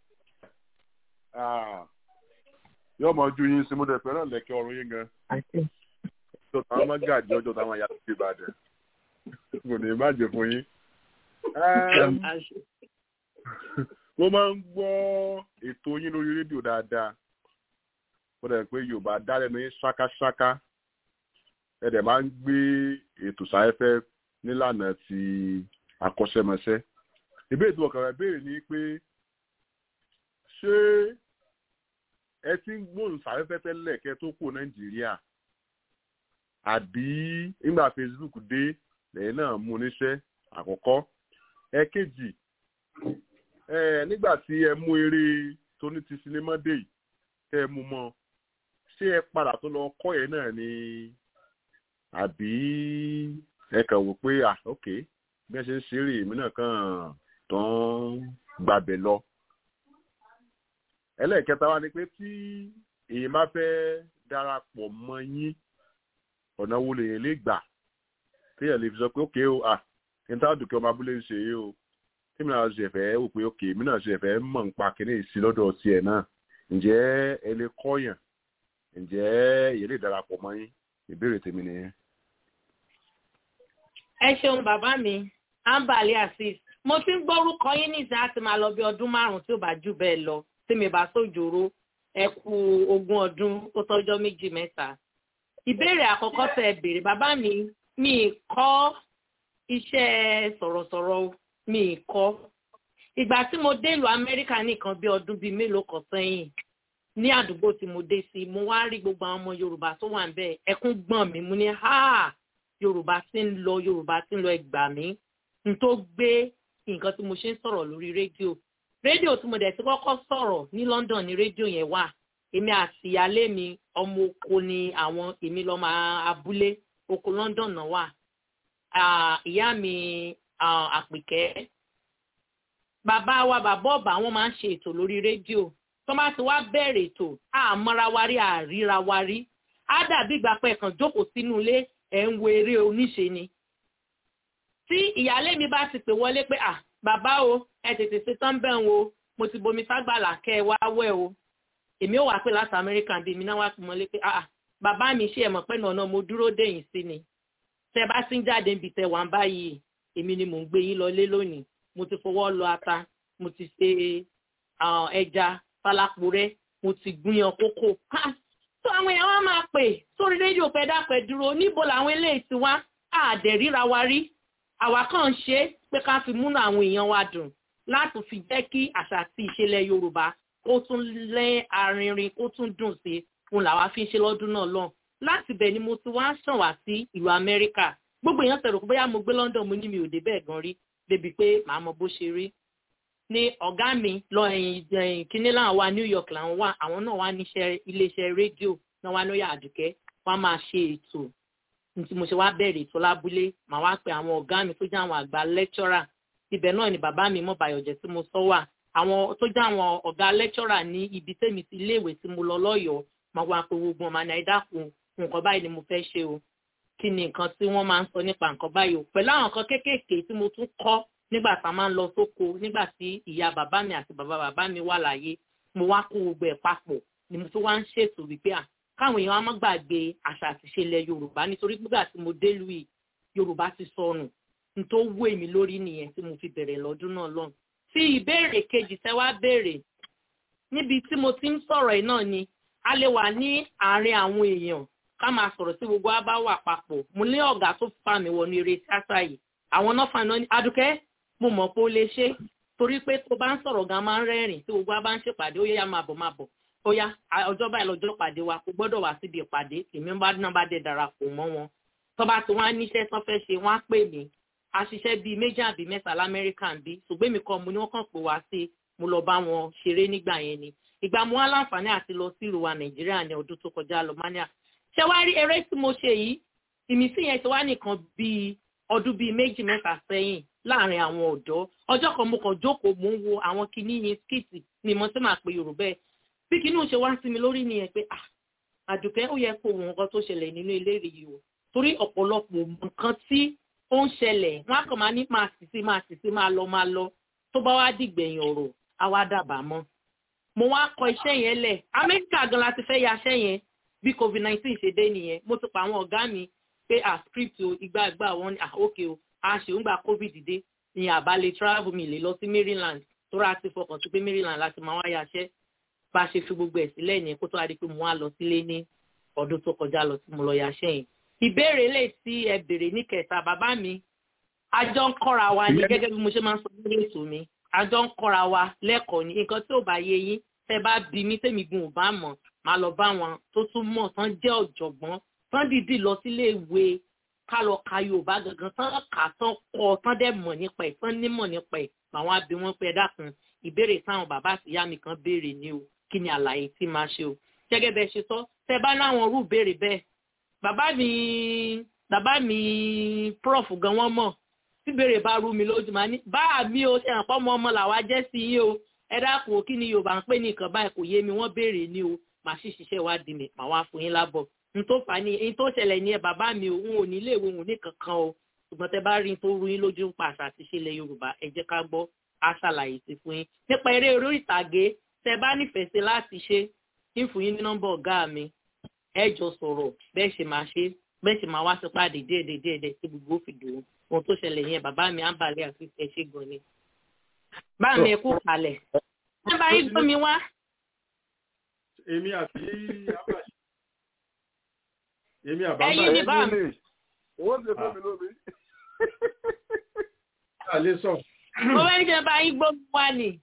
yóò mọ ojú yín sí mo dẹ̀ fẹ́ràn lẹ́kẹ́ ọrùn yín gan. ọjọ́ táwọn máa gàjẹ́ ọjọ́ táwọn yàtọ̀ sí ìbàdàn. kò ní má jẹ fún yín. mo máa ń gbọ́ ètò yín lórí rédíò dáadáa mo dẹ̀ pé yorùbá dálẹ́nu yín ṣákáṣáká ẹ dẹ̀ máa ń gbé ètò sáfẹ́fẹ́ nílànà ti akọ́ṣẹ́mọṣẹ́ ìbéèrè tó ọkàn rẹ̀ béèrè ni pé ṣé ẹ ti ń gbóhùn sáfẹ́fẹ́ tẹ́lẹ̀ kẹ́ tó kó nàìjíríà àbí nígbà facebook dé lẹ́yìn náà mú níṣẹ́ àkọ́kọ́ ẹ̀kejì nígbà tí ẹ mú eré tó ní ti sinimá dé yìí tẹ́ ẹ mú mọ́ ṣé ẹ padà tó lọ kọ́ ẹ̀ náà ni àbí ẹ kàn wò pé ah ok bí ẹ ṣe ń ṣeré èmi náà kàn tán gbàbẹ̀ lọ. ẹlẹ́ẹ̀kẹta wa ni pé tí èyí máa fẹ́ darapọ̀ mọ́ yín ọ̀nà wo lèyìn lè gbà téèyàn lè fi sọ pé ok o ah kí n tá dùkẹ́ ọmọ abúlé ń ṣe yìí o tí mi náà ṣe fẹ́ wò pé ok mi náà ṣe fẹ́ mọ̀ nípa kíní ìsí lọ́dọ̀ tiẹ̀ náà ǹjẹ́ ẹ lè kọ́yàn ǹjẹ́ èyí lè darapọ̀ mọ́ yín ìbéèrè tèmi nìyẹn. ẹ ṣeun bàbá mi ambali asis mo ti ń gbórúkọ yín nísìnyí àti máa lọ bí ọdún márùn-ún tí ò bá jù bẹ́ẹ̀ lọ tí mi bá sójòrò ẹ kú ogún ọdún tó tọ́jọ́ méjì mẹ́ta. ìbéèrè àkọ́kọ́ tẹ ẹ béèrè bàbá mi mi kọ́ iṣẹ́ sọ̀rọ̀sọ̀rọ̀ mi kọ́ ìgbà tí mo dé ìlú amẹ́ríkà nìkan bí ọdún bíi mélòó kan sẹ́yìn ní àdúgbò tí mo dé sí mo wá rí gbogbo àwọn ọmọ yorùbá tó wà níbẹ̀ ẹkún gbọ̀n mi mo ní ha yorùbá ti ń lọ yorùbá ti ń lọ ẹgbà mí n tó gbé nǹkan tí mo ṣe ń sọ̀rọ̀ lórí rédíò rédíò tí mo dẹ̀ ti kọ́kọ́ sọ̀rọ̀ ní london ní rédíò yẹn wà èmi àti ìyálé mi ọmọ oko ni àwọn èmi lọ́mọ abúlé oko london náà wà ìyá mi àpèkẹ́ bàbá wa bàbá ọ̀bà wọn máa ń ṣe ètò lórí rédíò tó bá ti wá bẹ̀rẹ̀ ètò àmọ́ra wa rí àríra wa rí á dàbí ìgbà pẹ́ kan jókòó sínú ilé ẹ̀ ń wo eré oníṣe ni. tí ìyáálé mi bá ti pè wọlé pé à bàbá o ẹ tètè ṣe tán bẹ́ẹ̀ o mo ti bomi ságbàlà kẹ́ ẹ wá wẹ̀ o èmi ò wá pé láti amẹ́ríkà bíi mi náà wá pè mọ́lé pé à bàbá mi ṣe ẹ̀mọ̀ pẹ́ nànà mo dúró dèyìn sí ni tẹ bá ti ń jáde níbi tẹ wà ń báyìí èmi ni mò ń gbé yín lọlé lónìí mo ti fọwọ́ lọ ata mo ti ṣe ẹja falapurẹ mo ti gbìyàn kókó tó àwọn èèyàn wá máa pè sórí rédíò pẹ dápẹ dúró níbo làwọn eléyìí ti wá àdẹ̀ríra wa rí àwa kàn ń ṣe pé ká fi múnú àwọn èèyàn wa dùn láti fi jẹ́ kí àṣà àti ìṣẹ̀lẹ̀ yorùbá kó tún lẹ́ arinrin kó tún dùn sí fún làwa fi ń ṣe lọ́dún náà lọ́n láti bẹ̀ ni mo ti wá ṣàn wá sí ìlú amẹ́ríkà gbogbo èèyàn tẹ̀rọ bóyá mo gbé london mo ní mi ò dé bẹ́ẹ̀ gan rí débi pé màá mọ bó ṣe rí ní ọ̀gá mi lọ ẹ̀yìn kíní láwọn wa new york làwọn wà àwọn náà wà níṣẹ́ iléeṣẹ́ rédíò náà wà lóyè àdùkẹ́ wọ́n máa ṣe ètò tí mo ṣe wá bẹ̀rẹ̀ ètò lábúlé màá wá pe àwọn ọ̀gá mi tó jẹ́ àwọn àgbà lẹ́kṣọ́rà ibẹ̀ náà ni bàbá mi mọ̀ bàyọ̀jẹ̀ tí mo sọ wà àwọn tó jẹ́ àwọn ọ̀gá lẹ́kṣọ́rà ní ibi tẹ́mi ti iléèwé tí mo lọ lọ́yọ̀ọ́ màá wá pe gbogbo ọmọ àná ẹ̀dákun nǹkan báyìí ni mo fẹ́ ṣe o kí ni nǹkan tí wọ́n máa ń sọ nípa nǹkan báyìí o pẹ̀lú àwọn nǹkan kéékèèké tí mo tún kọ́ nígbà tá a máa ń lọ sóko nígbà tí ìyá bàbá mi àti bàbá bàbá mi wà láyé mo wá kó gbogbo ẹ̀ papọ̀ ni mo tún wá ń ṣètò wípé à káwọn èèyàn á má gbàgbé àṣà àti ìṣẹ̀lẹ̀ yorùbá nítorí nígbà tí mo dé lu yìí yorùbá ti sọnù n tó wú èmi lórí nìyẹn tí mo fi bẹ̀rẹ̀ lọ́dún náà lọ́n tí ìbéèrè kejì tẹ́ wá béèrè níbi tí mo ti ń sọ̀rọ̀ yìí náà ni a lè wà ní àárín àwọn èèyàn ká máa sọ̀rọ̀ sí gbogbo abá wà papọ̀ mo ní ọ̀gá tó fà mí wọnú eré tíátà yìí àwọn náà fàánà ní adùkẹ́ mo mọ̀ pé ó lè ṣe torí pé tó bá ń sọ̀rọ̀ gan máa ń rẹ́rìn tí gbogbo abá ń ṣèpàdé ó yá máa bọ̀ máa bọ̀ ó yá ọjọ́ báyìí lọ́jọ́ pàdé wa kò gbọ́dọ̀ wá síbi ìpàdé èmi bá náà bá dé darapọ̀ mọ́ wọn tó bá ti wọ́n á níṣẹ́ tán fẹ́ ṣe wọ́n á pè mí a ṣiṣẹ́ bíi méjì àbí mẹ́ta lamẹ́ríkà ń bí ṣùgbọ́n èmi kan mo ní wọ́n kàn pé wá sí mo lọ bá wọn ṣeré nígbà yẹn ni ìgbà mo wá láǹfààní àti lọ sí ìlú wa nàìjíríà ní ọdún tó kọjá lọ mania ṣé wàá rí eré tí mo ṣe yìí ìmísí yẹn ti wá nìkan bíi ọdún bíi méjì mẹ́ta sẹ́yìn láàrin àwọn ọ̀dọ́ ọjọ́ kan mo kàn jókòó mo ń wo àwọn kinní yẹn skìtì ni mo ti máa pe yorùbá ẹ̀ bí kinní ò ṣe wá sí mi lórí nìyẹn pé ah àdùkẹ́ ó yẹ kó wo nǹkan tó ṣẹlẹ̀ nínú ilé rẹ̀ yìí o torí ọ̀pọ̀lọpọ̀ nǹkan tí ó ń ṣẹlẹ̀ wọ́n á kàn máa ní máa sì sí máa sì sí máa lọ máa lọ tó bá wá dìgbẹ̀yìn ọ̀rọ̀ á wá dàbà mọ́ mo wá kọ iṣẹ́ yẹn lẹ̀ amẹ́ríkà gan la ti fẹ́ ya iṣẹ́ yẹn bí covid nineteen ṣe dé nìyẹn mo ti pa àwọn ọ̀gá mi pé à script o ìgbà ìgbà wọn ni à ókè o a ṣe ń gba covid dé ní àbálẹ̀ travel mi lè lọ sí maryland tó rà ti fọkàn sí pé maryland láti máa wá yaṣẹ́ bá a ṣe fi gbogbo ẹ̀ sílẹ̀ ní kó tó wá di pé mo wá lọ sílé ní ọdún tó kọjá lọ tí mo lọ yaṣẹ́ yẹn ìbéèrè lè tí ẹ béèrè ní kẹta bàbá mi àjọ ń kọ́ra wa ní gẹ́gẹ́ bí mo ṣe máa ń sọ lórí ètò mi àjọ ń kọ́ra wa lẹ́kọ̀ọ́ ní nǹkan tí ò bá yé yín tẹ bá bí mi tèmi gun ò bá mọ̀ máa lọ bá wọn tó tún mọ̀ tán jẹ́ ọ̀jọ̀gbọ́n tán dìdí lọ sílé ìwé ká lọ ka yorùbá gangan tán kà tán kọ tán dẹ̀ mọ̀ nípa ẹ̀ tán nímọ̀ nípa ẹ̀ àwọn abẹ wọn pé ẹ dákun ìbéèrè táwọn bàbá àtìyá mi kan béèrè ni o kí ni àlàyé tí máa ṣe o gẹ́gẹ́ bẹ́ẹ̀ ṣe sọ tẹ bá láwọn rú béèrè bẹ́ẹ̀ bàbá mi bàbá mi prof gan wọn mọ̀ tí béèrè bá rú mi lójú máa ní bá mi o ṣe hàn pọ́ ọmọ ọmọ làwa jẹ́ sí yín o ẹ dákun o kí ni yorùbá ń pè ní nǹkan báyìí kò yé mi wọ́n béèrè ni o màá sì ṣiṣẹ́ ìwádìí mi màá wá fún yín lábọ̀ n tó fà á ní n tó ṣẹlẹ̀ ní ẹ bàbá mi o n ò ní ilé ìwé òun ní kankan o ṣùgbọ́n tẹ bá rí n tó rú yín lójú ń pa àṣà àti ìṣẹ̀lẹ̀ yorùbá ẹ jẹ́ ká gbọ́ á ṣàlàyé sí fún yín nípa eré orí ìtàgé tẹ bá nífẹ̀ẹ́ sí láti ṣe ń fún yín ní nọ́mbà ọ̀gá mi ẹ jọ sọ̀rọ̀ bẹ́ẹ̀ ṣe máa ṣe bẹ́ẹ̀ ṣe máa wá sí pàdé díẹ̀díẹ̀ díẹ̀díẹ̀ tí gbogbo fi dùn ohun tó ṣẹlẹ̀ yẹn bàbá mi á balẹ̀ àti ẹ ṣe gan ni. bá mi ẹ kú kalẹ̀ ẹ bá yín gbọ́ mi wá. èmi àti abáṣe èmi àbábá ẹyin ní bá mi. owó ṣe fún mi lómi. a lè sọ. mo fẹ́ ní kí ẹ bá yín gbọ́ mi wá ni.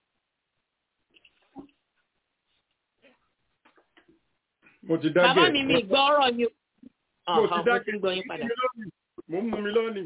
mo ti dágẹ̀. bàbá mi mi gbọ́ ọ̀rọ̀ ni mo ti mo dágẹ̀. ti ń gbọ́ yín padà. mo ń mú mi lónìí.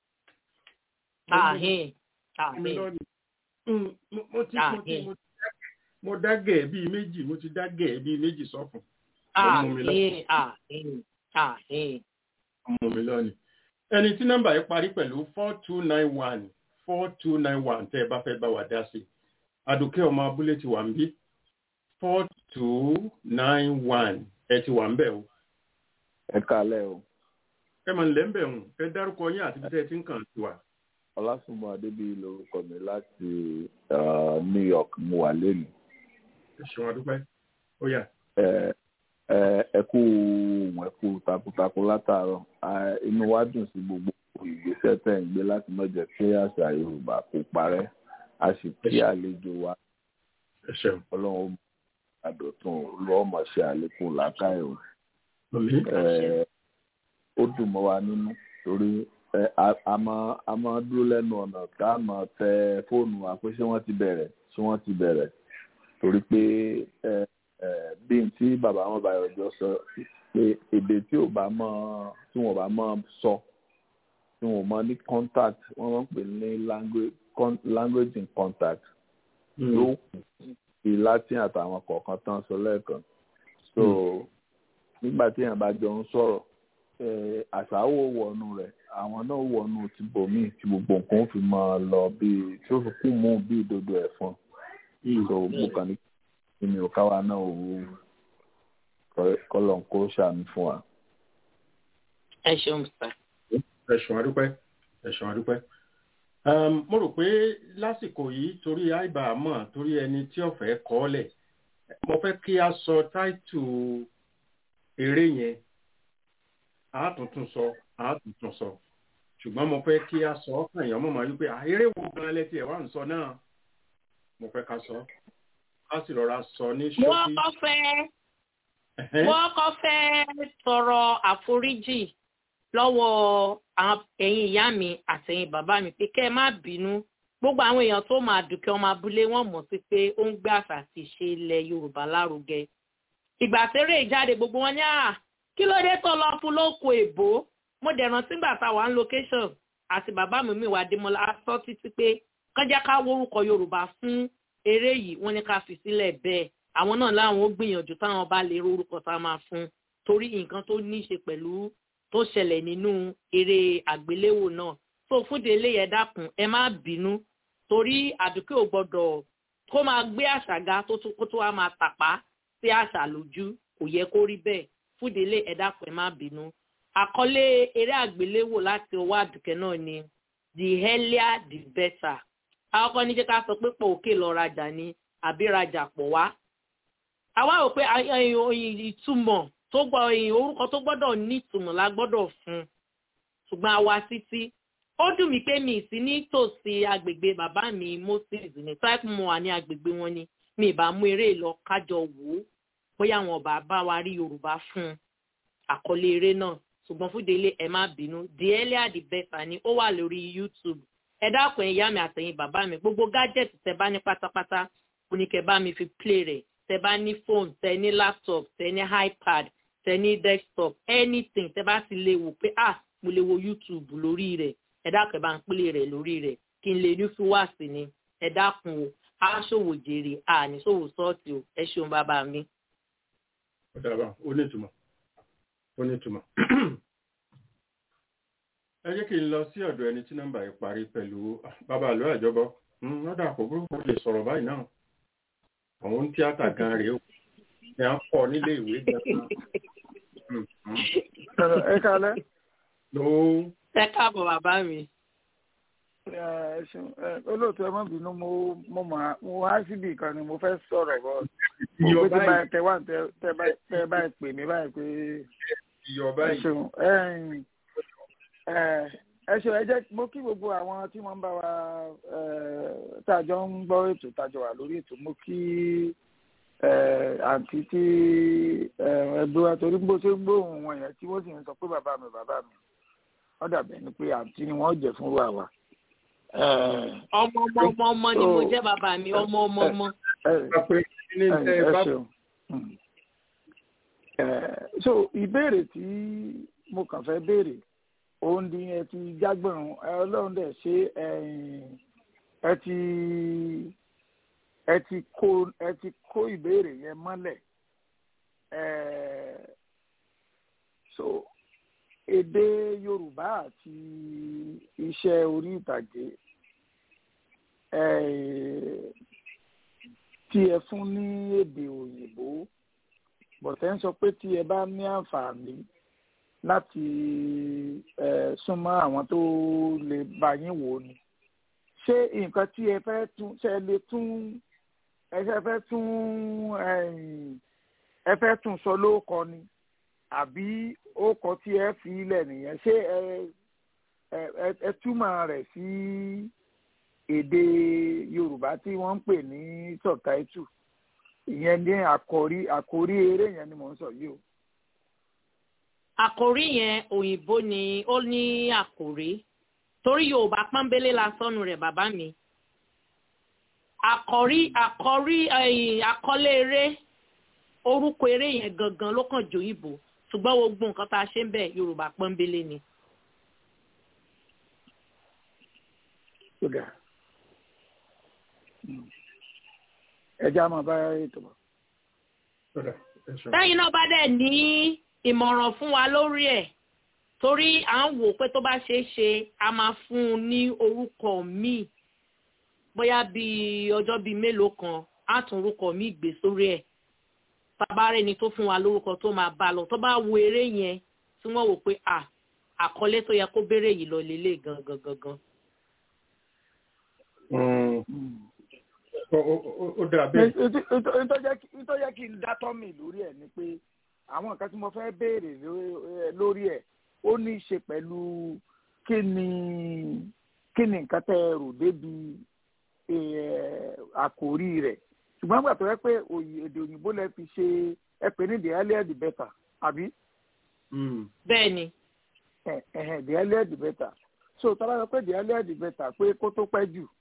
àhín mú mi àhín lónìí. Mm, mo mo ti mo ti mo ti dágẹ̀- mo dágẹ̀ bíi méjì mo ti dágẹ̀ bíi méjì sọ́fun. Ó mú mi lọ. àhín àhín àhín. ọmọ mi lónìí. ẹni tí nọ́mbà yìí parí pẹ̀lú four two nine one four two nine one tẹ́ ẹ bá fẹ́ bá wa dá sí i. àdùkẹ́ ọmọ abúlé ti wà ń bí four two nine one ẹ ti wà ń bẹ̀ o. ẹ kálẹ̀ o ẹ mọ̀ nílẹ̀ ń bẹ̀ hùn ẹ dárúkọ yín àti bí tẹ́ ẹ ti ń kàn sí wa. ọlásùnmọ́ adébíyí lorúkọ mi láti uh, new york mo wà lẹ́nu ẹ ṣeun adúpẹ́ ó yá. ẹ ẹ ẹ kú ohùn ẹ kú takuntakun látàárọ̀ Ah, inú wa dùn sí gbogbo ìgbésẹ̀ tẹ̀ ń gbé láti má jẹ́ kí àṣà yorùbá kó parẹ́ a sì kí àlejò wa ẹ ṣeun. ọlọ́run àdọ̀tún lọ́ọ́ mọ̀ ṣe àlékún làákàyè o. Àmì. Eh, ó dùn mọ́ wa nínú torí eh, a- a máa a máa dúró lẹ́nu ọ̀nà tá a máa tẹ fóònù wa pé ṣé wọ́n ti bẹ̀rẹ̀ ṣé wọ́n ti bẹ̀rẹ̀ torí pé eh, eh, bí n tí bàbá wọn bá yọjọ sọ pé èdè tí ò bá mọ̀ tí wọ́n bá mọ̀ sọ tí wọ́n mọ̀ ní contact wọ́n máa ń pè ní language con- language in contact ló kù sí latin àtàwọn kọ̀ọ̀kan tán sọ lẹ́ẹ̀kan so nígbà tí èèyàn bá jọ ń sọ̀rọ̀ eh, àṣà wo wọnú rẹ̀ àwọn náà wọnú ti bòmíì tí gbogbo nǹkan ó fi máa lọ bíi tí ó fi kún mú bíi dodo ẹ̀fọn so mo kàn ní kí ni òkáwa náà ò kọ́lọ̀ ń kó ṣàánú fún wa. ẹ ṣeun sá. ẹ ṣeun adúpẹ́ ẹ ṣeun adúpẹ́. Um, mo rò pé lásìkò yìí torí àìbá mọ̀ torí ẹni tí ọ̀fẹ́ kọ́ lẹ̀ mo fẹ́ kí a sọ táìtù eré yẹn àátúntún sọ àátúntún sọ ṣùgbọ́n mo fẹ́ kí a sọ ọkàn èèyàn mọ̀ máa wípé "Ah, eré wo gan lẹ́tí ẹ̀ wá ń sọ náà mo fẹ́ ká sọ ká sì rọra sọ ní wọ́n ṣókí. kọ́ fẹ́ Ẹ̀hẹ́n. wọ́n kọ́ fẹ́ tọrọ àforíjì lọ́wọ́ àwọn ẹ̀yin ìyá mi àtẹ̀yin bàbá mi pé kẹ́ ẹ má bínú gbogbo àwọn èèyàn tó máa dùnkẹ́ ọmọ abúlé wọn mọ̀ sí pé ó ń gbé àṣà àti ìṣe ilẹ̀ yorùbá lárugẹ ìgbà tẹ́rẹ̀ ìjáde gbogbo wọn ní à kí ló dé tó lọ fún lóko èbó mo dẹ̀ rántí gbà tá a wà ń location àti bàbá mi mi wà démọlá sọ títí pé kọjá ká wórúkọ yorùbá fún eré yìí wọ́n ní ká fi sílẹ̀ bẹ́ẹ̀ àwọn náà láwọn ó gbìyànjú táwọn bá lè rorúkọ tá a máa fún torí nǹkan tó ní í ṣe pẹ̀lú tó ṣẹlẹ̀ nínú eré àgbéléwò náà tó fúnde ilé yẹn dákun ẹ má bínú torí àdúgbò ò gbọdọ̀ kó máa gbé àṣàgá tó tún kó tó wá máa tàpá sí àṣà lójú kò yẹ kó rí bẹ́ẹ̀ fúnde ilé ẹ dákun ẹ má bínú àkọlé eré àgbéléwò láti ọwọ́ àdùkẹ́ náà ni the earlier the better àkọ́kọ́ ní jẹ́ ká sọ pé pọ̀ òkè lọ rajà ni àbí rajà pọ̀ wá àwa rò pé ìtumọ̀ tó gbọ́ orúkọ tó gbọ́dọ̀ ní ìtumọ̀ la gbọ́dọ̀ fún ṣùgbọ́n àwa títí ó dùn mí pé mi sí ní tòsí agbègbè bàbá mi moses ní type mo wà ní agbègbè wọn ni mi ì bá mú eré lọ kájọ wò ó bóyá àwọn ọba bá wa rí yorùbá fún àkọlé eré náà ṣùgbọ́n fún délé ẹ má bínú the earlier the better ni ó wà lórí youtube ẹ dákun ìyá mi àtẹ̀yìn bàbá mi gbogbo gadget tẹ bá ní pátápátá oníkẹ́ bá mi fi play rẹ̀ tẹ bá ní phone tẹ ní laptop tẹ ní ipad tẹ ní desktop anything tẹ bá ti lè wò pé ah mo lè wo youtube lórí rẹ̀ ẹ dákun ẹ bá ń play rẹ̀ lórí rẹ̀ kí n lè ní fúwàsì ni ẹ dákun o á ṣòwò jèrè àní ṣòwò sọ́ọ̀tì o ẹ ṣeun bàbá mi. ó dábàá ó ní ìtumọ̀ ó ní ìtumọ̀ ẹ jẹ́ kí n lọ sí ọ̀dọ̀ ẹni tí nọ́mbà yìí parí pẹ̀lú bàbá àlọ́ àjọbọ lọ́dà kò burúkú lè sọ̀rọ̀ báyìí náà àwọn tíátà gan rèé o ẹ ń pọ̀ nílé ìwé gan. ẹ kálẹ́. ló. ẹ káàbọ̀ bàbá mi. ẹ ṣeun olóòtú ẹ má bínú mo mo mà mo wá síbi kan ni mo fẹ́ sọ̀rọ̀ bọ́ mo pé tí báyìí tẹ wá tẹ báyìí pè mí báyìí pé ẹ ṣeun ẹ ṣe ẹ jẹ́ mo kí gbogbo àwọn tí wọ́n ń bá wa tàjọ ń gbọ́ ètò tàjọ wà lórí ètò mo kí àǹtí tí ẹgbẹ́ wa torí bó ṣe ń gbóhùn wọn yẹn tí wọ́n sì ń sọ pé bàbá mi bàbá mi wọ́n dàbẹ̀ ni pé àǹtí ni wọ́n jẹ́ fún wa wa. ọmọ ọmọ ọmọ ọmọ ni mo jẹ́ bàbá mi ọmọ ọmọ ọmọ. ẹ ṣeun so ìbéèrè tí mo kàn fẹ́ béèrè òun ni ẹ ti jágbọ̀rún ọlọ́run dẹ̀ ṣe ẹ ti ẹ ti kó ẹ ti kó ìbéèrè yẹn mọ́lẹ̀ so èdè yorùbá àti iṣẹ́ orí ìtàgé tí ẹ fún ní èdè òyìnbó bọ̀tẹ́ ń sọ pé tí ẹ bá ní àǹfààní láti súnmọ́ àwọn tó lè bá yín wò ni ṣé nǹkan tí ẹ fẹ́ tún ṣe lè tún ẹ fẹ́ tún ẹ fẹ́ tún sọ lóòkọ ni àbí ókọ tí ẹ fi ilẹ̀ nìyẹn ṣé ẹ ẹ túmọ̀ rẹ̀ sí èdè Yorùbá tí wọ́n ń pè ní sọ̀táìtù ìyẹn ní àkòrí àkòrí eré yẹn ni mò ń sọ yìí o àkòrí yẹn òyìnbó ni ó ní àkòrí torí yorùbá pọ́nbélé la sọnù rẹ̀ bàbá mi àkòrí àkòrí àkọlé eré orúkọ eré yẹn gangan ló kàn jòyìnbó ṣùgbọ́n gbogbo nǹkan tá a ṣe ń bẹ̀ yorùbá pọ́nbélé ni. ẹja máa bá ètò bọ̀. lẹ́yìn náà bá dẹ̀ ní ìmọ̀ràn fún wa lórí ẹ̀ torí à ń wò pé tó bá ṣeé ṣe a máa fún un ní orúkọ míì bóyá bíi ọjọ́ bíi mélòó kan á tún orúkọ míì gbé sórí ẹ̀ bàbá rẹ̀ ni tó fún wa lórúkọ tó máa bá lọ tó bá wo eré yẹn tí wọ́n wò pé à àkọlé tó yẹ kó béèrè yìí lọ lélẹ̀ gangan gangan. ó dà bẹ́ẹ̀. ìtọ́jẹ́ kí n dátọ́ mi lórí ẹ̀ ni pé àwọn nǹkan tí mo fẹ́ béèrè lórí ẹ̀ ó ní í ṣe pẹ̀lú kí ni kí ni nǹkan tẹ́ ẹ rò débi àkòrí rẹ̀ ṣùgbọ́n gbà tó yẹ pé èdè òyìnbó lẹ fi ṣe ẹ pè ní the earlier the better àbí. bẹ́ẹ̀ ni. the earlier the better so tọ́lá sọ pé the earlier the better pé kó tó pẹ́ jù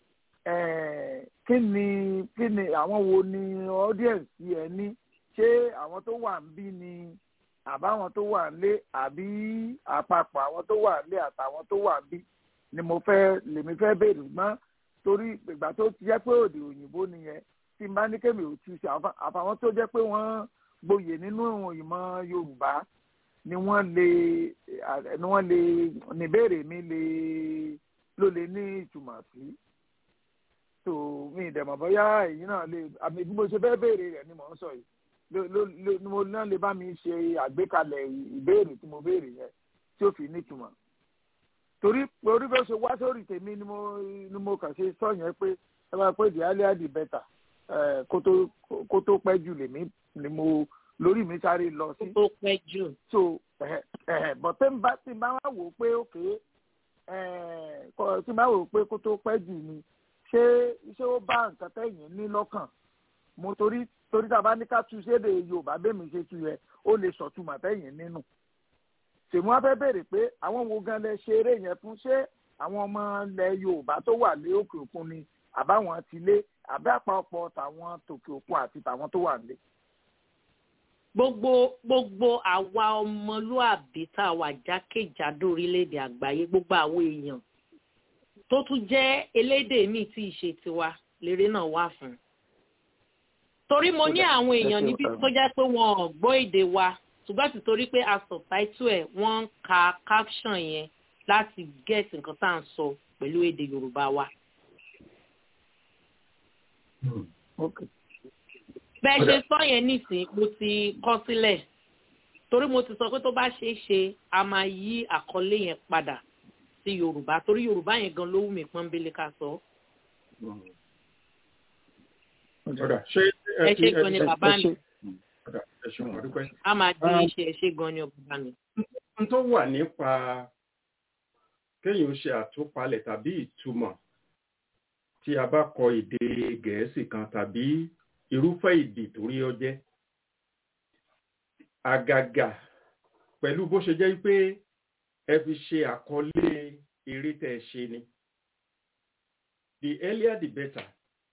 kí ni kí ni àwọn wo ni audience ẹ ní ṣé àwọn tó wà ń bí ni àbáwọn tó wà ń lé àbí àpapọ̀ àwọn tó wà ń lé àtàwọn tó wà ń bí ni mo fẹ́ lèmi fẹ́ béèrè mọ́ torí ìgbà tó ti jẹ́ pé òde òyìnbó nìyẹn tí n bá ní kémi ò tú sí àfa- àfàwọn tó jẹ́ pé wọ́n gboyè nínú ìmọ̀ yorùbá ni wọ́n lè eh, ni wọ́n lè níbèrè mi lè ló lè ní ìtumọ̀ sí tó mi ìdẹ̀mọ̀ bóyá èyí náà lè àmì bí mo ṣe fẹ́ béèrè rẹ̀ ni mò ń sọ yìí ló ló ló ni mo náà lè bá mi ṣe àgbékalẹ̀ ìbéèrè tí mo béèrè yẹn tí ó fi nítumọ̀ torí torí bó ṣe wá sórí tèmi ni mo ni mo kàn ṣe sọ yẹn pé ẹ máa pé the earlier the better ẹ kó tó kó tó pẹ́ jù lèmi ni mo lórí mi sáré lọ sí. tó pẹ́ jù. so ẹ ẹ bọ̀ tí n bá tí n bá wá wò ó pé òkè ẹ kọ tí n bá wò ó pé kó tó pẹ́ jù ni ṣé ṣé ó bá nǹkan tẹ̀yìn ní lọ́kàn mo torí torí tá a bá ní ká tu sédè yorùbá bẹ́ẹ̀mi ṣe tu yẹ ó lè sọ̀túmọ̀ tẹ̀yìn nínú tèmi wá fẹ́ béèrè pé àwọn wo gan lẹ ṣe eré yẹn fún ṣé àwọn ọmọ ilẹ̀ yorùbá tó wà lé òkè òkun ni àbáwọn ti lé àbí àpapọ̀ tàwọn tòkè òkun àti tàwọn tó wà nílé. gbogbo gbogbo àwa ọmọlúàbí tá a wà jákèjádò orílẹ̀-èdè àgbáyé gbogbo àwọn èèyàn tó tún jẹ́ elédè míì tí ì ṣe tiwa lérè náà wà fún. torí mo ní àwọn èèyàn níbi tó jẹ́ pé wọn ò gbọ́ èdè wa ṣùgbọ́n ti torí pé a subtitle ẹ̀ wọ́n ń ka caption yẹn láti get nǹkan tá à ń sọ pẹ̀lú èdè yorùbá wa. bẹ́ẹ̀ ṣe sọ yẹn nísìnyí mo ti kọ́ sílẹ̀ torí mo ti sọ pé tó bá ṣeé ṣe a máa yí àkọlé yẹn padà sí yorùbá torí yorùbá yẹn gan ló wù mí pọ́nbélé ká sọ. ẹ ṣe gan ni bàbá mi ẹ ṣeun àdúpẹ́. a máa dín iṣẹ́ ẹ ṣe gan ni bàbá mi. n tó wà nípa kéèyàn ṣe àtúpalẹ̀ tàbí ìtumọ̀ tí a bá kọ èdè gẹ̀ẹ́sì kan tàbí irúfẹ́ èdè tó rí ọ jẹ́ àgàgà pẹ̀lú bó ṣe jẹ́ pé ẹ fi ṣe àkọlé eré tẹ́ ẹ ṣe ni the earlier the better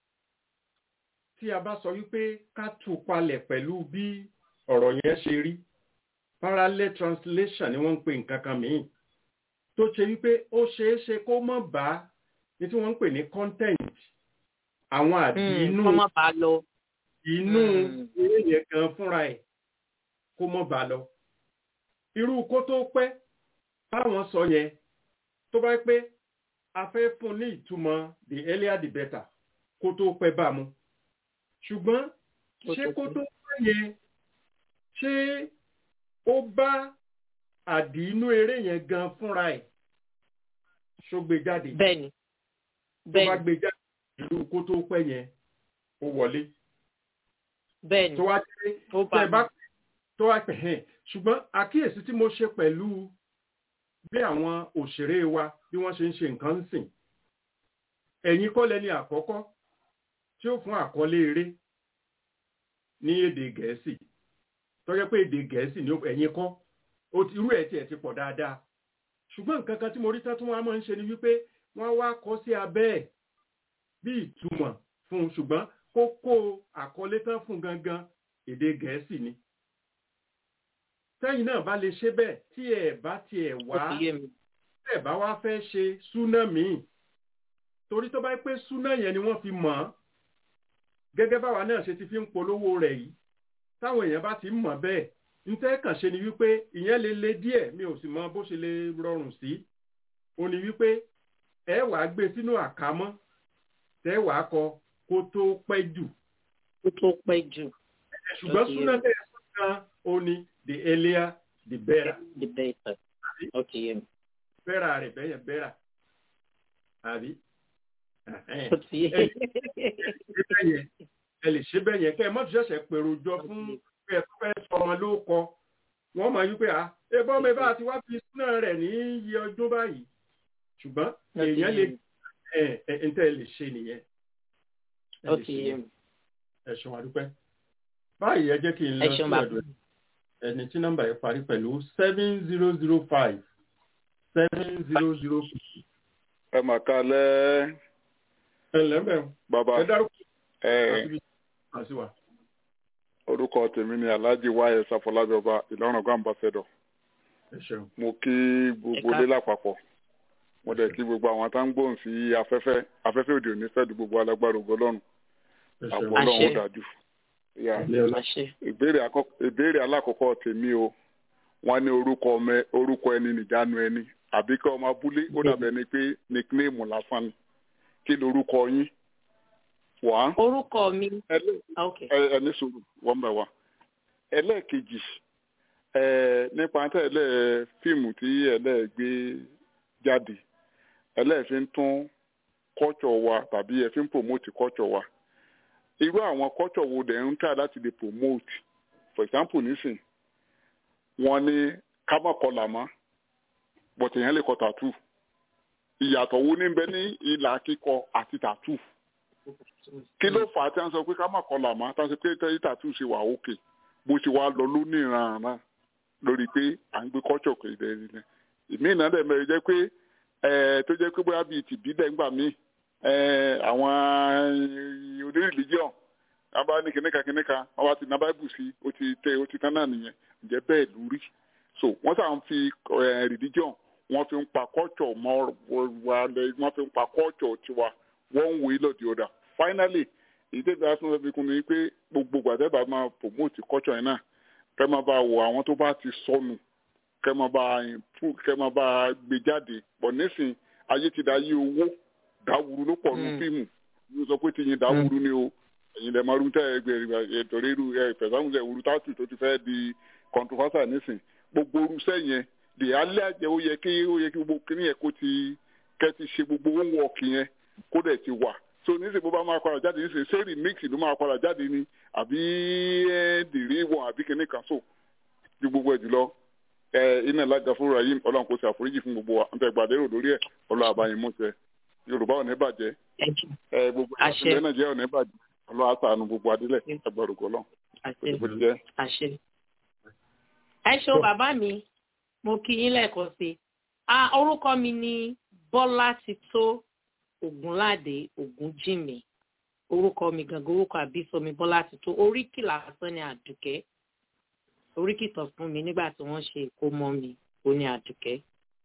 tí a bá sọ wípé ká tú palẹ̀ pẹ̀lú bí ọ̀rọ̀ yẹn ṣe rí parallel translation ni wọ́n ń pè nǹkan kan mìíràn tó ṣe wípé ó ṣeé ṣe kó mọ̀ bá ní tí wọ́n ń pè ní content àwọn àdí inú kọ́ mọ́ bá lọ. inú eré yẹn gan fúnra ẹ̀ kó mọ̀ bá lọ. irú kó tó pẹ́ báwọn sọ yẹn tó bá pé a fẹ́ fún ní ìtumọ̀ the earlier the better kó tó pẹ́ bá mu ṣùgbọ́n ṣé kó tó pẹ́ yẹn ṣé ó bá àdí inú eré yẹn gan fúnra ẹ̀ ṣó gbé jáde. bẹ́ẹ̀ni tó bá gbé jáde ìlú kó tó pẹ́ yẹn ó wọlé. bẹ́ẹ̀ni tó wá dé tẹ bá tó wá pẹ̀ hẹ́n ṣùgbọ́n àkíyèsí tí mo ṣe pẹ̀lú bí àwọn òṣèré wa bí wọ́n ṣe ń ṣe nǹkan ń sìn ẹ̀yin kọ́ lẹni àkọ́kọ́ tí ó fún àkọlé eré ní èdè gẹ̀ẹ́sì tó jẹ́ pé èdè gẹ̀ẹ́sì ni ẹ̀yin kọ́ irú ẹ̀ tiẹ̀ ti pọ̀ dáadáa ṣùgbọ́n nǹkan kan tí mo rí tán tí wọ́n máa ń ṣe ni wípé wọ́n wá kọ sí abẹ́ ẹ̀ bí ìtumọ̀ fún un ṣùgbọ́n kókó àkọlé tán fún gangan èdè gẹ̀ẹ́sì ni. tẹ́yìn náà bá lè ṣe bẹ́ẹ̀ tí ẹ̀ bá tiẹ̀ wá ẹ̀ bá wá fẹ́ ṣe súná míì torí tó bá pé súná yẹn ni wọ́n fi mọ̀ ọ́ gẹ́gẹ́ báwa náà ṣe ti fi ń polówó rẹ̀ yìí táwọn èèyàn bá ti ń mọ̀ bẹ́ẹ̀ ntẹ́ kàn ṣe ni wípé ìyẹn lè le díẹ̀ mi ò sì mọ bó ṣe lè rọrùn sí ó ní wípé ẹ wàá gbé sínú àkámọ́ tẹ́ wàá kọ kó tó pẹ́ jù. kó tó pẹ́ jù. ṣùgbọ́n súná tẹ̀ ẹ́ sọ́kàn ó ní the earlier the better. the better. ok yẹn. bẹ́ẹ̀rà rẹ̀ bẹ́yẹn bẹ́ẹ̀rà àbí. ẹ lè ṣe bẹ́ẹ̀ yẹn kẹ́ ẹ mọ́tò ṣẹ̀ṣẹ̀ pèrò jọ fún pé ẹ fẹ́ sọ ọmọ ló kọ wọ́n mọ̀ wípé à ebọ́ mi bá ti wá fi súná rẹ̀ ní iye ọdún báyìí ṣùgbọ́n èèyàn lè ẹ ẹ n tẹ́ lè ṣe nìyẹn. ẹ ṣeun àdúpẹ́ báyìí ẹ jẹ́ kí n lọ sí ọ̀dọ̀ ẹni tí nọ́mbà yẹn parí pẹ̀lú seven zero zero five seven zero zero five. ẹ mà kalẹ̀. ẹ lẹ́mẹ̀ bàbá ẹ dárúkọ ẹ àti wà orúkọ tèmi ni alhaji wáyé sáfọlábí ọba ìlọrin ọgá ambassador mo kí gbogbo ilé lápapọ̀ mo dẹ̀ kí gbogbo àwọn tá ń gbóhùn sí afẹ́fẹ́ afẹ́fẹ́ òde òní fẹ́ẹ́ du gbogbo alágbára ògo lọ́run àbọ̀ ọlọ́run ó dájú. ìbéèrè alákọ̀ọ́kọ́ tèmi o wọ́n ní orúkọ ọmọ orúkọ ẹni nìjánu ẹni àbí kí ọmọ abúlé ó dàbẹ̀ ni pé nickname lásán ni kí lorúkọ yín wá. orúkọ mi. ẹni sọ̀rọ̀ wọ́n bẹ̀ wá. ẹlẹ́ẹ̀kejì nípa tẹ́lẹ̀ fíìmù tí ẹlẹ́ gbé jáde ẹlẹ́ fi ń tún culture wa tàbí ẹ fi ń promote culture wa irú àwọn culture wo dẹ̀ ń tà láti lè promote for example nísìn wọ́n ní kámọ̀kọlà mọ́ but èèyàn lè kọ tàtú ìyàtọ̀ wo ní bẹ ní ìlà kíkọ àti tàtú kí ló fà á tí wọ́n sọ pé kámọ̀kọlà mọ́ tí wọ́n sọ pé tẹ́lẹ̀ tàtú ṣe wà òkè bó ṣe wá lọ lóníranran lórí pé à ń gbé culture kò ìdẹ́ nílẹ̀ ìmí ìná dẹ̀ mẹ́rin jẹ́ pé tó jẹ́ pé bóyá bíi tìbílẹ̀ ńgbà míì àwọn oní religion wọ́n bá ní kìnìkan kìnìkan wọ́n bá ti ná báìbù sí ó ti tẹ ó ti tán náà nìyẹn ǹjẹ́ bẹ́ẹ̀ lórí so wọ́n sàn ń fi religion wọ́n fi ń pa culture mọ́ wa wọ́n fi ń pa culture tiwa one way or the other finally èyí tẹ́lẹ̀ bá tún fi kún ni pé gbogbo gbàdẹ́bà máa promote culture yẹn náà kẹ́ máa bá wọ àwọn tó bá ti sọnù kẹ́ máa bá kẹ́ máa bá gbé jáde pọ̀ nísìn ayé ti da yí owó dáwúrú ló pọ̀ nù fíìmù yóò sọ pé tìyín dáwúrú ni o ẹ̀yin lè máa rú tẹ́ ẹgbẹ́ torí irú ẹ fẹ̀sánwó ẹ̀ wúru tátù tó ti fẹ́ di controversial nísìn gbogbo orúṣẹ́ yẹn lè alẹ́ àjẹ́ ó yẹ kí ó yẹ kí gbogbo kíní yẹn kó ti kẹ́ ti ṣe gbogbo homework yẹn kó dẹ̀ ti wà so nísìn bó bá máa padà jáde nísìn ṣé remix ló máa padà jáde ni àbí dìrí wọn àbí kíní kan so ju gbogbo ẹ̀ jùlọ ẹ iná ìlàjà fún rahim ọlọ́run kò ṣe àforíjì fún gbogbo wa ń tẹ gbàdérò lórí ẹ̀ ọlọ́run àbáyé mú ṣe yorùbá ò ní bàjẹ́ ẹ gbogbo ìpínlẹ̀ nàìjíríà ò ní bàjẹ́ ọlọ́run àtàánú gbogbo adílẹ̀ ẹgbẹ̀rúkọ lọ. àṣẹ ẹ ṣeun bàbá mi mo kí yín lẹ́ẹ̀kan sí i orúkọ mi ni bọ́lá ti tó ògúnládé ògúnjìmí orúkọ mi gangan orúkọ àbísọ mi bọ́lá ti tó oríkì lásán ni àdùkẹ́ oríkì tán fún mi nígbà tí wọ́n ṣe ìkómọ mi ó ní àdùkẹ́.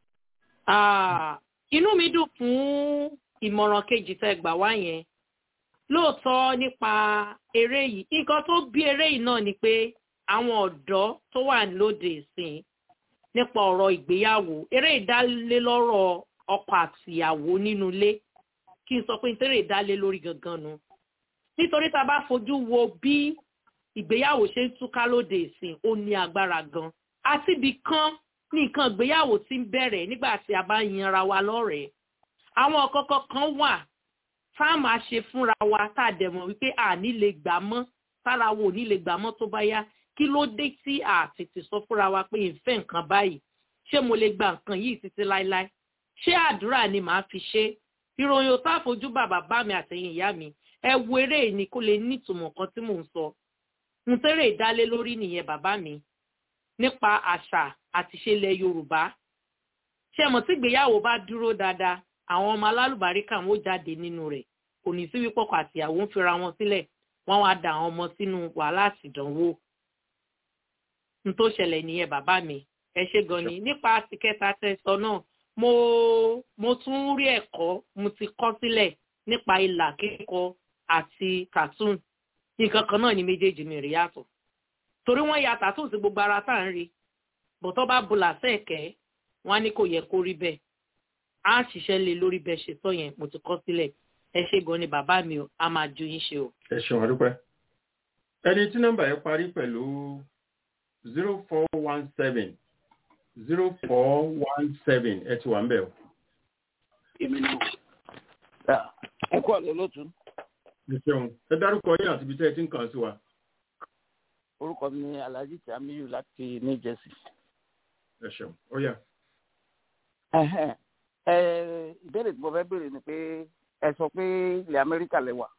inú mi dùn fún ìmọ̀ràn kejì tẹ́ gbà wá yẹn lóòótọ́ nípa eré yìí nǹkan tó bí eré yìí náà ni pé àwọn ọ̀dọ́ tó wà lóde ìsìn nípa ọ̀rọ̀ ìgbéyàwó eré ìdálélọ́rọ̀ ọkọ àtìyàwó nínú ilé kí n sọ pé nítorí ìdálé lórí gangan nu nítorí tá a bá fojú wo bí ìgbéyàwó ṣe ń túká lóde ìsìn ó ní agbára gan àti ibì kan ní nǹkan ìgbéyàwó ti ń bẹ̀rẹ̀ nígbà tí a bá yanra wa lọ́rẹ̀ẹ́ àwọn kọ́kọ́ kan wà tá a máa ṣe fúnra wa tá a dẹ̀ mọ̀ wípé a ní lè gbà mọ́ tára wo ní lè gbà mọ́ tó bá yá kí ló dé tí a tètè sọ fúnra wa pé ìfẹ́ nǹkan báyìí ṣé mo lè gba nǹkan yìí títí láéláé ṣé àdúrà ni màá fi ṣe ìròyìn ò tá àfojú bàbá bá mi àtẹ̀yìn ìyá mi ẹ wo eré ni kó lè nítumọ̀ kan tí mò ń sọ n tẹ́rẹ̀ ìdálé lórí nìyẹn bàbá mi nípa àṣà àti ìṣẹ̀lẹ̀ yorùbá ṣé mọ̀ tí ìgbéyàwó bá dúró dáadáa àwọn ọmọ alálùbáríkà wọn ó jáde nínú rẹ̀ kò ní sí wípé ọkọ àtìyàwó ń fira wọn sílẹ̀ wọ́n wá da àwọn ọmọ sínú wàhálà àtìdánwò n tó ṣẹlẹ̀ nìyẹn bàbá mi ẹ ṣe gan ni nípa ti kẹta tẹsọ náà mo mo tún rí ẹ̀kọ́ mo ti kọ́ sílẹ̀ nípa ìlà kíkọ àti cartoon nǹkan kan náà ni méjèèjì mi rí yàtọ̀ torí wọ́n ya cartoon sí gbogbo ara tá à ń rí bọ̀tọ́ bá bùlà sẹ́ẹ̀kẹ́ wọ́n á ní kò yẹ kó rí bẹ́ẹ̀ á ṣiṣẹ́ lé lórí bẹ́ẹ̀ ṣe sọ yẹn mo ti kọ́ sílẹ̀ ẹ ṣe gan ni bàbá mi o a máa ju yín ṣe o. ẹ ṣeun àdúpẹ́ ẹni tí nọ́mbà yẹn parí pẹ̀lú zero four one seven zero four one seven ẹ ti wà ń bẹ̀ o. èmi náà ẹ kú àlọ́ lótú. ẹ ṣeun ẹ dárúkọ yín àti ibi tí ẹ ti ń kàn sí wa. orúkọ mi ni alhaji tamiyu láti new jersey. ẹ ṣeun ó yà. ìbéèrè tí mo fẹ́ béèrè ni pé ẹ sọ pé ilẹ̀ amẹ́ríkà lẹ wà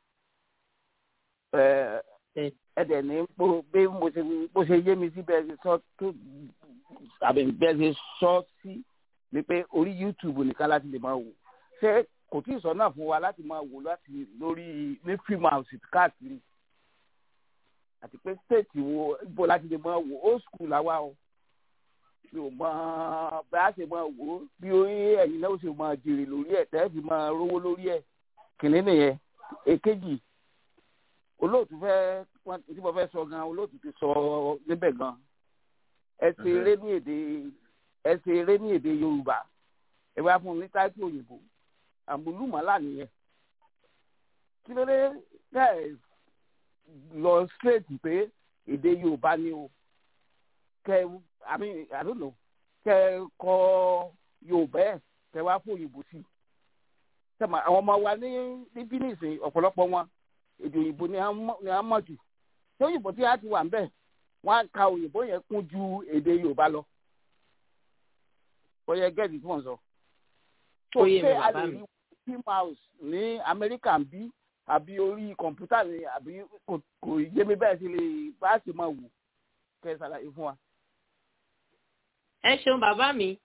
ẹ dẹ̀ ní bí mo ṣe yé mi sí bẹ́ẹ̀ ṣe sọ tó àbí bẹ́ẹ̀ ṣe sọ sí ni pé orí youtube nìkan láti lè máa wò ṣé kò tí ì sọ náà fún wa láti máa wò láti lórí ní film house káàkiri àti pé state wo ibo láti lè máa wò old school làwa o mi ò mọ bá a ṣe máa wò ó bí ẹ̀yin náà ó ṣe máa jèrè lórí ẹ̀ tẹ́ fi máa rówó lórí ẹ̀ kìnínní nìyẹn èkejì olóòtú fẹ́ tí mo fẹ́ sọ gan olóòtú ti sọ níbẹ̀ gan ẹ ṣe eré ní èdè ẹ ṣe eré ní èdè yorùbá ẹ wá fún mi ní táìpì òyìnbó àmúlùmọ́lá nìyẹn kí ló dé kẹ́ lọ straight pé èdè yorùbá ni o kẹ i mean i don't know kẹ kọ yorùbá ẹ kẹ wá fún òyìnbó sí sẹ́mi àwọn ọmọ wa ní níbí nìsín ọ̀pọ̀lọpọ̀ wọn èdè òyìnbó ni a mọ̀ jù tí òyìnbó tí a ti wà ń bẹ̀ wọ́n á ka òyìnbó yẹn kún ju èdè yorùbá lọ bóyá gẹ́ẹ̀dì tí wọ́n sọ. tó ṣe a lè rí film house ní amẹ́ríkà ń bí àbí orí kọ̀ǹpútà ni àbí kò yé mi bẹ́ẹ̀ sí lè bá a sì máa wò kẹ́ ẹ ṣàlàyé fún wa. ẹ ṣeun bàbá mi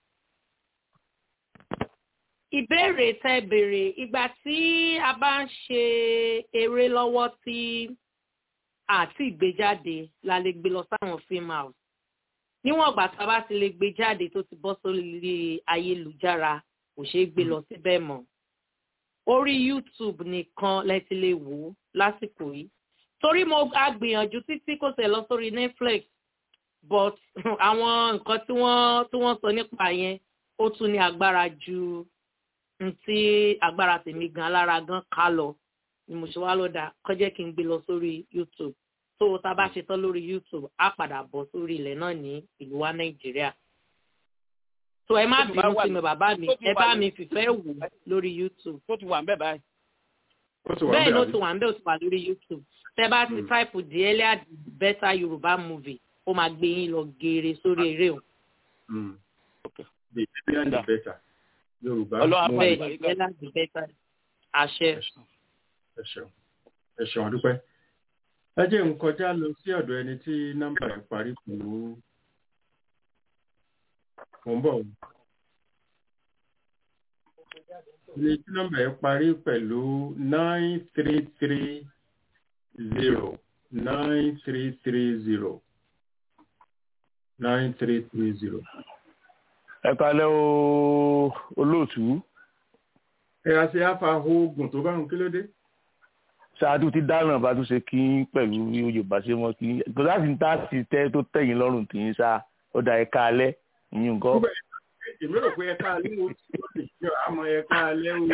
ìbéèrè tẹ béèrè ìgbà tí a bá ń ṣe eré lọ́wọ́ tí àti ìgbéjáde la lè gbé lọ sáwọn film house níwọ̀n ìgbà tá a bá ti lè gbé jáde tó ti bọ́ sórí ayélujára kò ṣeé gbé lọ síbẹ̀ mọ́ orí youtube nìkan lẹ ti lè wò ó lásìkò yìí torí mo a gbìyànjú títí kò tẹ̀ lọ sórí netflix but àwọn nǹkan tí wọ́n tí wọ́n sọ nípa yẹn ó tún ní agbára ju ntí agbára tèmi gan alára gan ká lọ ni mo ṣe wá lọ́dà kọjá kí n gbé lọ sórí youtube tó tá a bá ṣe tán lórí youtube á padà bọ̀ sórí ilẹ̀ náà ní ìlú wa nàìjíríà tó ẹ má bínú sí mi bàbá mi ẹ bá mi fìfẹ́ wò lórí youtube. tó ti wà ń bẹ̀ báyìí. bẹ́ẹ̀ ló ti wà ń bẹ̀ ó ti wà lórí youtube tẹ bá ti type the earlier the better yorùbá movie ó máa gbé yín lọ geere sórí eré o. the earlier the better yorùbá movie bẹ́ẹ̀ ni the earlier the better àṣẹ. ẹ ṣeun ẹ ṣeun àdúpẹ́ ẹ jẹ́ n kọjá lọ sí ọ̀dọ̀ ẹni tí nọ́mbà ẹ̀ parí pẹ̀lú mo ń bọ̀ ní tí nọ́mbà ẹ̀ parí pẹ̀lú nine three three zero nine three three zero nine three three zero. ẹ kalẹ́ o olóòtú. ẹ àti afa oògùn tó bá ń kí ló dé. ṣáájú ti dáná bá tún ṣe kí pẹ̀lú yorùbá ṣe mọ́ kí kò láti ń tá sí tẹ́ tó tẹ̀yìn lọ́rùn tì í sá ó da ẹ kalẹ́ ìyún nǹkan. èmi rò pé ẹ káalẹ́ o tí ó lè jọ àmọ́ ẹ káalẹ́ o.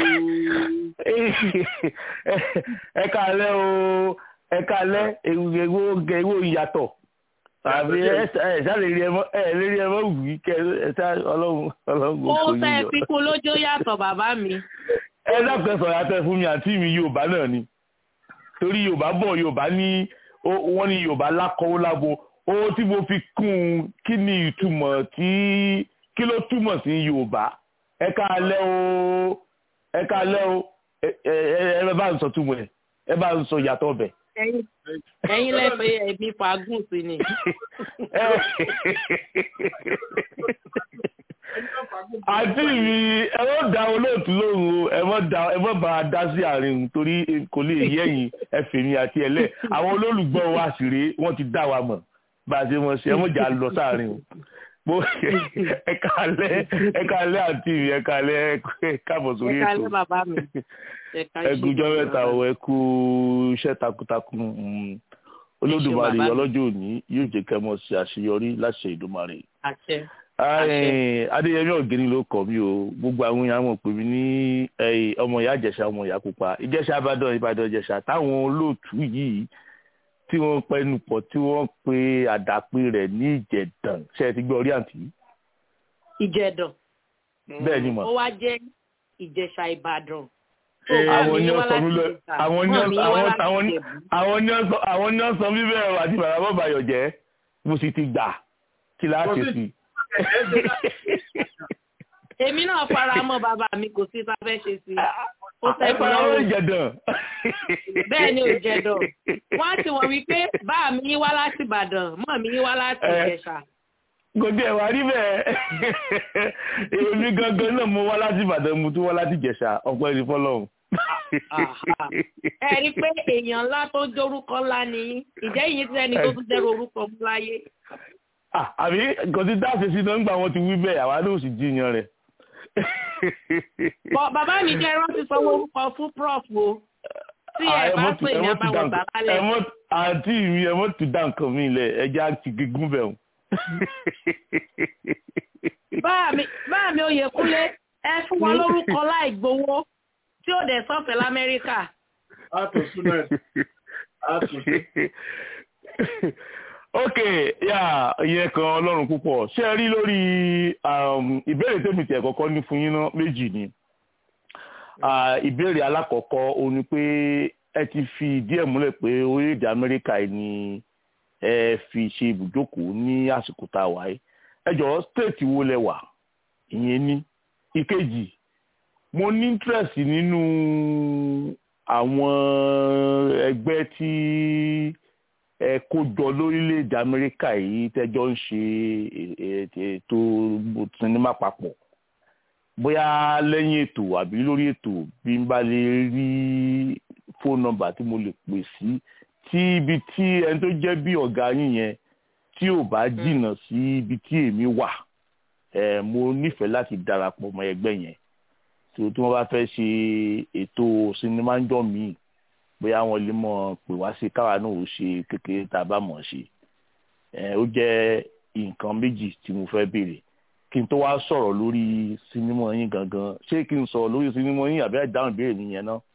ẹ káalẹ́ o ẹ káalẹ́ ewu ewu ìyàtọ̀ àbí ẹ ṣá lè rí ẹmọ ẹ lè rí ẹmọ wì í kẹ ẹ ṣá ọlọ́run ọlọ́run kò ó tẹ fi kú lójó yàtọ̀ bàbá mi. ẹ dákun ẹ sọ̀rọ̀ àtẹ fún mi àǹtí mi yorùbá náà ni torí yorùbá bọ̀ yorùbá ní wọ́n ní yorùbá lákọ̀ọ́ lábo owó tí mo fi kún un kí ni ìtumọ̀ tí kí ló túmọ̀ sí yorùbá ẹ káalẹ́ o ẹ káalẹ́ o ẹ ẹ bá ń sọ túmọ̀ ẹ ẹ bá ń sọ ìyàtọ̀ ọbẹ̀ ẹyin lẹ́fẹ̀ẹ́ ẹ̀mí fagùn sí ni. àti mi ẹ mọ da olóòtú lóhùn o ẹ mọ da ẹ mọ bá a dá sí àárín torí kò lè yé ẹ̀yin ẹfẹmi àti ẹlẹ àwọn olólùgbọ́ wa sì rèé wọ́n ti dá wa mọ̀ bá a ṣe mọ̀ sí ẹ mọ jà lọ sáàrin o mo ẹ kálẹ́ ẹ kálẹ́ àti mi ẹ kálẹ́ ẹ káàbọ̀ sórí ètò ẹ kálẹ́ bàbá mi ẹ kújọ́ mẹ́ta o ẹ kú iṣẹ́ takuntakun olódùmarè ọlọ́jọ́ òní yóò jẹ́ kẹ́ mọ́ sí àṣeyọrí láṣẹ ìdùmarè. àṣẹ adéyẹmí ọ̀gẹ́ni ló kọ́ mi o gbogbo àwọn èèyàn mọ̀ pé mi ní ọmọ ìyá ìjẹ̀ṣà ọmọ ìyá pupa ìjẹ̀ṣà ìbàdàn ìbàdàn ìjẹ̀ṣà táwọn olóòtú yìí tí wọ́n pẹnu pọ̀ tí wọ́n pe àdàpè rẹ̀ ní ìjẹ̀dàn ṣe é ti gbọ́ orí àǹtí. ìjẹ̀dàn. bẹ́ẹ̀ ni mà. ó wá jẹ́ ìjẹ̀ṣà ìbàdàn àwọn ní ọsọ mi lọ àwọn ní ọsọ àwọn ní ọsọ àwọn ní ọsọ mi bẹ́ẹ̀ àti bàbá bàbá yọ̀ jẹ́ mo sì ti gbà kí la ṣe sí. èmi náà fara mọ́ bàbá mi kò sí tá a fẹ́ ṣe sí i. ẹ fara mọ́ ìjẹ̀dàn. bẹ́ẹ̀ ni òjẹ̀dàn wọ́n á ti wọ̀ wípé bá mi wá láti ìbàdàn mọ́ mi wá láti ìjẹ̀ṣà kò tí ẹ wá rí bẹ́ẹ̀ èmi gangan náà mo wá láti ìbàdàn mo tún wá láti ìjẹ̀ṣà ọ̀pọ̀ ẹni fọlọ́run. ẹ rí i pé èèyàn ńlá tó jórúkọ ńlá ni ìjẹ́ yìí tí ẹni tó tún dẹ́rù orúkọ mú láyé. àbí kò tí dáàsì sí náà ń gbà wọn ti wí bẹ́ẹ̀ àwa ló sì jiyàn rẹ̀. bàbá mi jẹ́ rántí sanwó orúkọ fún prof o. tí ẹ bá pè ní ẹ mọ́ ti dá abáwọn nǹkan- bàbá lẹ ẹ mọ́ àǹtí mi ẹ mọ́ ti dá nǹkan mi lẹ̀ ẹ jẹ́ àti gígùn bẹ̀ wọ́n. báà mi báà mi Oyèkúnlé ẹ fún wọn lórúkọ láì gbowó tí ó dẹ̀ sọ́fẹ̀ẹ́ lamẹ́ríkà. ok yà ìyẹn kan ọlọ́run púpọ̀ ṣé ẹ rí lórí um, ìbéèrè tèmi tẹ̀ kọ́kọ́ ní fún yín náà méjì ni Ah, ìbéèrè alákọ̀ọ́kọ́ ó ní pé ẹ ti fi ìdí ẹ̀ múlẹ̀ pé orílẹ̀-èdè amẹ́ríkà yìí ni ẹ fi ṣe ibùjókòó ní àsìkò tá a wà yìí ẹ jọ̀ọ́ state wo lẹ wà ìyẹn ní ìkejì mo ní interest nínú àwọn ẹgbẹ́ tí ẹ kó jọ lórílẹ̀‐èdè amẹ́ríkà yìí tẹ́jọ́ ń ṣe è- è- ètò sinimá papọ̀ bóyá lẹ́yìn ètò àbí lórí ètò bí n bá lè rí fóònù nọ́mbà tí mo lè pè sí tí ibi tí ẹni tó jẹ́ bí ọ̀gá yín yẹn tí ò bá jìnnà sí ibi tí èmi wà ẹ mo nífẹ̀ẹ́ láti darapọ̀ mọ́ ẹgbẹ́ yẹn tí tí wọ́n bá fẹ́ ṣe ètò sinimá ń jọ míì bóyá wọn lè mọ̀ pé wá sí káwa náà ó ṣe kékeré tá a bá mọ̀ ṣe ẹ ó jẹ́ nǹkan méjì tí mo fẹ́ béèrè kí n tó wá sọ̀rọ̀ lórí sinimá yín gangan ṣé kí n sọ̀rọ̀ lórí sinimá yín àbí àdáhùn ìbéèrè mi yẹn náà.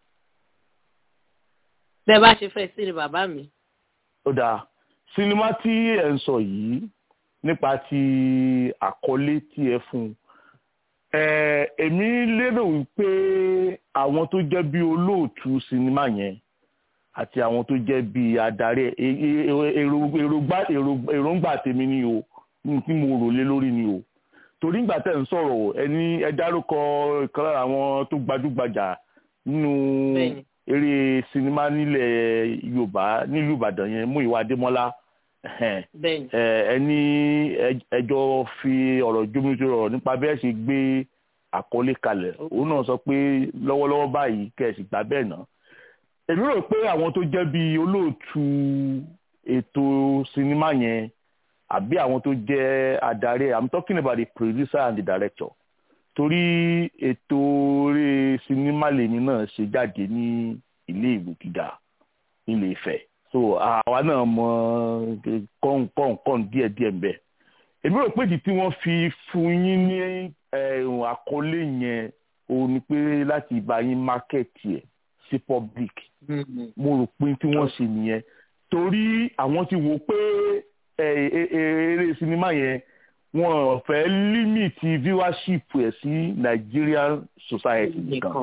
bẹ́ẹ̀ bá ṣe fẹ́ sí ni bàbá mi. ó dáa sinimá tí ẹ ń sọ yìí nípa ti àkọlé tí ẹ fún un ẹ èmi lérò wípé àwọn tó jẹ́ bí olóòtú sinimá yẹn àti àwọn tó jẹ́ bí adarí ẹ ẹ- ẹ- èrò- èrògbà- èrò- èròǹgbà tèmi ni o ní tí mo rò lé lórí ni o torí ìgbà tẹ̀ ń sọ̀rọ̀ ẹni ẹ dárúkọ ìkan lára àwọn tó gbajúgbajà nínú Bẹ́ẹ̀ni. eré sinimá nílẹ̀ yorùbá nílùú ìbàdàn yẹn Múyìwá adémọ́lá ẹhẹ́n. bẹ́ẹ̀ni. ẹ ẹni ẹ- ẹjọ́ fi ọ̀rọ̀ jómitó ọ̀rọ̀ nípa bẹ́ẹ̀ ṣe gbé àkọlé kalẹ̀ òun náà sọ pé lọ́wọ́lọ́wọ́ báyìí kẹ̀sì gbà bẹ́ẹ̀ náà èmi rò pé àwọn tó jẹ́ bíi olóòtú ètò sinimá yẹn àbí àwọn tó jẹ́ adarí ẹ̀ i'm talking about the producer and the director torí ètò eré sinimá lèmi náà ṣe jáde ní ilé ìwé gíga nílé Ifẹ̀ so àwa náà mọ kọ́ńkọ́ńkọ́ń díẹ̀díẹ̀ ń bẹ èmi rò pé ìdí tí wọ́n fi fún yín ní ẹ̀hún àkọlé yẹn òun ni pé láti bá yín mákẹ́ẹ̀tì ẹ̀ sí public mo rò pé tí wọ́n ṣe nìyẹn torí àwọn ti wò pé ẹ, ẹ, ẹ, eré sinimá yẹn wọn ò fẹ́ límìtì viewership ẹ̀ sí Nigerian society nìkan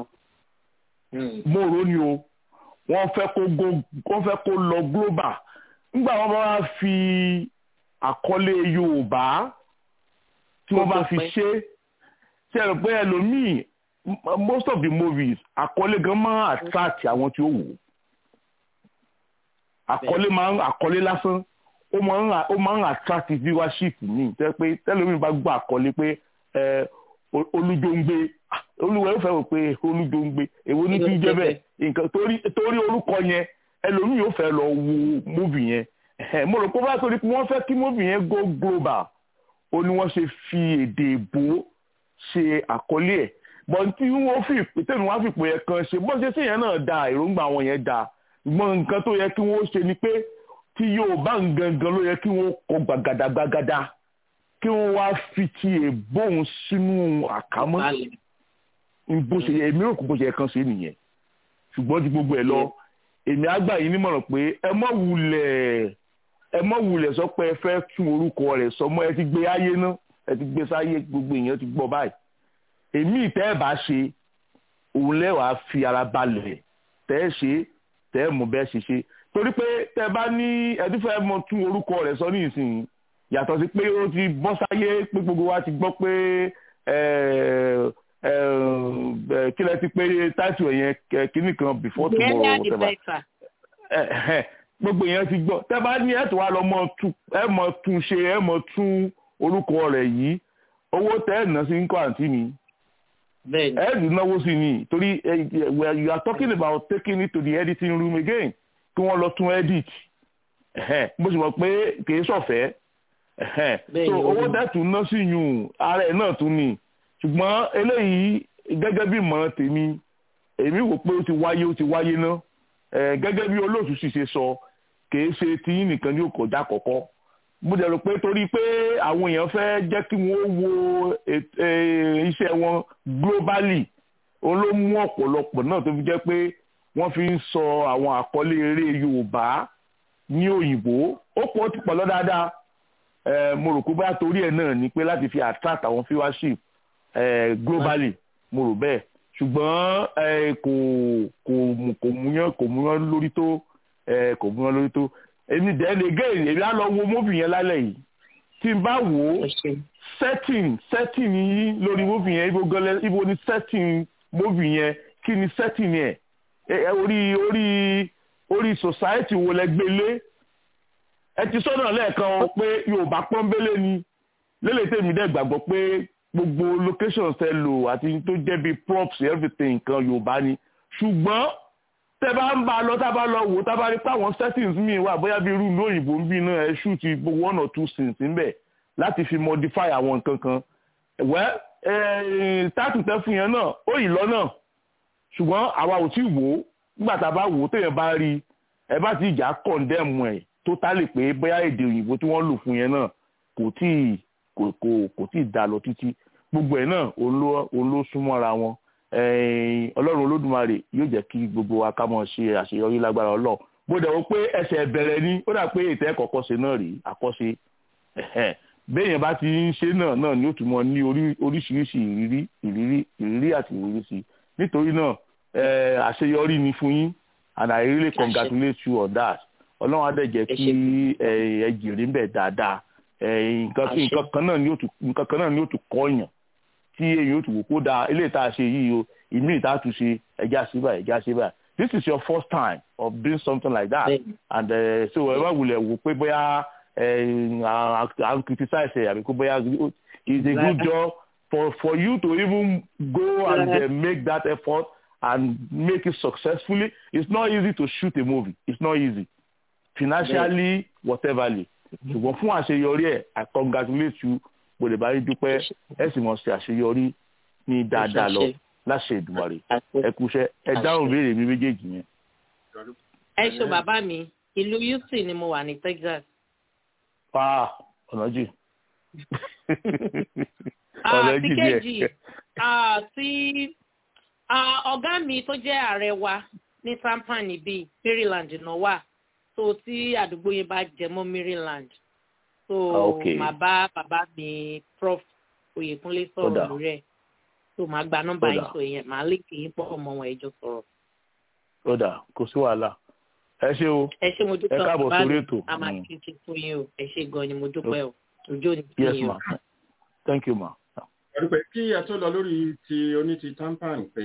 mo rò ní o wọ́n fẹ́ kó go wọ́n fẹ́ kó lọ global nígbà wọ́n bá wá fi àkọlé Yorùbá tí wọ́n bá fi ṣe ṣe rò pé ẹlòmíì m- most of the movies àkọlé gan máa attract àwọn tí ó wò ó àkọlé máa ń àkọlé lásán ó máa ń ó máa ń attract viewership mi tẹ́ pé tẹ́lómi bá gbọ́ àkọlé pé ẹ o- olújóńgbé ah, olúwa yóò fẹ́ wò pé olújóńgbé èwo ní kí n jẹ́ bẹ́ẹ̀ nǹkan torí torí orúkọ yẹn ẹlòmíì yóò fẹ́ lọ wo movie yẹn Ẹ̀hẹ̀, mo rò pé bá torí pé wọ́n fẹ́ kí movie yẹn go global ó ní wọ́n ṣe fi èdè èbó ṣe àkọlé ẹ̀ bọ́n tí wọ́n fi ìpè tẹ̀mí wọ́n á fi ìpè yẹn kan ṣe bọ́n ṣe sí yẹn náà da èròǹgbà wọn yẹn da ṣùgbọ́n nǹkan tó yẹ kí wọ́n ṣe ni pé tí Yorùbá ń gangan ló yẹ kí wọ́n kọ gbàgàdàgbàgàdà kí wọ́n wá fi ti èbóhùn sínú àkámọ́ bó ṣe yẹ èmi rò kó bó ṣe yẹ kan ṣe nìyẹn ṣùgbọ́n ju gbogbo ẹ̀ lọ èmi á gbà yín nímọ̀ràn pé ẹ mọ̀ wulẹ̀ ẹ mọ̀ wulẹ̀ sọ pé ẹ fẹ́ tún orúkọ rẹ̀ sọ mọ́ ẹ ti gbé ayé ná ẹ ti gbé sáyé gbogbo èèyàn ti gbọ́ báyìí èmi ìtẹ́ ẹ̀ bá ṣe òun lẹ́wàá fi ara balẹ̀ tẹ́ ẹ ṣe tẹ́ ẹ mú bẹ́ẹ̀ ṣe ṣe torí pé tẹ́ ẹ bá ní ẹtí fẹ́ mọ tún orúkọ rẹ̀ sọ ní ìsìn yàtọ̀ sí pé ó ti bọ́ sáyé pé gbogbo wa ti gbọ́ pé ẹ ẹ ẹ kí lẹ ti pé táìtù ẹ̀ yẹn kíní kan before tomorrow whatever ẹ ẹ gbogbo èèyàn ti gbọ́ tẹ́ bá ní ẹ̀tọ́ wa lọ mọ tún ẹ mọ tún ṣe ẹ mọ tún orúkọ rẹ̀ yìí owó tẹ́ ẹ̀ ná sí ń kọ́ àǹtí mi ẹ dùn náwó sí ni torí eh, eh, you are talking about taking it to the editing room again kí wọ́n lọ tún edit ẹ̀hẹ́n, bó ṣe mọ̀ pé kìí ṣọ̀fẹ́ ẹ̀hẹ́n. so owó tẹ́ tún ná sí yùn ara ẹ̀ náà tún ni ṣùgbọ́n eléyìí gẹ́gẹ́ bí ìmọ̀ràn tèmi èmi wò pé ó ti wáyé ó ti wáyé ná gẹ́gẹ́ bí olóòtú sì ṣe sọ kìí ṣe tiyín nìkan ní òkòjá kọ̀kọ́ mo dẹ̀ rò pé torí pé àwọn èèyàn fẹ́ jẹ́ kí wọ́n wo iṣẹ́ wọn globally òun ló mú ọ̀pọ̀lọpọ̀ náà tó fi jẹ́ pé wọ́n fi ń sọ àwọn àkọlé eré Yorùbá ní òyìnbó ó pọ̀ ó ti pọ̀ lọ dáadáa mo rò pé bá torí ẹ̀ náà ni pé láti fi attract àwọn viewership globally mo rò bẹ́ẹ̀ ṣùgbọ́n kò kò kò múyán kò múyán lórí tó kò múyán lórí tó èmi then again èmi á lọ wo movie yẹn lálẹ́ yìí tí n bá wò ó setting setting yín lórí movie yẹn ibo gọlẹ ibo ni setting movie yẹn kí ni setting yẹn orí orí orí society wo lẹ gbélé ẹ ti sọ́nà lẹ́ẹ̀kan pé Yorùbá pọ́nbélé ni lélẹ̀ tèmi dẹ̀ gbàgbọ́ pé gbogbo locations ẹ lò àti tó jẹ́ bíi props everything nǹkan Yorùbá ni ṣùgbọ́n tẹ bá ń bá a lọ tá a bá lọ wò tá a bá rí pé àwọn settings míì wà bóyá bí irú ìlú òyìnbó ń bí náà ẹ shoot one or two scenes níbẹ̀ láti fi modify àwọn nǹkan kan wẹ́ táàtù tẹ́ fún yẹn náà ó yìí lọ́nà ṣùgbọ́n àwa ò tí wò ó nígbà tá a bá wò ó téèyàn bá rí ẹ bá ti ìjà condemn ẹ̀ totally pé bóyá èdè òyìnbó tí wọ́n lò fún yẹn náà kò tí kò kò kò tí ì dá lọ títí gbogbo ẹ̀ náà òun ló súnmọ́ra wọn ọlọ́run olódùmarè yóò jẹ́ kí gbogbo wa ká mọ̀ ṣe àṣeyọrí lágbára ọlọ́run bó dẹ̀ wọ́n pé ẹsẹ̀ bẹ̀rẹ̀ ni ó dà pé ètò ẹ̀kọ́ kọ́ṣe náà rí àkọ́ṣe béèyàn bá ti ń ṣe náà náà ni ó tún mọ ní oríṣiríṣi ìrírí ìrírí ìrírí àti ìrírí sí nítorí náà àṣeyọrí ni fún yín and I really congratulate you on that ọlọ́run á dẹ̀ jẹ́ kí ẹ jèrè ń bẹ̀ dáadáa nǹkan kan náà ni ó tún kọ́ yàn tí èyí ó tún wò kó dáa eléyìí tá a ṣe yìí o ìmí ìta tún ṣe ẹja ṣe báyìí ẹja ṣe báyìí this is your first time of doing something like that and uh, so ẹ bá wulẹ̀ wò pé bóyá à ń criticize ẹ àbí kó bóyá it's a good job for for you to even go and uh, make that effort and make it successfully it's not easy to shoot a movie it's not easy financially whateverly ṣùgbọ́n fún àṣeyọrí ẹ̀ I congratulate you mo lè bá rí dúpẹ́ ẹ sì mọ̀ sí àṣeyọrí ní dáadáa lọ láṣẹ Èdùmàrè ẹ kúṣẹ́ ẹ dáhùn béèrè mi méjèèjì yẹn. ẹ ṣe bàbá mi ìlú Houston ni mo wà ní Texas. pa ọ̀nà jì ọ̀nà jì díẹ̀. tí ọ̀gá mi tó jẹ́ ààrẹ wa ní Tampa níbí Maryland náà wà tó tí àdúgbò yẹn bá jẹ mọ́ Maryland so okay. màá bá bàbá mi prof Oyèkúnlé sọ̀rọ̀ lórí ẹ̀ so màá gba nọ́mbà yín sọ yẹn màá lè kí yín pọ̀ mọ́ wọn ẹjọ́ sọ̀rọ̀. ó dà kò sí wàhálà ẹ ṣé o ẹ ṣé mo dúpẹ́ ẹ káàbọ̀ sórí ètò. a máa kí ti fún yín o ẹ ṣé gan ni mo dúpẹ́ o ojú ò ní kí yes yín o. ma thank you ma. ẹ̀rùpẹ̀ kí a tó lọ lórí ti oní ti tampan pé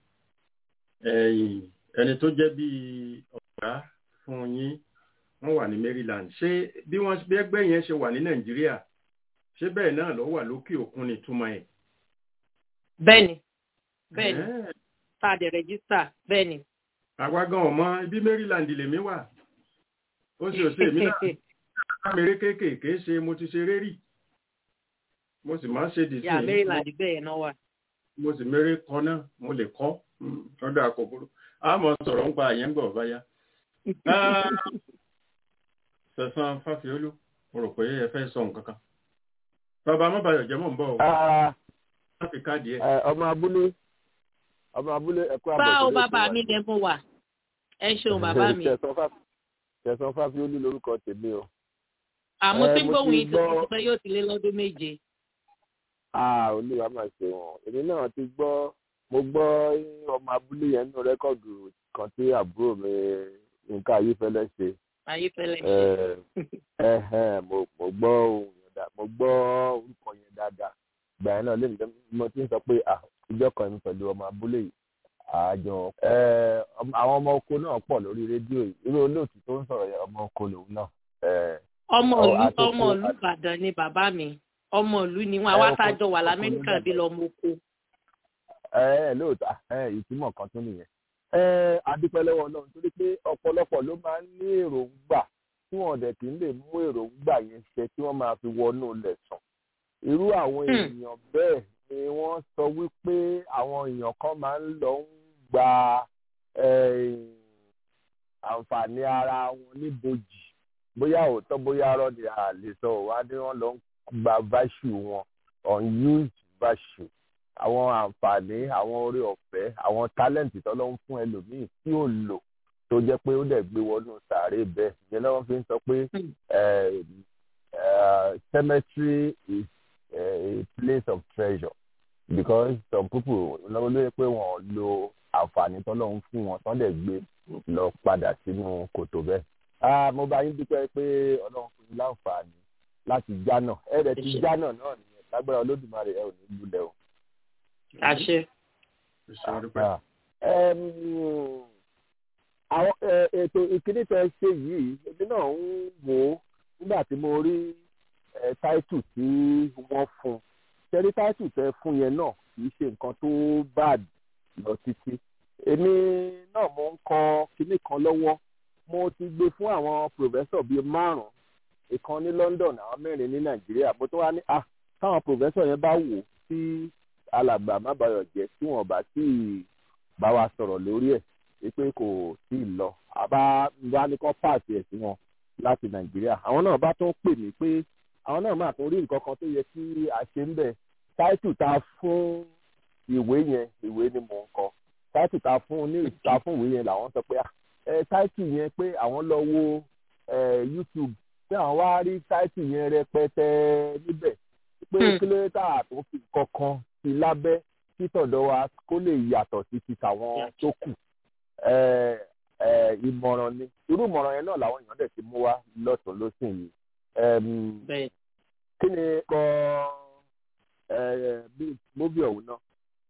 ẹni tó jẹ́ bíi ọ̀gá fún yín wọ́n wà ní Maryland ṣé bí wọ́n bí ẹgbẹ́ yẹn ṣe wà ní Nàìjíríà ṣé bẹ́ẹ̀ náà ló wà lókè òkun ní túmọ̀ ẹ̀. bẹ́ẹ̀ni bẹ́ẹ̀ni tá a dẹ̀ rẹ́gísítà bẹ́ẹ̀ni. àwa gan ọmọ ibi Maryland lèmi wà ó sì ò sí èmi náà lámèrè kéékèèké ṣe mo ti ṣe rérì mo sì máa ń ṣe dìsí. yà Maryland bẹ́ẹ̀ náà wà. mo sì mèrè kọ náà mo lè kọ́ lọ́dọ̀ àkókò àmọ́ sọ̀rọ̀ ń pa àyẹ̀ ń gbọ̀ báyà sẹ̀sán fáfiolú mo rò pé ẹ fẹ́ sọ nǹkan kan. bàbá amábàyọ̀ jẹ́ mọ̀ ń bọ̀ o. láti káàdì ẹ̀. ọmọ abúlé ọmọ abúlé ẹ̀kọ́ àbọ̀ báwo bàbá mi lè mú wà ẹ ṣeun bàbá mi. sẹ̀sán fáfiolú lórúkọ tèmi o. àmọ́ tí gbóhùn yìí tó ti pẹ́ yóò ti lé lọ́dún méje. olúwa máa ṣe wọn èmi náà ti gbọ́ mo gbọ́ ọmọ abúlé yẹn nínú rẹ́kọ̀dù kan tí àbúrò mi nǹkan ayífẹ́lẹ́ ṣe ayífẹ́lẹ́ ṣe. mo gbọ́ ohun yẹn dáadáa mo gbọ́ orúkọ yẹn dáadáa ìgbà yẹn náà lèmi mo ti ń sọ pé ìjọ kan mi pẹ̀lú ọmọ abúlé yìí àjọ àwọn ọmọ oko náà pọ̀ lórí rédíò yìí irú olóòtú tó ń sọ̀rọ̀ yẹn ọmọ oko lòun náà. ọmọ ìlú ọmọ ìlú Ìbàdàn ni bàbá mi ọmọ ìlú ni wọn àwa tá a jọ wà lamẹ́ríkà bí lọ́mọ oko. ẹ ẹ lóòótọ́ ìtumọ̀ kan tún nìyẹn adúpẹ́ lọ́wọ́ ọlọ́run torí pé ọ̀pọ̀lọpọ̀ ló máa ń ní èròǹgbà tí wọ́n dẹ̀ kì í lè mú èròǹgbà yẹn ṣe tí wọ́n máa fi wọnú ilẹ̀ sàn. irú àwọn èèyàn bẹ́ẹ̀ ni wọ́n sọ wípé àwọn èèyàn kan máa ń lọ ń gba àǹfààní ara wọn níbojì bóyá òótọ́ bóyá arọ́ ni a lè sọ wá ní wọ́n lọ ń gba virtue wọn unused virtue àwọn àǹfààní àwọn orí ọ̀fẹ́ àwọn talent tọ́lọ́ ń fún ẹlòmíì tí ò lò tó jẹ́ pé ó dẹ̀ gbé wọnú sàárè bẹ́ẹ̀ ìyẹn lọ́wọ́ fi ń sọ pé cemetery is a place of treasure because some people lọ́wọ́ lóye pé wọ́n lo àǹfààní tọ́lọ́ ń fún wọn tán dẹ̀ gbé lọ padà sínú kòtò bẹ́ẹ̀. mo bá yín dúpẹ́ pé ọlọ́run fún yín láǹfààní láti jánà ẹ rẹ̀ ti jánà náà nìyẹn lágbára olódùmarè ẹ ò ní lulẹ̀ o. àṣẹ. àwọn ètò ìkíní tẹ ṣe yìí èmi náà ń wò ó nígbà tí mo rí táìtù tí wọ́n fún un ṣẹ́rí táìtù tẹ fún yẹn náà kì í ṣe nǹkan tó bad lọ títí èmi náà mo ń kọ kinní kan lọ́wọ́ mo ti gbé fún àwọn pòfẹ́sọ̀ bíi márùn-ún ìkan ní London àwọn mẹ́rin ní Nàìjíríà mo tún wá ní ah káwọn pòfẹ́sọ̀ yẹn bá wò tí alàgbà má bayọ̀ jẹ́ tí wọ́n bá tí bá wa sọ̀rọ̀ lórí ẹ̀ wípé kò tí ì lọ àbá bá ní kán pàṣẹ ẹ̀ sí wọn láti Nàìjíríà àwọn náà bá tún pè mí pé àwọn náà máa tún rí nǹkan kan tó yẹ kí a ṣe ń bẹ̀ táìtù tá a fún ìwé yẹn ìwé ni mò ń kọ táìtù tá a fún ní ìta fún ìwé yẹn làwọn sọ pé ẹ táìtù yẹn pé àwọn lọ wo YouTube pé àwọn wá rí táìtù yẹn rẹpẹtẹ níbẹ̀ pé kí ló tà tó fi kankan sí lábẹ́ kí tọ̀dọ̀ wa kó lè yàtọ̀ sí ti tàwọn tó kù ìmọ̀ràn ni irú ìmọ̀ràn yẹn náà làwọn èèyàn dẹ̀ ti mú wá lọ́tún lọ́sìn yìí kí ni kọ́ móbì ọ̀hún náà.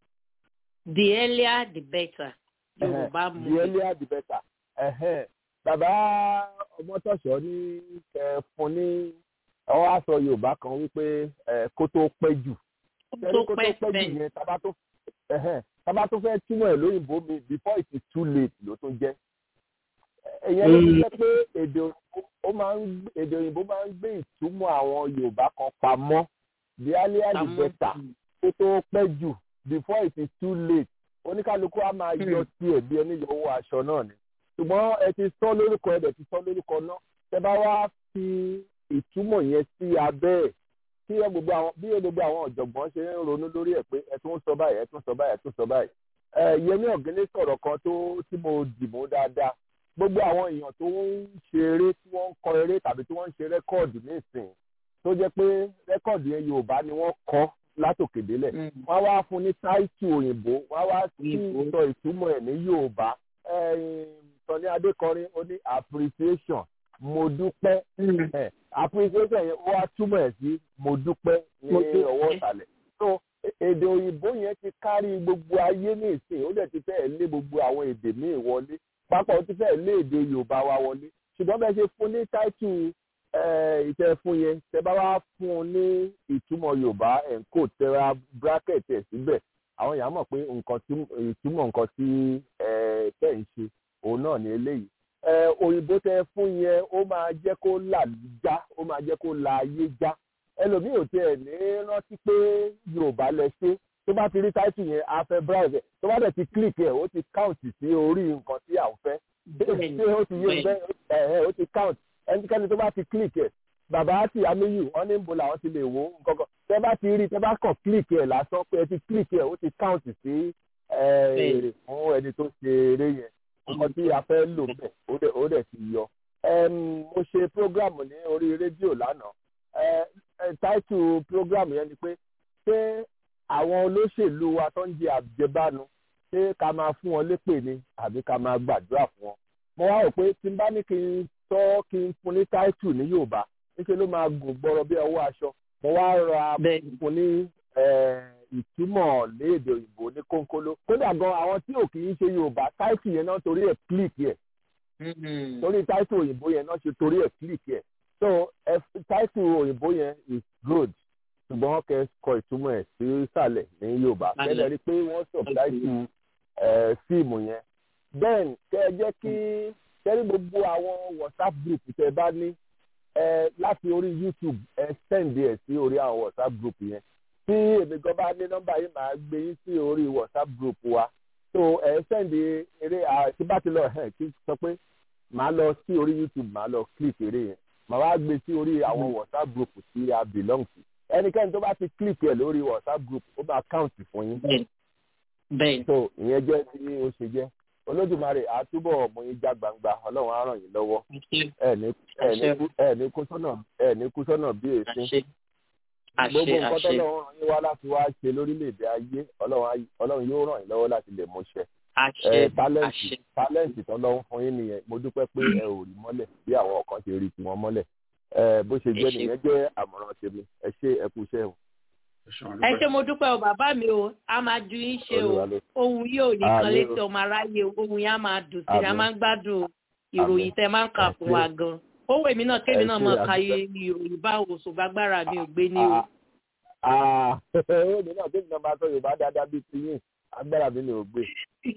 the earlier the better. yorùbá mú the earlier the better. Uh-huh. bàbá ọmọtọ̀ṣọ́ ní fún ní ọwọ́ aṣọ yorùbá kan wípé kó tó pẹ́ jù. kó tó pẹ́ jù yẹn tábà tó tábà tó fẹ́ túmọ̀ ẹ̀ lóyìnbó mi before it is too late ló tó jẹ́. ẹ̀yẹn ló ti jẹ́ pé èdè ó máa ń èdè òyìnbó máa ń gbé ìtumọ̀ àwọn yorùbá kan pamọ́ the earlier the better kó tó pẹ́ jù before it is too late oníkálukú á máa yọ tiẹ̀ bí ẹni yọ owó aṣọ náà ni ṣùgbọ́n ẹ ti sọ lórúkọ ẹ dẹ̀ ti sọ lórúkọ náà tẹ bá wá fi ìtumọ̀ yẹn sí abẹ́ ẹ̀ tí gbogbo àwọn bí gbogbo àwọn ọ̀jọ̀gbọ́n ṣe ń ronú lórí ẹ̀ pé ẹ tún sọ báyìí ẹ tún sọ báyìí ẹ tún sọ báyìí ẹ yẹmí ọ̀gẹ́lẹ́ sọ̀rọ̀ kan tó tí mo dìbò dáadáa gbogbo àwọn èèyàn tó ń ṣe eré tí wọ́n ń kọ eré tàbí tí wọ́n ń ṣe rẹ́kọ̀dù nísìnyí tó jẹ́ pé rẹ́kọ̀dù yẹn yorùbá ni wọ́n kọ́ látòkè délẹ̀ wọ́n wá fún ní táìtù òyìnbó wọ́n wá sí sọ ìtumọ̀ ẹ̀ ní yorùbá sọ̀ni adékọrin ó ní appreciation mo dúpẹ́ appreciation yẹn wọ́n á túmọ̀ ẹ̀ sí mo dúpẹ́ ní ọwọ́ ìsàlẹ̀ so èdè òyìnbó yẹn ti kárí gbogbo ayé ní ìsìn ó dẹ̀ ti fẹ́ẹ̀ lé gbogbo àwọn èdè míì wọlé pápá ó ti fẹ́ẹ̀ lé èdè yorùbá wa wọlé ṣùgbọ́n bẹ́ẹ̀ ṣe fún ní táìtù ìtẹ́ fún yẹn tẹ́ bá wá fún un ní ìtumọ̀ yorùbá ẹ̀ńkò tẹ́ra bracket ẹ̀ síbẹ̀ àwọn èèyàn mọ̀ pé nǹkan tí ìtumọ̀ nǹkan tí tẹ̀ ń ṣe òun náà ní eléyìí òyìnbó tẹ́ fún yẹn ó máa jẹ́ kó là já ó máa jẹ́ kó la ayé já ẹlòmíì ò tiẹ̀ ní rántí pé yorùbá lẹ ṣe tó bá ti rí táìtù yẹn á fẹ́ browse tó bá dẹ̀ ti click ẹ̀ ó ti count sí orí nǹkan tí à ń fẹ́ ṣé ó ti yé bẹ́ẹ̀ ó ti count ẹnikẹ́ni tó bá ti click ẹ̀ bàbá àti amíyù wọn ní bo làwọn ti lè wo nǹkankan tẹ bá ti rí tẹ bá kàn click ẹ̀ lásán pé ẹ ti click ẹ̀ ó ti count sí èrè fún ẹni tó ṣe eré yẹn nǹkan tí a fẹ́ lò bẹ́ẹ̀ ó dẹ̀ ti yọ. mo ṣe program ní orí rédíò lánàá táìtù program yẹn ni pé ṣé àwọn olóṣèlú wa tó ń jẹ àjẹbánu ṣé ká máa fún wọn lépè ni àbí ká máa gbàdúrà fún wọn. mo wá rò pé tí n bá ní kí n tọ́ kí n fún ní táìtù ní yorùbá níṣẹ́ ló máa gùn gbọ́rọ̀ bí ọwọ́ aṣọ mo wá ra fún ní ìtumọ̀ léèdè òyìnbó ní kónkóló kódà gan àwọn tí ò kì í ṣe yorùbá táìtù yẹn náà torí ẹ̀ click yẹ torí táìtù òyìnbó yẹn náà ṣe torí ẹ̀ click yẹ so táìtù òyìnbó yẹn is good ṣùgbọ́n kẹ́ kọ ìtumọ̀ ẹ̀ sí ìsàlẹ̀ ní yorùbá kẹ́lẹ́ rí pé wọ́n sọ táìtù fíìmù yẹn then kẹ́ ẹ jẹ́ kí kẹ́rí gbogbo àwọn whatsapp group tẹ́ bá ní ẹ láti orí youtube ẹ send ẹ sí orí àwọn whatsapp group yẹn tí èmi gan bá ní nọ́mbà yìí máa gbé yín sí orí whatsapp group wa so ẹ send eré àti bá ti lọ ẹ kí sọ pé màá lọ sí orí youtube màá lọ click eré yẹn màá wá gbé sí orí àwọn whatsapp group tí a belong to ẹnikẹ́ni tó bá ti click ẹ̀ lórí whatsapp group ó máa count fún yín. bẹ́ẹ̀ so ìyẹn jẹ́ bí ó ṣe jẹ́ olódùmarè àtúbọ̀ mú yín já gbangba ọlọ́run á ràn yín lọ́wọ́ ẹ ní ẹ ní kú ẹ ní kú sọ́nà ẹ ní kú sọ́nà bí èsì gbogbo nǹkan tó lọ́wọ́ ràn yín wá láti wá ṣe lórílẹ̀‐èdè ayé ọlọ́run yóò ràn yín lọ́wọ́ láti lè mú ṣẹ tálẹ́ǹtì tálẹ́ǹtì tó lọ́wọ́ fún yín nìyẹn mo dúpẹ́ pé ẹ ò rí mọ́lẹ̀ bí àwọn kan ṣe rí tiwọn mọ́lẹ̀ bó ṣe jẹ́ nìyẹn jẹ́ àmọ̀ràn tèmi ẹ ṣe ẹ kú iṣẹ́ o. ẹ ṣé mo dúpẹ́ o bàbá mi o a máa ju yín ṣe o ohun yóò nìkan létí ọmọ aráyé ohun yẹn á máa dùn sí i a máa ń gbádùn ìròyìn tẹ máa ń kà fún wa gan owó èmi náà kémi náà mọ̀ ká ìròyìn bá òṣù gbàgbára mi ò gbé ní o. owó mi náà kémi náà máa sọ yorùbá dáadáa bíi ti yín agbára mi ni ò gbé.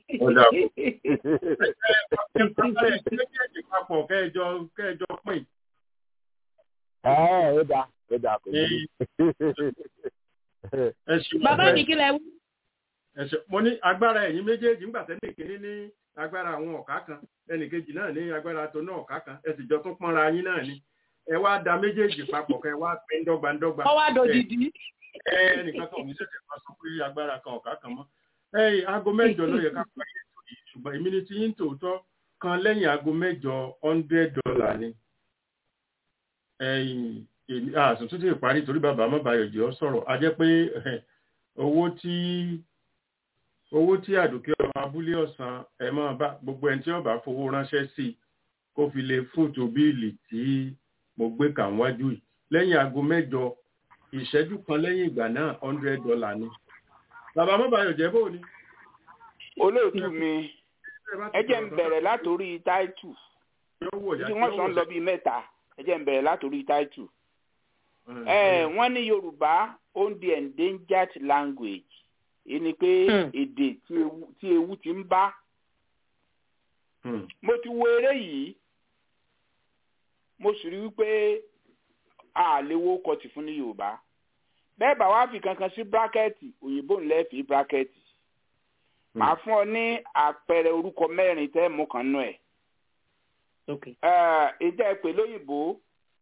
méjèèjì papọ̀ kẹjọ kẹjọ pín. ẹ ẹ ó dáa ó dáa kò ní. bàbá mi kí lẹ wú. mo ní agbára ẹ̀yin méjèèjì ńgbà tẹ́lẹ̀ kínní ní agbára àwọn ọ̀ká kan ẹnìkejì náà ní agbára tó náà ọ̀ká kan ẹ sì jọ tún pọ́nra yín náà ni ẹ wá da méjèèjì papọ̀ kẹ wá pín dọ́gbandọ́gba. ọwọ́ àdòdìdì. ẹ ẹnìkan kan ò ní ṣẹ̀ṣẹ̀ máa sọ pé agbára kan ọ̀ká kan mọ́ ẹyìn aago mẹ́jọ ló yẹ ká parí ètò yìí ṣùgbọ́n èmi ni ti yín tòótọ́ kan lẹ́yìn aago mẹ́jọ hundred dollar ni ẹyìn èmi àsùn tó ti parí torí bàbá mọ́bàyọ̀jì ọ sọ̀rọ̀ a jẹ́ pé owó tí owó tí àdùkẹ́ ọmọ abúlé ọ̀sán ẹ̀ máa bá gbogbo ẹni tí ó bá fowó ránṣẹ́ sí kó fi lè fóòtò bíìlì tí mo gbé kà wájú yìí lẹ́yìn aago mẹ́jọ ìṣẹ́jú kan lẹ́yìn ìgbà náà hundred dollar ni bàbá mọ́bàyọ̀ jẹ́ bó ni. olóòtú mi ẹ jẹ́ ń bẹ̀rẹ̀ látòrí táìtù tí wọ́n sọ ń lọ bíi mẹ́ta ẹ jẹ́ ń bẹ̀rẹ̀ látòrí táìtù. wọ́n ní yorùbá ó ń di endangered language èyí ni pé èdè tí ewu ti ń bá. mo ti wo eré yìí mo sì rí wípé a lè wo kọtì fún ní yorùbá bẹ́ẹ̀ bá wá fi kankan sí bírákẹ́ẹ̀tì òyìnbó ńlẹ́ fi bírákẹ́ẹ̀tì màá fún ọ ní àpẹẹrẹ orúkọ mẹ́rin tẹ́ mú kan nú ẹ̀. ìjẹ́ ìpè lóyìnbó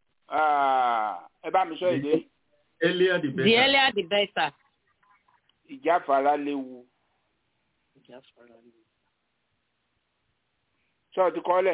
ẹ bá mi sọ èdè. earlier the better. the earlier the better. ìjáfara léwu. ìjáfara léwu. sọ ti kọ́lẹ̀.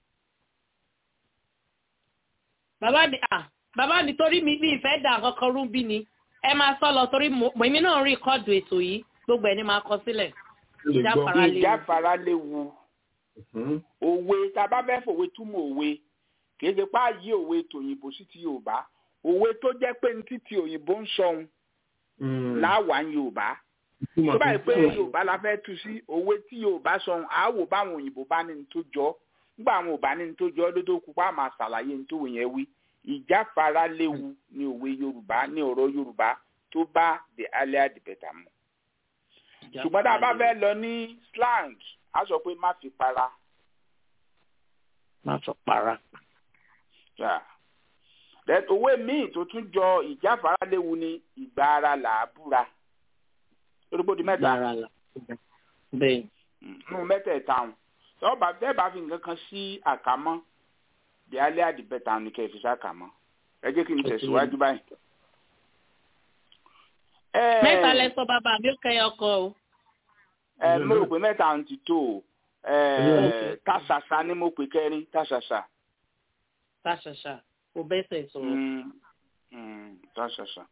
bàbá mi ah bàbá mi torí mi mi ìfẹ́ dà kankan rú bí ni ẹ máa sọ lọ torí èmi náà rí kọ́ọ̀dù ètò yìí gbogbo ẹni máa kọ sílẹ̀. ìjáfara léwu òwe tá a bá fẹ́ fòwe túmọ̀ òwe kì í ṣe pá yí òwe tòyìnbó sí ti yorùbá òwe tó jẹ́ pé ní títí òyìnbó ń sọ̀hún láwàá ń yorùbá tó báyìí pé yorùbá la fẹ́ tu sí òwe tí yorùbá sọ̀hún á wò báwọn òyìnbó bá ní ní tó jọ nígbà àwọn ò bá ní ní tó jọ lódò kúpa máa ṣàlàyé ní tó wò yẹn wí ìjáfara léwu ní òwe yorùbá ní ọ̀rọ̀ yorùbá tó bá the earlier the better mu. ṣùgbọ́n tá a bá fẹ́ lọ ní slang a sọ pé má fi para. má fi para. òwe míì tó tún jọ ìjáfara léwu ní ìgbà ara là á búra. orúkọ di mẹ́ta. bẹ́ẹ̀. nínú mẹ́tẹ̀ẹ̀ta ọ̀hún tọ́ba bẹ́ẹ̀ bá fi nǹkan kan sí àkámọ́ the earlier the better ni kẹ́ ẹ fi sákàmọ́ ẹ jẹ́ kí n tẹ̀síwájú báyìí. mẹ́ta lẹ sọ bàbá mi ó kẹ́ ọkọ o. ẹ mo rò pé mẹ́ta ń ti tó o tàṣàṣà ni mo pè kẹrin tàṣàṣà. tàṣàṣà kò bẹ́sẹ̀ sọ̀rọ̀. tàṣàṣà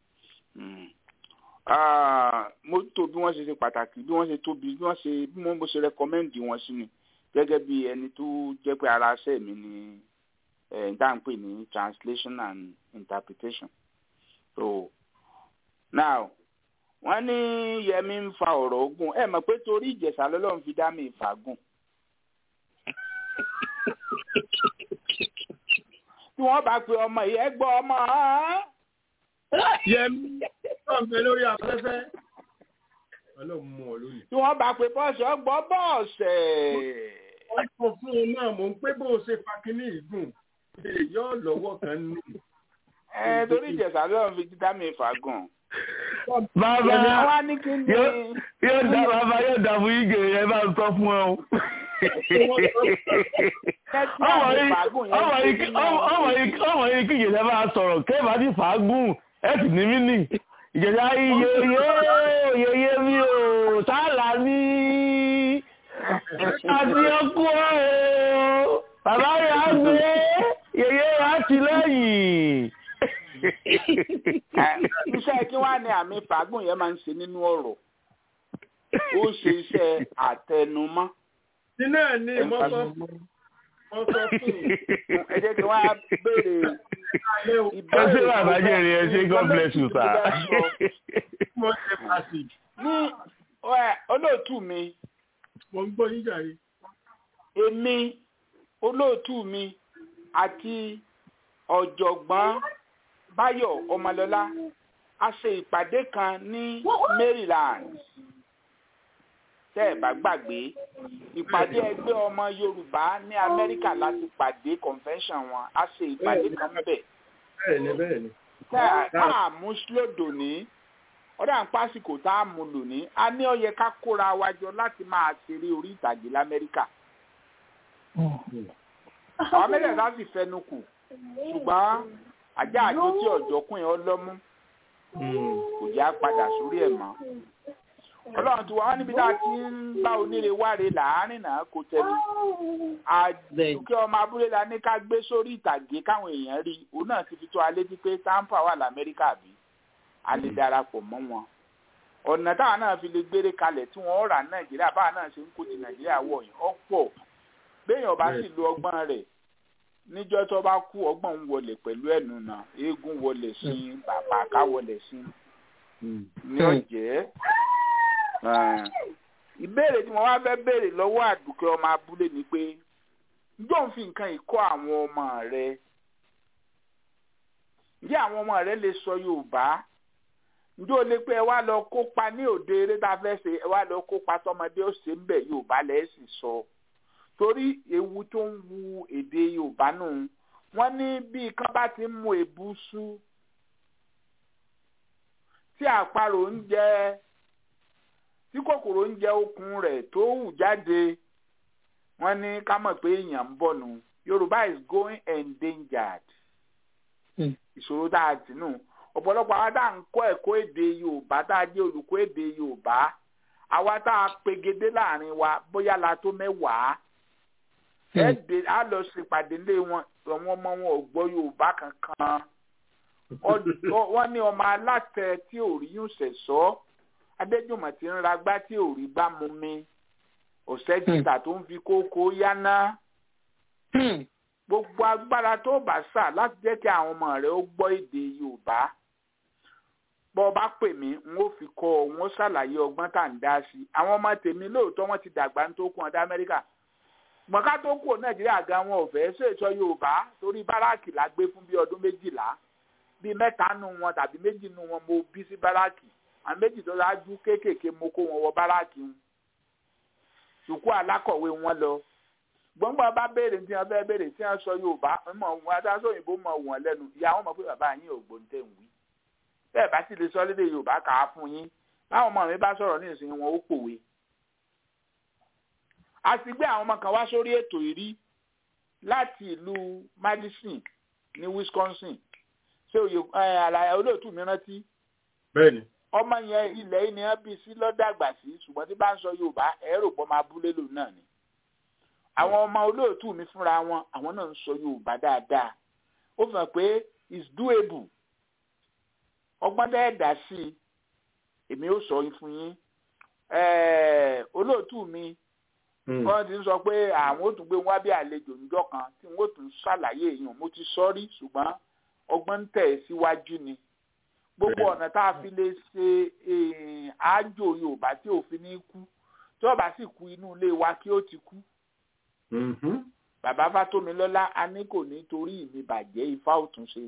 mo tó bí wọ́n ṣe ṣe pàtàkì bí wọ́n ṣe tóbi bí wọ́n ṣe bí wọ́n ṣe rẹ́kọ́mẹ́ǹdì wọn sí mi gẹ́gẹ́ bí ẹni tó jẹ́ pé ara ṣẹ́ mi ni nta n pè ní translation and interpretation so now wọ́n ní yẹmi ń fa ọ̀rọ̀ ogun ẹ mọ̀ pé torí ìjẹ̀ṣà lọ́lọ́run fi dá mi ìfàgùn tí wọ́n bá pe ọmọ yìí ẹ gbọ́ ọmọ yẹmi ọ̀gbẹ́ lórí afẹ́fẹ́ ọlọ́run mú ọ lónìí. tí wọ́n bá pe bọ́ọ̀sì ọgbọ́ bọ́ọ̀sẹ̀. wọ́n sọ fún un náà mò ń pé bó o ṣe fa kínní ìgùn yóò lọ́wọ́ kan nù. ẹ torí ìjẹ̀sà lọ́run fi dídá mi fàgùn. bàbá yóò dá bàbá yóò dá fún igi yẹn bá ń sọ fún ọ. ọmọ yìí kí ìjẹ̀dá bá sọ̀rọ̀ kẹ́ẹ̀bá ti fàágùn ẹ̀ sì ní mí nì ìjẹ̀dá iye iye iye mi ò sálà ní àti ọkọ o bàbá rẹ̀ á gbé yèyé rẹ̀ á ti lẹ́yìn. iṣẹ́ kí wàá ní àmì fàágùn yẹn máa ń ṣe nínú ọ̀rọ̀ ó ṣe iṣẹ́ àtẹnumọ́. nínú ẹ̀ ní mọ́tò mọ́tò fún ẹ jẹ́ kí wọ́n á béèrè ẹ ṣe bàbá jẹ́rìí ẹ ṣe god bless you sir. ní olóòtú mi. mo ń gbọ́ yín jàre. èmi olóòtú mi àti ọ̀jọ̀gbọ́n báyọ̀ ọmọlọ́lá a ṣe ìpàdé kan ní maryland tẹ́ ẹ̀ bá gbàgbé ìpàdé ẹgbẹ́ ọmọ yorùbá ní amẹ́ríkà láti pàdé convention wọn a ṣe ìpàdé kan bẹ̀. bẹ́ẹ̀ni bẹ́ẹ̀ni. tá a mú lòdò ní ọ̀dà ń pásìkò tá a mú lò ní a ní ó yẹ ká kóra wa jọ láti máa ṣeré orí ìtàgé lamẹ́ríkà. àwọn mẹ́tẹ̀ẹ̀ta sì fẹnu kù ṣùgbọ́n ajá àjò tí ọ̀jọ̀kùn yẹn ọlọ́mú kò já padà sórí ẹ̀ mọ́ ọlọ́run ti wá wá níbi tá a ti ń bá oníre wáre láàárín náà kò tẹnu àdùkẹ́ ọmọ abúlé la ní ká gbé sórí ìtàgé káwọn èèyàn rí òun náà ti fi tó alé tí pé tampa wà lamẹ́ríkà bí a lè darapọ̀ mọ́ wọn ọ̀nà táwọn náà fi lè gbére kalẹ̀ tí wọ́n rà nàìjíríà báwa náà ṣe ń kó ti nàìjíríà wọ̀ yìí ọ̀pọ̀ béèyàn bá sì lo ọgbọ́n rẹ̀ níjọ́ tó bá kú ọgbọ́n ń wọlé pẹ̀lú ẹ̀nu náà eégún wọlé sí bàbá ká wọlé sí ní ọ̀jẹ́ ìbéèrè tí mo wá fẹ́ béèrè lọ́wọ́ àdùkẹ́ ọmọ abúlé ni pé njọ́ ń fi nǹkan ìkọ́ àwọn ọmọ rẹ ǹjẹ́ àwọn ọmọ rẹ lè sọ yorùbá ǹjẹ́ o lè pé ẹ wá lọ kópa ní òde eré tá a fẹ́ ṣe ẹ wá lọ kópa tọmọdé ó ṣe ń bẹ̀ yorùbá lẹ́ sì sọ torí ewu tó ń wu èdè yorùbá nù wọ́n ní bí kan bá ti ń mú èbú sú tí àparò ń jẹ tí kòkòrò ń jẹ okùn rẹ̀ tó hù jáde wọ́n ní ká mọ̀ pé èèyàn ń bọ̀ nù yorùbá is going endangered ìṣòro tá a tì nù ọ̀pọ̀lọpọ̀ àwa tá à ń kọ́ ẹ̀kọ́ èdè yorùbá tá a jẹ́ olùkọ́ èdè yorùbá àwa tá a pegedé láàrin wa bóyá la tó mẹ́wàá ẹ̀ẹ́dẹ̀ á lọ ṣèpàdé lé wọn àwọn ọmọ wọn ò gbọ́ yorùbá kankan wọ́n ní ọmọ alátẹ tí ò rí yún ṣẹ̀ṣọ́ adéjùmọ̀ tí ń ra gbá tí ò rí gbá mu mi ọ̀sẹ̀ jìtà tó ń fi kókó yáná gbogbo agbára tó bá sà láti jẹ́ kí àwọn ọmọ rẹ̀ ó gbọ́ èdè yorùbá bọ́ ọ bá pè mí n ó fi kọ́ ọ n ó ṣàlàyé ọgbọ́n tá à ń dá sí i àwọn ọmọ tèmi lóòótọ́ wọ́n ti dàgbà ń tó kún ọdá amẹ́ríkà gbọ̀nká tó kù nàìjíríà gan wọn ò fẹ́ ṣèṣọ yorùbá torí báràkì la gbé fún bí ọdún méjìlá bíi mẹ́ta nù wọn tàbí méjì nù wọn mo bí sí báràkì àwọn méjì tó dájú kéékèèké mo kó wọn wọ báràkì wọn sùkú alákọ̀wé wọn lọ gbọ́ngbọ́n bá béèrè tí wọ́n fẹ́ béèrè tí wọ́n sọ yorùbá mọ̀ wọn adájọ́ òyìnbó mọ̀ wọ́n lẹ́nu ìyá wọn mọ̀ pé bàbá yín ò gbóǹtẹ̀ ń wí bẹ́ẹ̀ bá sì lè sọ lédè yorùbá kà á fún yín báwọn ọmọ mi bá sọ̀rọ̀ ní ìsìn wọn ó pòwe. a ti gbé àwọn ọmọ kan wá sórí ètò ìrí láti ìlú madison ní wisconsin ṣé òye àlàyé olóòtú mi rántí. bẹ́ẹ̀ni. ọmọ yẹn ilẹ̀ yìí ni wọ́n bí sí lọ́dàgbà sí ṣùgbọ́n tí bá ń sọ yorùbá ẹ̀rọ pọ̀ máa bú lélò náà ni. àwọn ọmọ olóòtú mi fúnra wọn àwọn náà ń sọ yorùbá dáadáa ó fi hàn pé it's doable ọgbọ́n dẹ́ dà sí i èmi ó sọ yín fún yín olóòtú mi wọ́n ti ń sọ pé àwọn ó tún gbé wá bí àlejò níjọ́ kan tí wọ́n ó tún ṣàlàyé èèyàn mo ti sọ rí ṣùgbọ́n ọgbọ́n ń tẹ̀ síwájú ni gbogbo ọ̀nà tá a fi lè ṣe àájò yorùbá tí òfin ní kú tí ọba sì kú inú ilé wa kí ó ti kú. bàbá fátómilọ́lá a ní kò ní torí mi bàjẹ́ ifá òtún ṣe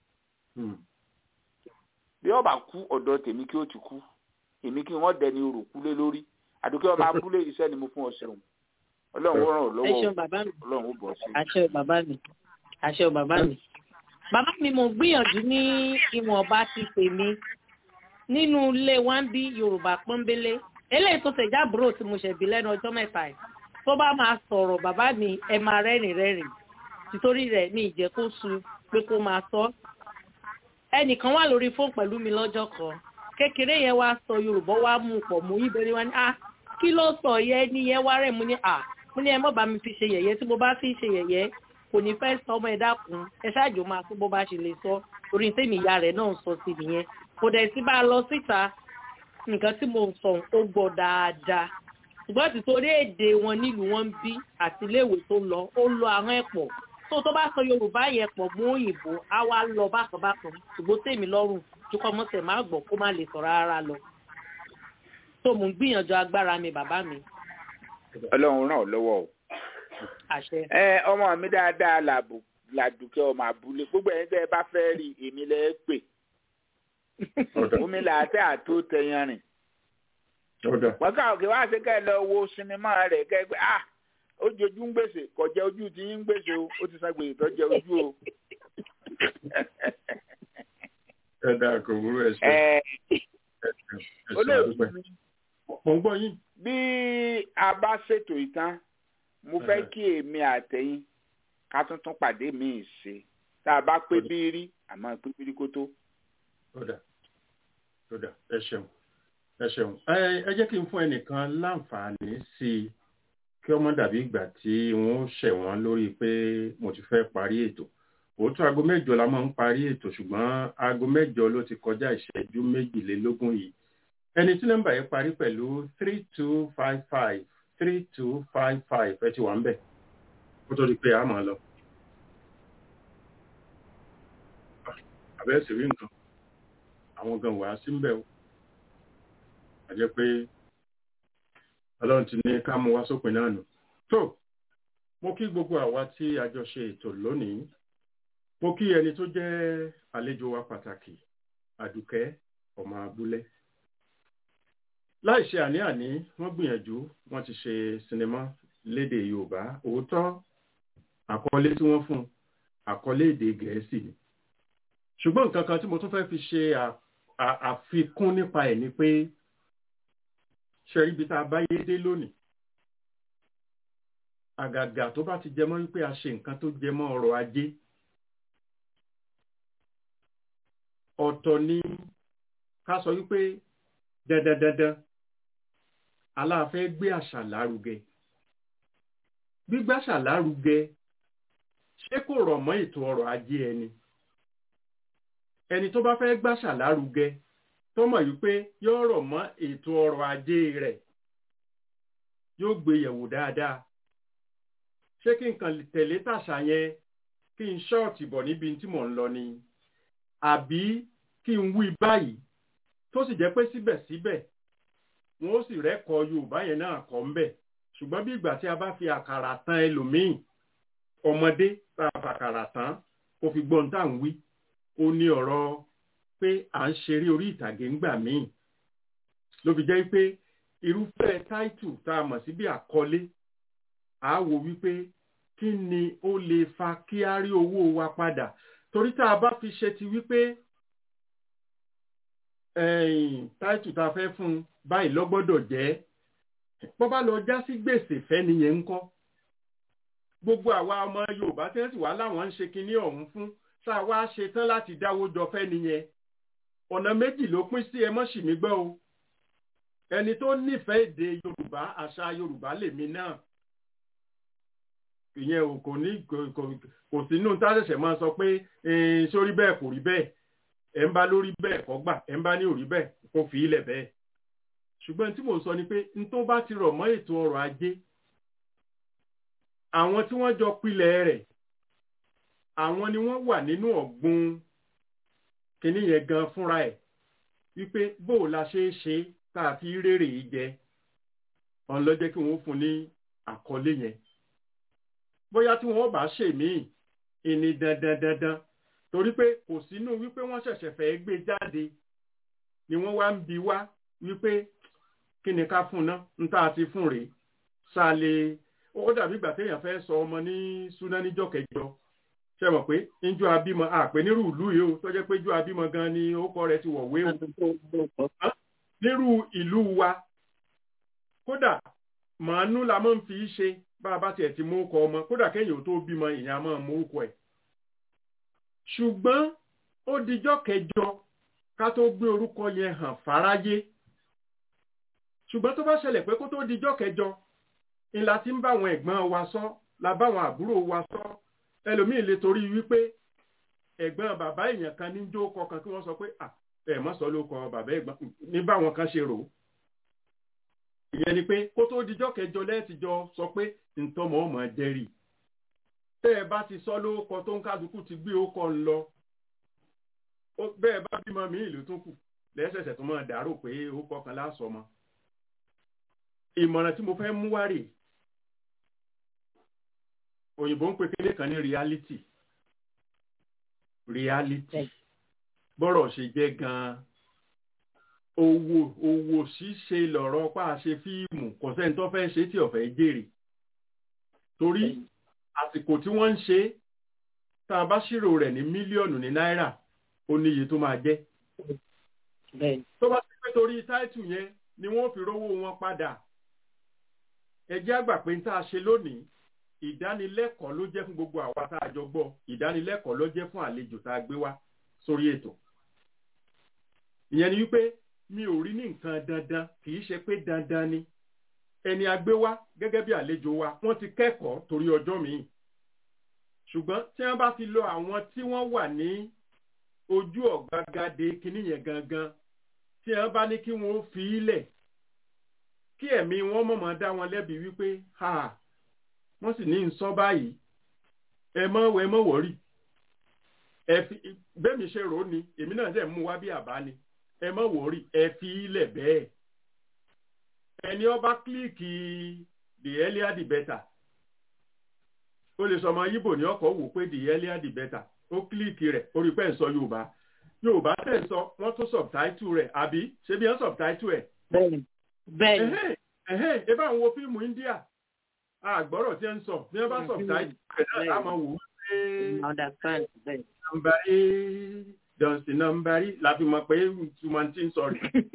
bí ọba kú ọ̀dọ̀ tèmi kí ó ti kú èmi kí wọ́n dẹni orò kú lé lórí àdókè ọba abúlé iṣẹ́ ni mo fún ọ ṣeun ọlọ́run ó ràn ọ́ lọ́wọ́ ọlọ́run ó bọ̀ sí. àṣẹ bàbá mi àṣẹ bàbá mi bàbá mi mo gbìyànjú ní ìwọ̀nba ti pè mí nínú ilé wa ń bí yorùbá pọ́nbélé eléyìí tó tẹ̀já àbúrò tí mo ṣẹ̀bí lẹ́nu ọjọ́ mẹ́ta yìí tó bá máa sọ̀rọ̀ bàbá mi ẹ máa rẹ́rìn rẹ́rìn títorí rẹ̀ ní ìjẹ́ kó su pé kó máa sọ. ẹnìkan wà lórí fóònù pẹ̀lú mi lọ́jọ́ kan kékeré yẹn wá sọ yorùbá wá mú pọ̀ mú ibẹ̀ wá ní ah kí ló sọ yẹ ní yẹn wá rẹ̀ mú ní ah mú ní ẹ mọ́ bá mi fi ṣe yẹ̀yẹ́ tí mo bá fi ṣe yẹ̀yẹ́ kò ní fẹ́ sọ ọmọ ẹ dákun ẹ ṣáàjò máa tó bó bá ṣe lè sọ orí tèmi ìyá rẹ̀ náà sọ sí nìyẹn kò dẹ̀ sí bá a lọ síta nǹkan tí mo sọ ó gbọ́ dáadáa ṣùgbọ́n ti torí èdè wọn nílùú wọn ń bí àti iléèwé tó lọ ó lọ àwọn ẹ̀pọ̀ tó tó bá sọ yorùbá yẹn pọ̀ mú òyìnbó á wá lọ bákan bákan ṣùgbọ́n tèmi lọ́rùn jùkọ́ mọ́tẹ̀ má gbọ́ kó má lè sọ̀rọ̀ rárá lọ tó mò ń gbìyànjú agbára mi bàbá mi. ọlọ́run ràn ọ́ lọ́wọ́ o. àṣẹ. ẹ ọmọ mi dáadáa làdùkẹ́ ọmọ àbúlé gbogbo ẹ̀yin tẹ́ ẹ bá fẹ́ rí èmi lẹ́ pè omi làátẹ́ àtó tẹyan rìn wọ́n ká òkè wá sí kẹ́ ẹ lọ wo sinimá rẹ̀ kẹ́ ẹ pé ah ó jojú ń gbèsè kò jẹ́ ojú tí ń gbèsè o ó ti san gbèsè tó jẹ́ ojú o. ẹ dáa kò wúrò ẹ ṣe olóòtú mi mo ń gbọ́ yín. bí a bá ṣètò ìtàn mo fẹ́ kí èmi àtẹ̀yìn ká tuntun pàdé mi ṣe tá a bá pé bí rí àmọ́ pé bí rí kó tó. Kódà kódà ẹ ṣeun ẹ ṣeun ẹ jẹ́ kí n fún ẹnìkan láǹfààní sí i kí ọmọ dàbí ìgbà tí wọ́n ṣẹ̀ wọ́n lórí pé mo ti fẹ́ parí ètò òótọ́ aago mẹ́jọ la máa ń parí ètò ṣùgbọ́n aago mẹ́jọ ló ti kọjá ìṣẹ́jú méjìlélógún yìí ẹni tí nọ́mbà yẹn parí pẹ̀lú three two five five three two five five ẹ ti wà ń bẹ̀ kó tó di pé a máa lọ. àbẹ́sì rí nǹkan àwọn gan wàá sí ń bẹ̀ o àjẹ́ pé ọlọ́run ti ní ká mú wá sópin náà nù. tó mo kí gbogbo àwa tí a jọ ṣe ètò lónìí mo kí ẹni tó jẹ́ àlejò wa pàtàkì àdùkẹ́ ọmọ abúlé láì ṣe àní-àní wọ́n gbìyànjú wọ́n ti ṣe sinimá lédè yorùbá òótọ́ àkọlé tí wọ́n fún àkọlé èdè gẹ̀ẹ́sì ni ṣùgbọ́n nǹkan kan tí mo tún fẹ́ fi ṣe àfikún nípa ẹ̀ ni pé ṣe ibi tá a bá yé dé lónìí àgàgà tó bá ti jẹmọ́ wípé a ṣe nǹkan tó jẹmọ́ ọrọ̀ ajé ọ̀tọ̀ ni ká sọ wípé dandandandan aláàfẹ́ gbé àṣà lárugẹ gbígbàṣà lárugẹ ṣé kò rọ̀ mọ́ ètò ọrọ̀ ajé ẹni ẹni tó bá fẹ́ gbàṣà lárugẹ tó mọ̀ wípé yóò rọ̀ mọ́ ètò ọrọ̀ ajé rẹ̀ yóò gbé yẹ̀wò dáadáa ṣé kí n kàn tẹ̀lé tàṣà yẹn kí n ṣọ́ọ̀tì bọ̀ níbi tí mò ń lọ ni àbí kí n wí báyìí tó sì jẹ́ pé síbẹ̀síbẹ̀ wọn ó sì rẹ́kọ̀ọ́ yorùbá yẹn náà kọ́ ń bẹ̀ ṣùgbọ́n bí ìgbà tí a bá fi àkàrà tán ẹlòmíì ọmọdé tá a fàkàrà tán kó fi gbọ́n tá à ń wí ó ní ọ̀rọ̀ pé à ń ṣeré orí ìtàgé ńgbà míì ló fi jẹ́ pé irúfẹ́ táìtù tá a mọ̀ sí bí àkọlé à á wò wípé kí ni ó lè fa kí á rí owó wa padà torí tá a bá fi ṣe ti wípé táìtù tá a fẹ́ fún un báyìí lọ́gbọ́dọ̀ jẹ́ bọ́ bá lọ já sí gbèsè fẹ́ nìyẹn ń kọ́ gbogbo àwa ọmọ yorùbá tí wọ́n sì wá láwọn ń ṣe kinní ọ̀hún fún tá a wá ṣe tán láti dáwó jọ fẹ́ nìyẹn ọ̀nà méjì ló pín sí ẹ mọ́ sì mí gbọ́ o ẹni tó nífẹ̀ẹ́ èdè yorùbá àṣà yorùbá lèmi náà ìyẹn ò kò ní kò sínú tá a ṣẹ̀ṣẹ̀ máa sọ pé sórí bẹ́ẹ̀ kò rí bẹ́ẹ̀ ẹ̀ ń bá lórí bẹ́ẹ̀ kọ́ gbà ẹ̀ ń bá ní òrí bẹ́ẹ̀ kó fi ilẹ̀ bẹ́ẹ̀ ṣùgbọ́n tí mò ń sọ ni pé n tó bá ti rọ̀ mọ́ ètò ọrọ̀ ajé àwọn tí wọ́n jọ pilẹ̀ rẹ̀ àwọn ni wọ́n wà nínú ọ̀gbun kínní yẹn gan fúnra ẹ̀ wípé bó o la ṣe é ṣe tá a fi rèrè yìí jẹ ọ̀n lọ jẹ́ kí wọ́n fún ní àkọlé yẹn bóyá tí wọ́n bá ṣèmíì ìní dandan dandan torí pé kò sínú wípé wọ́n ṣẹ̀ṣẹ̀ fẹ́ gbé jáde ni wọ́n wá ń bi wá wípé kí ni ká fún náà ń tá a ti fún rèé ṣáàlè ó dàbí ìgbà téèyàn fẹ́ sọ ọmọ ní súná níjọ́ kẹjọ ṣe mọ̀ pé njọ́ abímọ àpè nírú ìlú yìí o tó jẹ́ pé njọ́ abímọ gan ni orúkọ rẹ̀ ti wọ̀wé o nírú ìlú wa kódà màánú la máa ń fi ṣe bá a bá tiẹ̀ ti mú ọkọ ọmọ kódà kéèyàn tó bímọ èèyàn máa mú ọkọ ẹ̀ ṣùgbọ́n ó dijọ́ kẹjọ ká tó gbé orúkọ yẹn hàn fáráyé ṣùgbọ́n tó bá ṣẹlẹ̀ pé kó tó dijọ́ kẹjọ ńlá tí ń bá àwọn ẹ̀gbọ́n wa sọ la bá àwọn àbúrò wa sọ ẹlòmíì lè torí wípé ẹ̀gbọ́n bàbá èèyàn kan ní jó kọkàn kí wọ́n sọ pé ẹ̀ mọ́ sọ ló kọ bàbá ẹ̀gbọ́n ní báwọn kan ṣe rò ó ìyẹn ni pé kó tó dijọ́ kẹjọ lẹ́ẹ̀tìjọ sọ pé ntọ́mọ̀ ọmọ dẹ́rì tẹ́ ẹ bá ti sọ lórúkọ tó ń kálukú ti gbé ókọ ń lọ bẹ́ẹ̀ bá bímọ mi ìlú tó kù lẹ́sẹ̀sẹ̀ tó máa dàrú pé ókọ kan lásọmọ ìmọ̀ràn tí mo fẹ́ mú wá rè òyìnbó ń pe kéde kan ní reality reality bọ́rọ̀ ṣe jẹ́ gan-an owó owó ṣíṣe lọ̀rọ̀ pa ṣe fíìmù kò sẹ́ni tó fẹ́ ṣe tí ọ̀fẹ́ jèrè torí àsìkò tí wọ́n ń ṣe tá a bá ṣírò rẹ̀ ní mílíọ̀nù ní náírà ó níye tó máa jẹ́ tó bá ti pé torí táìtù yẹn ni wọ́n fi rówó wọn padà ẹ jẹ́ àgbà pé tá a ṣe lónìí ìdánilẹ́kọ̀ọ́ ló jẹ́ fún gbogbo àwa tá a jọ gbọ́ ìdánilẹ́kọ̀ọ́ ló jẹ́ fún àlejò tá a gbé wá sórí ètò ìyẹn ni wípé mi ò rí ní nǹkan dandan kì í ṣe pé dandan ni ẹni agbé wá gẹ́gẹ́ bí àlejò wa wọ́n ti kẹ́kọ̀ọ́ torí ọjọ́ míì ṣùgbọ́n tí wọ́n bá ti lọ àwọn tí wọ́n wà ní ojú ọ̀gbagadé kinní yẹn gangan tí wọ́n bá ní kí wọ́n fi í lẹ̀ kí ẹ̀mí wọn mọ̀mọ́ dá wọn lẹ́bi wípé ha wọ́n sì ní sọ báyìí ẹ mọ́ ẹ mọ́ wọ́rì ẹ fi bẹ́ẹ̀ mi ṣe rò ó ni èmi náà dẹ̀ mú wá bí àbá ni ẹ mọ́ wọ́rì ẹ fi í lẹ̀ bẹ́ẹ̀ ẹni ọba kílíìkì the earlier the better ó lè sọ ọmọ yíbò ní ọkọ̀ wò pé the earlier the better ó kílíìkì rẹ̀ orí pẹ́ ń sọ yorùbá yorùbá tẹ̀ ń sọ wọ́n tún subtitle rẹ̀ àbí ṣé bí wọ́n subtitle ẹ̀. bẹ́ẹ̀ni bẹ́ẹ̀ni. ẹ̀hẹ́n ẹ bá ń wo fíìmù india àgbọ̀rọ̀ tí ń sọ bí wọ́n bá subtitle rẹ̀ náà á máa wò ó pé. understand bẹ́ẹ̀. nàmbàrí dọ̀sí nàmbàrí la fi mọ̀ pé túmọ̀ tí ń sọ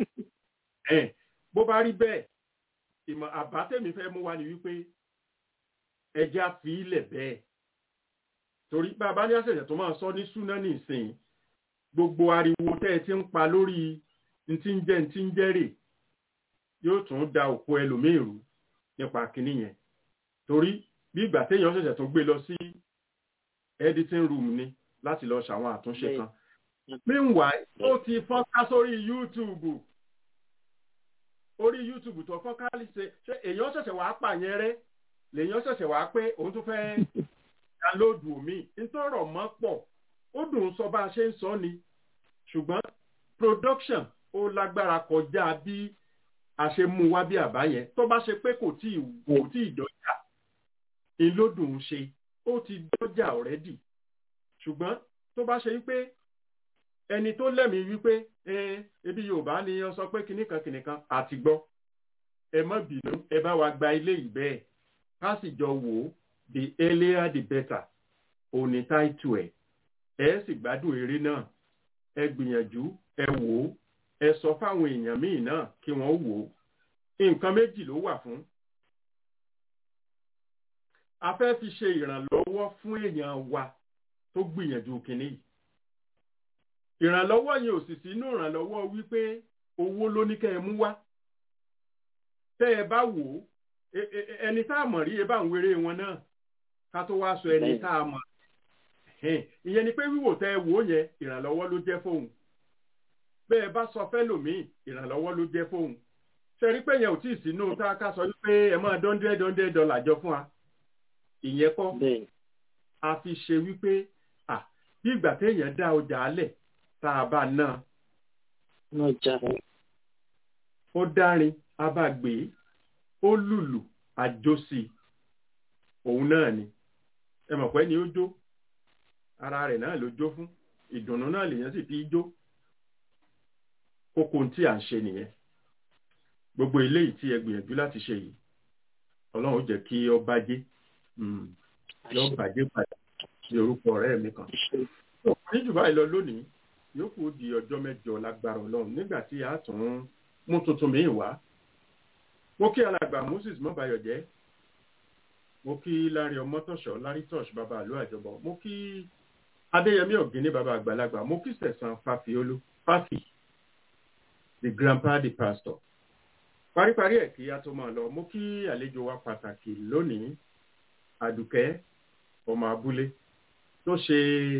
rẹ̀ bó bá rí bẹ́ẹ̀ ìmọ̀ àbátẹ̀mí fẹ́ mú wa ni wípé ẹja fi ilẹ̀ bẹ́ẹ̀ torí bàbá ní àṣẹ̀ṣẹ̀ tó máa sọ ní súná nìsín gbogbo ariwo tẹ́ ẹ ti ń pa lórí ntí ń jẹ́ ntí ń jẹ́rè yóò tún da òkú ẹlòmíì rú nípa kínní yẹn torí bí ìgbà téèyàn ṣẹ̀ṣẹ̀ tó gbé lọ sí editing room ni láti lọ ṣàwọn àtúnṣe kan meanwhile ó ti fọ́nká sórí YouTube orí youtube tó fọ́nkálì ṣe ṣe èèyàn ṣẹ̀ṣẹ̀ wàá pààyàn rẹ lèèyàn ṣẹ̀ṣẹ̀ wàá pé òun tún fẹ́ dánlóòdù omi ntọ́rọ̀ mọ́ pọ̀ ó dùn sọ bá a ṣe ń sọ ni ṣùgbọ́n production ó lágbára kọjá bí a ṣe mú wá bí àbá yẹn tó bá ṣe pé kò tí ì wò tí ì dọ́jà ìlódùn ṣe ó ti dọ́jà already ṣùgbọ́n tó bá ṣe wípé ẹni tó lẹ́mìí wípé ebi yorùbá ni ọ sọ pé kìnnìkan kìnnìkan àti gbọ́ ẹ má bínú ẹ bá wa gba ilé yìí bẹ́ẹ̀ ká sì jọ wò ó the earlier the better òní táìtù ẹ̀ ẹ sì gbádùn eré náà ẹ gbìyànjú ẹ wò ó ẹ sọ fáwọn èèyàn míì náà kí wọ́n wò ó nǹkan méjì ló wà fún a fẹ́ fi ṣe ìrànlọ́wọ́ fún èèyàn wa tó gbìyànjú kìnnì yìí ìrànlọ́wọ́ yẹn ò sì sínú ìrànlọ́wọ́ wípé owó ló ní kẹ́ ẹ mú wá tẹ́ ẹ bá wò ó ẹni tá a mọ̀ rí ẹ bá ń wéré wọn náà ká tó wá sọ ẹni tá a mọ̀ ìyẹn ni pé wíwò tẹ́ ẹ wò ó yẹn ìrànlọ́wọ́ ló jẹ́ fóun bẹ́ẹ̀ bá sọ fẹ́lòmíì ìrànlọ́wọ́ ló jẹ́ fóun ṣe rí pé yẹn ò tí ì sínú tá a ká sọ wípé ẹ máa dọ́ndẹ́ dọ́ndẹ́ dọ́là jọ fún wa ìyẹn kọ́ a fi ṣe wípé bí ìgbà téèyàn dá ọjà alẹ̀ tá a bá náà. ó dárin a bá gbé ó lùlù àjọsí òun náà ni ẹ mọ̀ pé ni ó jó ara rẹ̀ náà ló jó fún ìdùnnú náà lèèyàn sì fi jó kókó tí à ń ṣe nìyẹn gbogbo eléyìí tí ẹ gbìyànjú láti ṣe yìí ọlọ́run ó jẹ́ kí ọ bàjẹ́ yọ bàjẹ́ padà sí orúkọ ọ̀rẹ́ mi kan ní jù báyìí lọ lónìí yòókù di ọjọ́ mẹ́jọ lágbára ọlọ́run nígbà tí a tún mú tuntun mi wá mo kí alàgbà moses mọ́bayọ̀jẹ́ mo kí lárí ọmọtọ̀ṣọ́ lárí tọ́ṣ bàbá àlọ́ àjọbọ mo kí adéyẹmí ọ̀gíní bàbá àgbàlagbà mo kí sẹ̀sán fàfiolú fàfi the grandpa the pastor paríparí ẹ̀ kí a tó máa lọ mo kí àlejò wa pàtàkì lónìí àdùkẹ́ ọmọ abúlé tó ṣe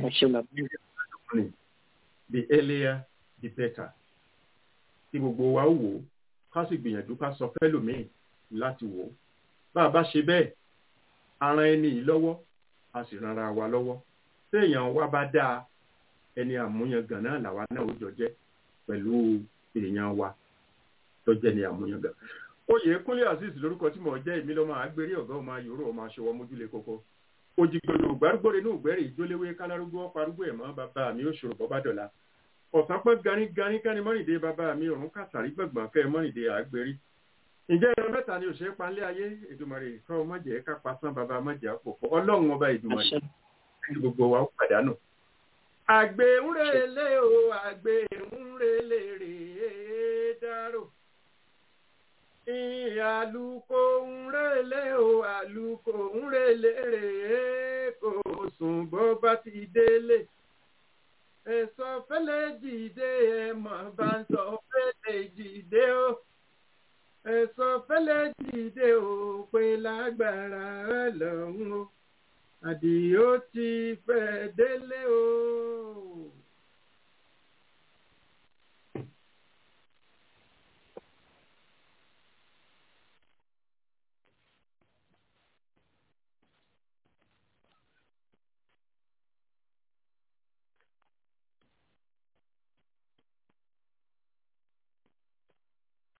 the earlier the better tí gbogbo wa wò ó ká sì gbìyànjú ká sọ fẹ́lòmíì láti wò ó bá a bá ṣe bẹ́ẹ̀ aran ẹni yìí lọ́wọ́ a sì ranra wa lọ́wọ́ téèyàn wa bá dáa ẹni àmúyangàn náà làwa náà ó jọ jẹ́ pẹ̀lú èèyàn wa tó jẹ́ ní àmúyangàn. oyè kúnlé azeez lórúkọ tí mo jẹ́ èmi lọ́mọ àgbèrè ọ̀gá ọmọ ayòrò ọmọ aṣọwọ́ mójúlé kókó òjìgbòlò gbárùgbòrè ní ògbẹ́rì ìjólewé kálárúgbó parúgbó ẹ̀mọ́ bàbá mi ó ṣòro bọ́bá dọ̀la ọ̀sán pẹ́ ganíganí kẹ́ni mọ́rìndé bàbá mi ọ̀run kàtàrí gbọ̀ngbọ̀n kẹ́ mọ́rìndé àgbèrè ǹjẹ́ ẹran mẹ́ta ni òṣèré panlé ayé èdùmàrè kọ́ ọmọjẹ́ ká pasán bàbá ọmọjẹ́ àpòpọ̀ ọlọ́run ọba èdùmàrè kí gbogbo wa ó pàdánù. àgbẹ̀ ń relé o àgbẹ̀ ń relé rèé dárò àlùkò ń relé o àlùkò ń relé rèé kò sùn bó bá ti délé ẹ̀sọ́ fẹ́lẹ́ jìde ẹ̀ mọ̀ bá ń sọ fẹ́lẹ́ jìde o ẹ̀sọ́ fẹ́lẹ́ jìde o pé lágbára ọlọ́run o àdìó ti fẹ́ délé o.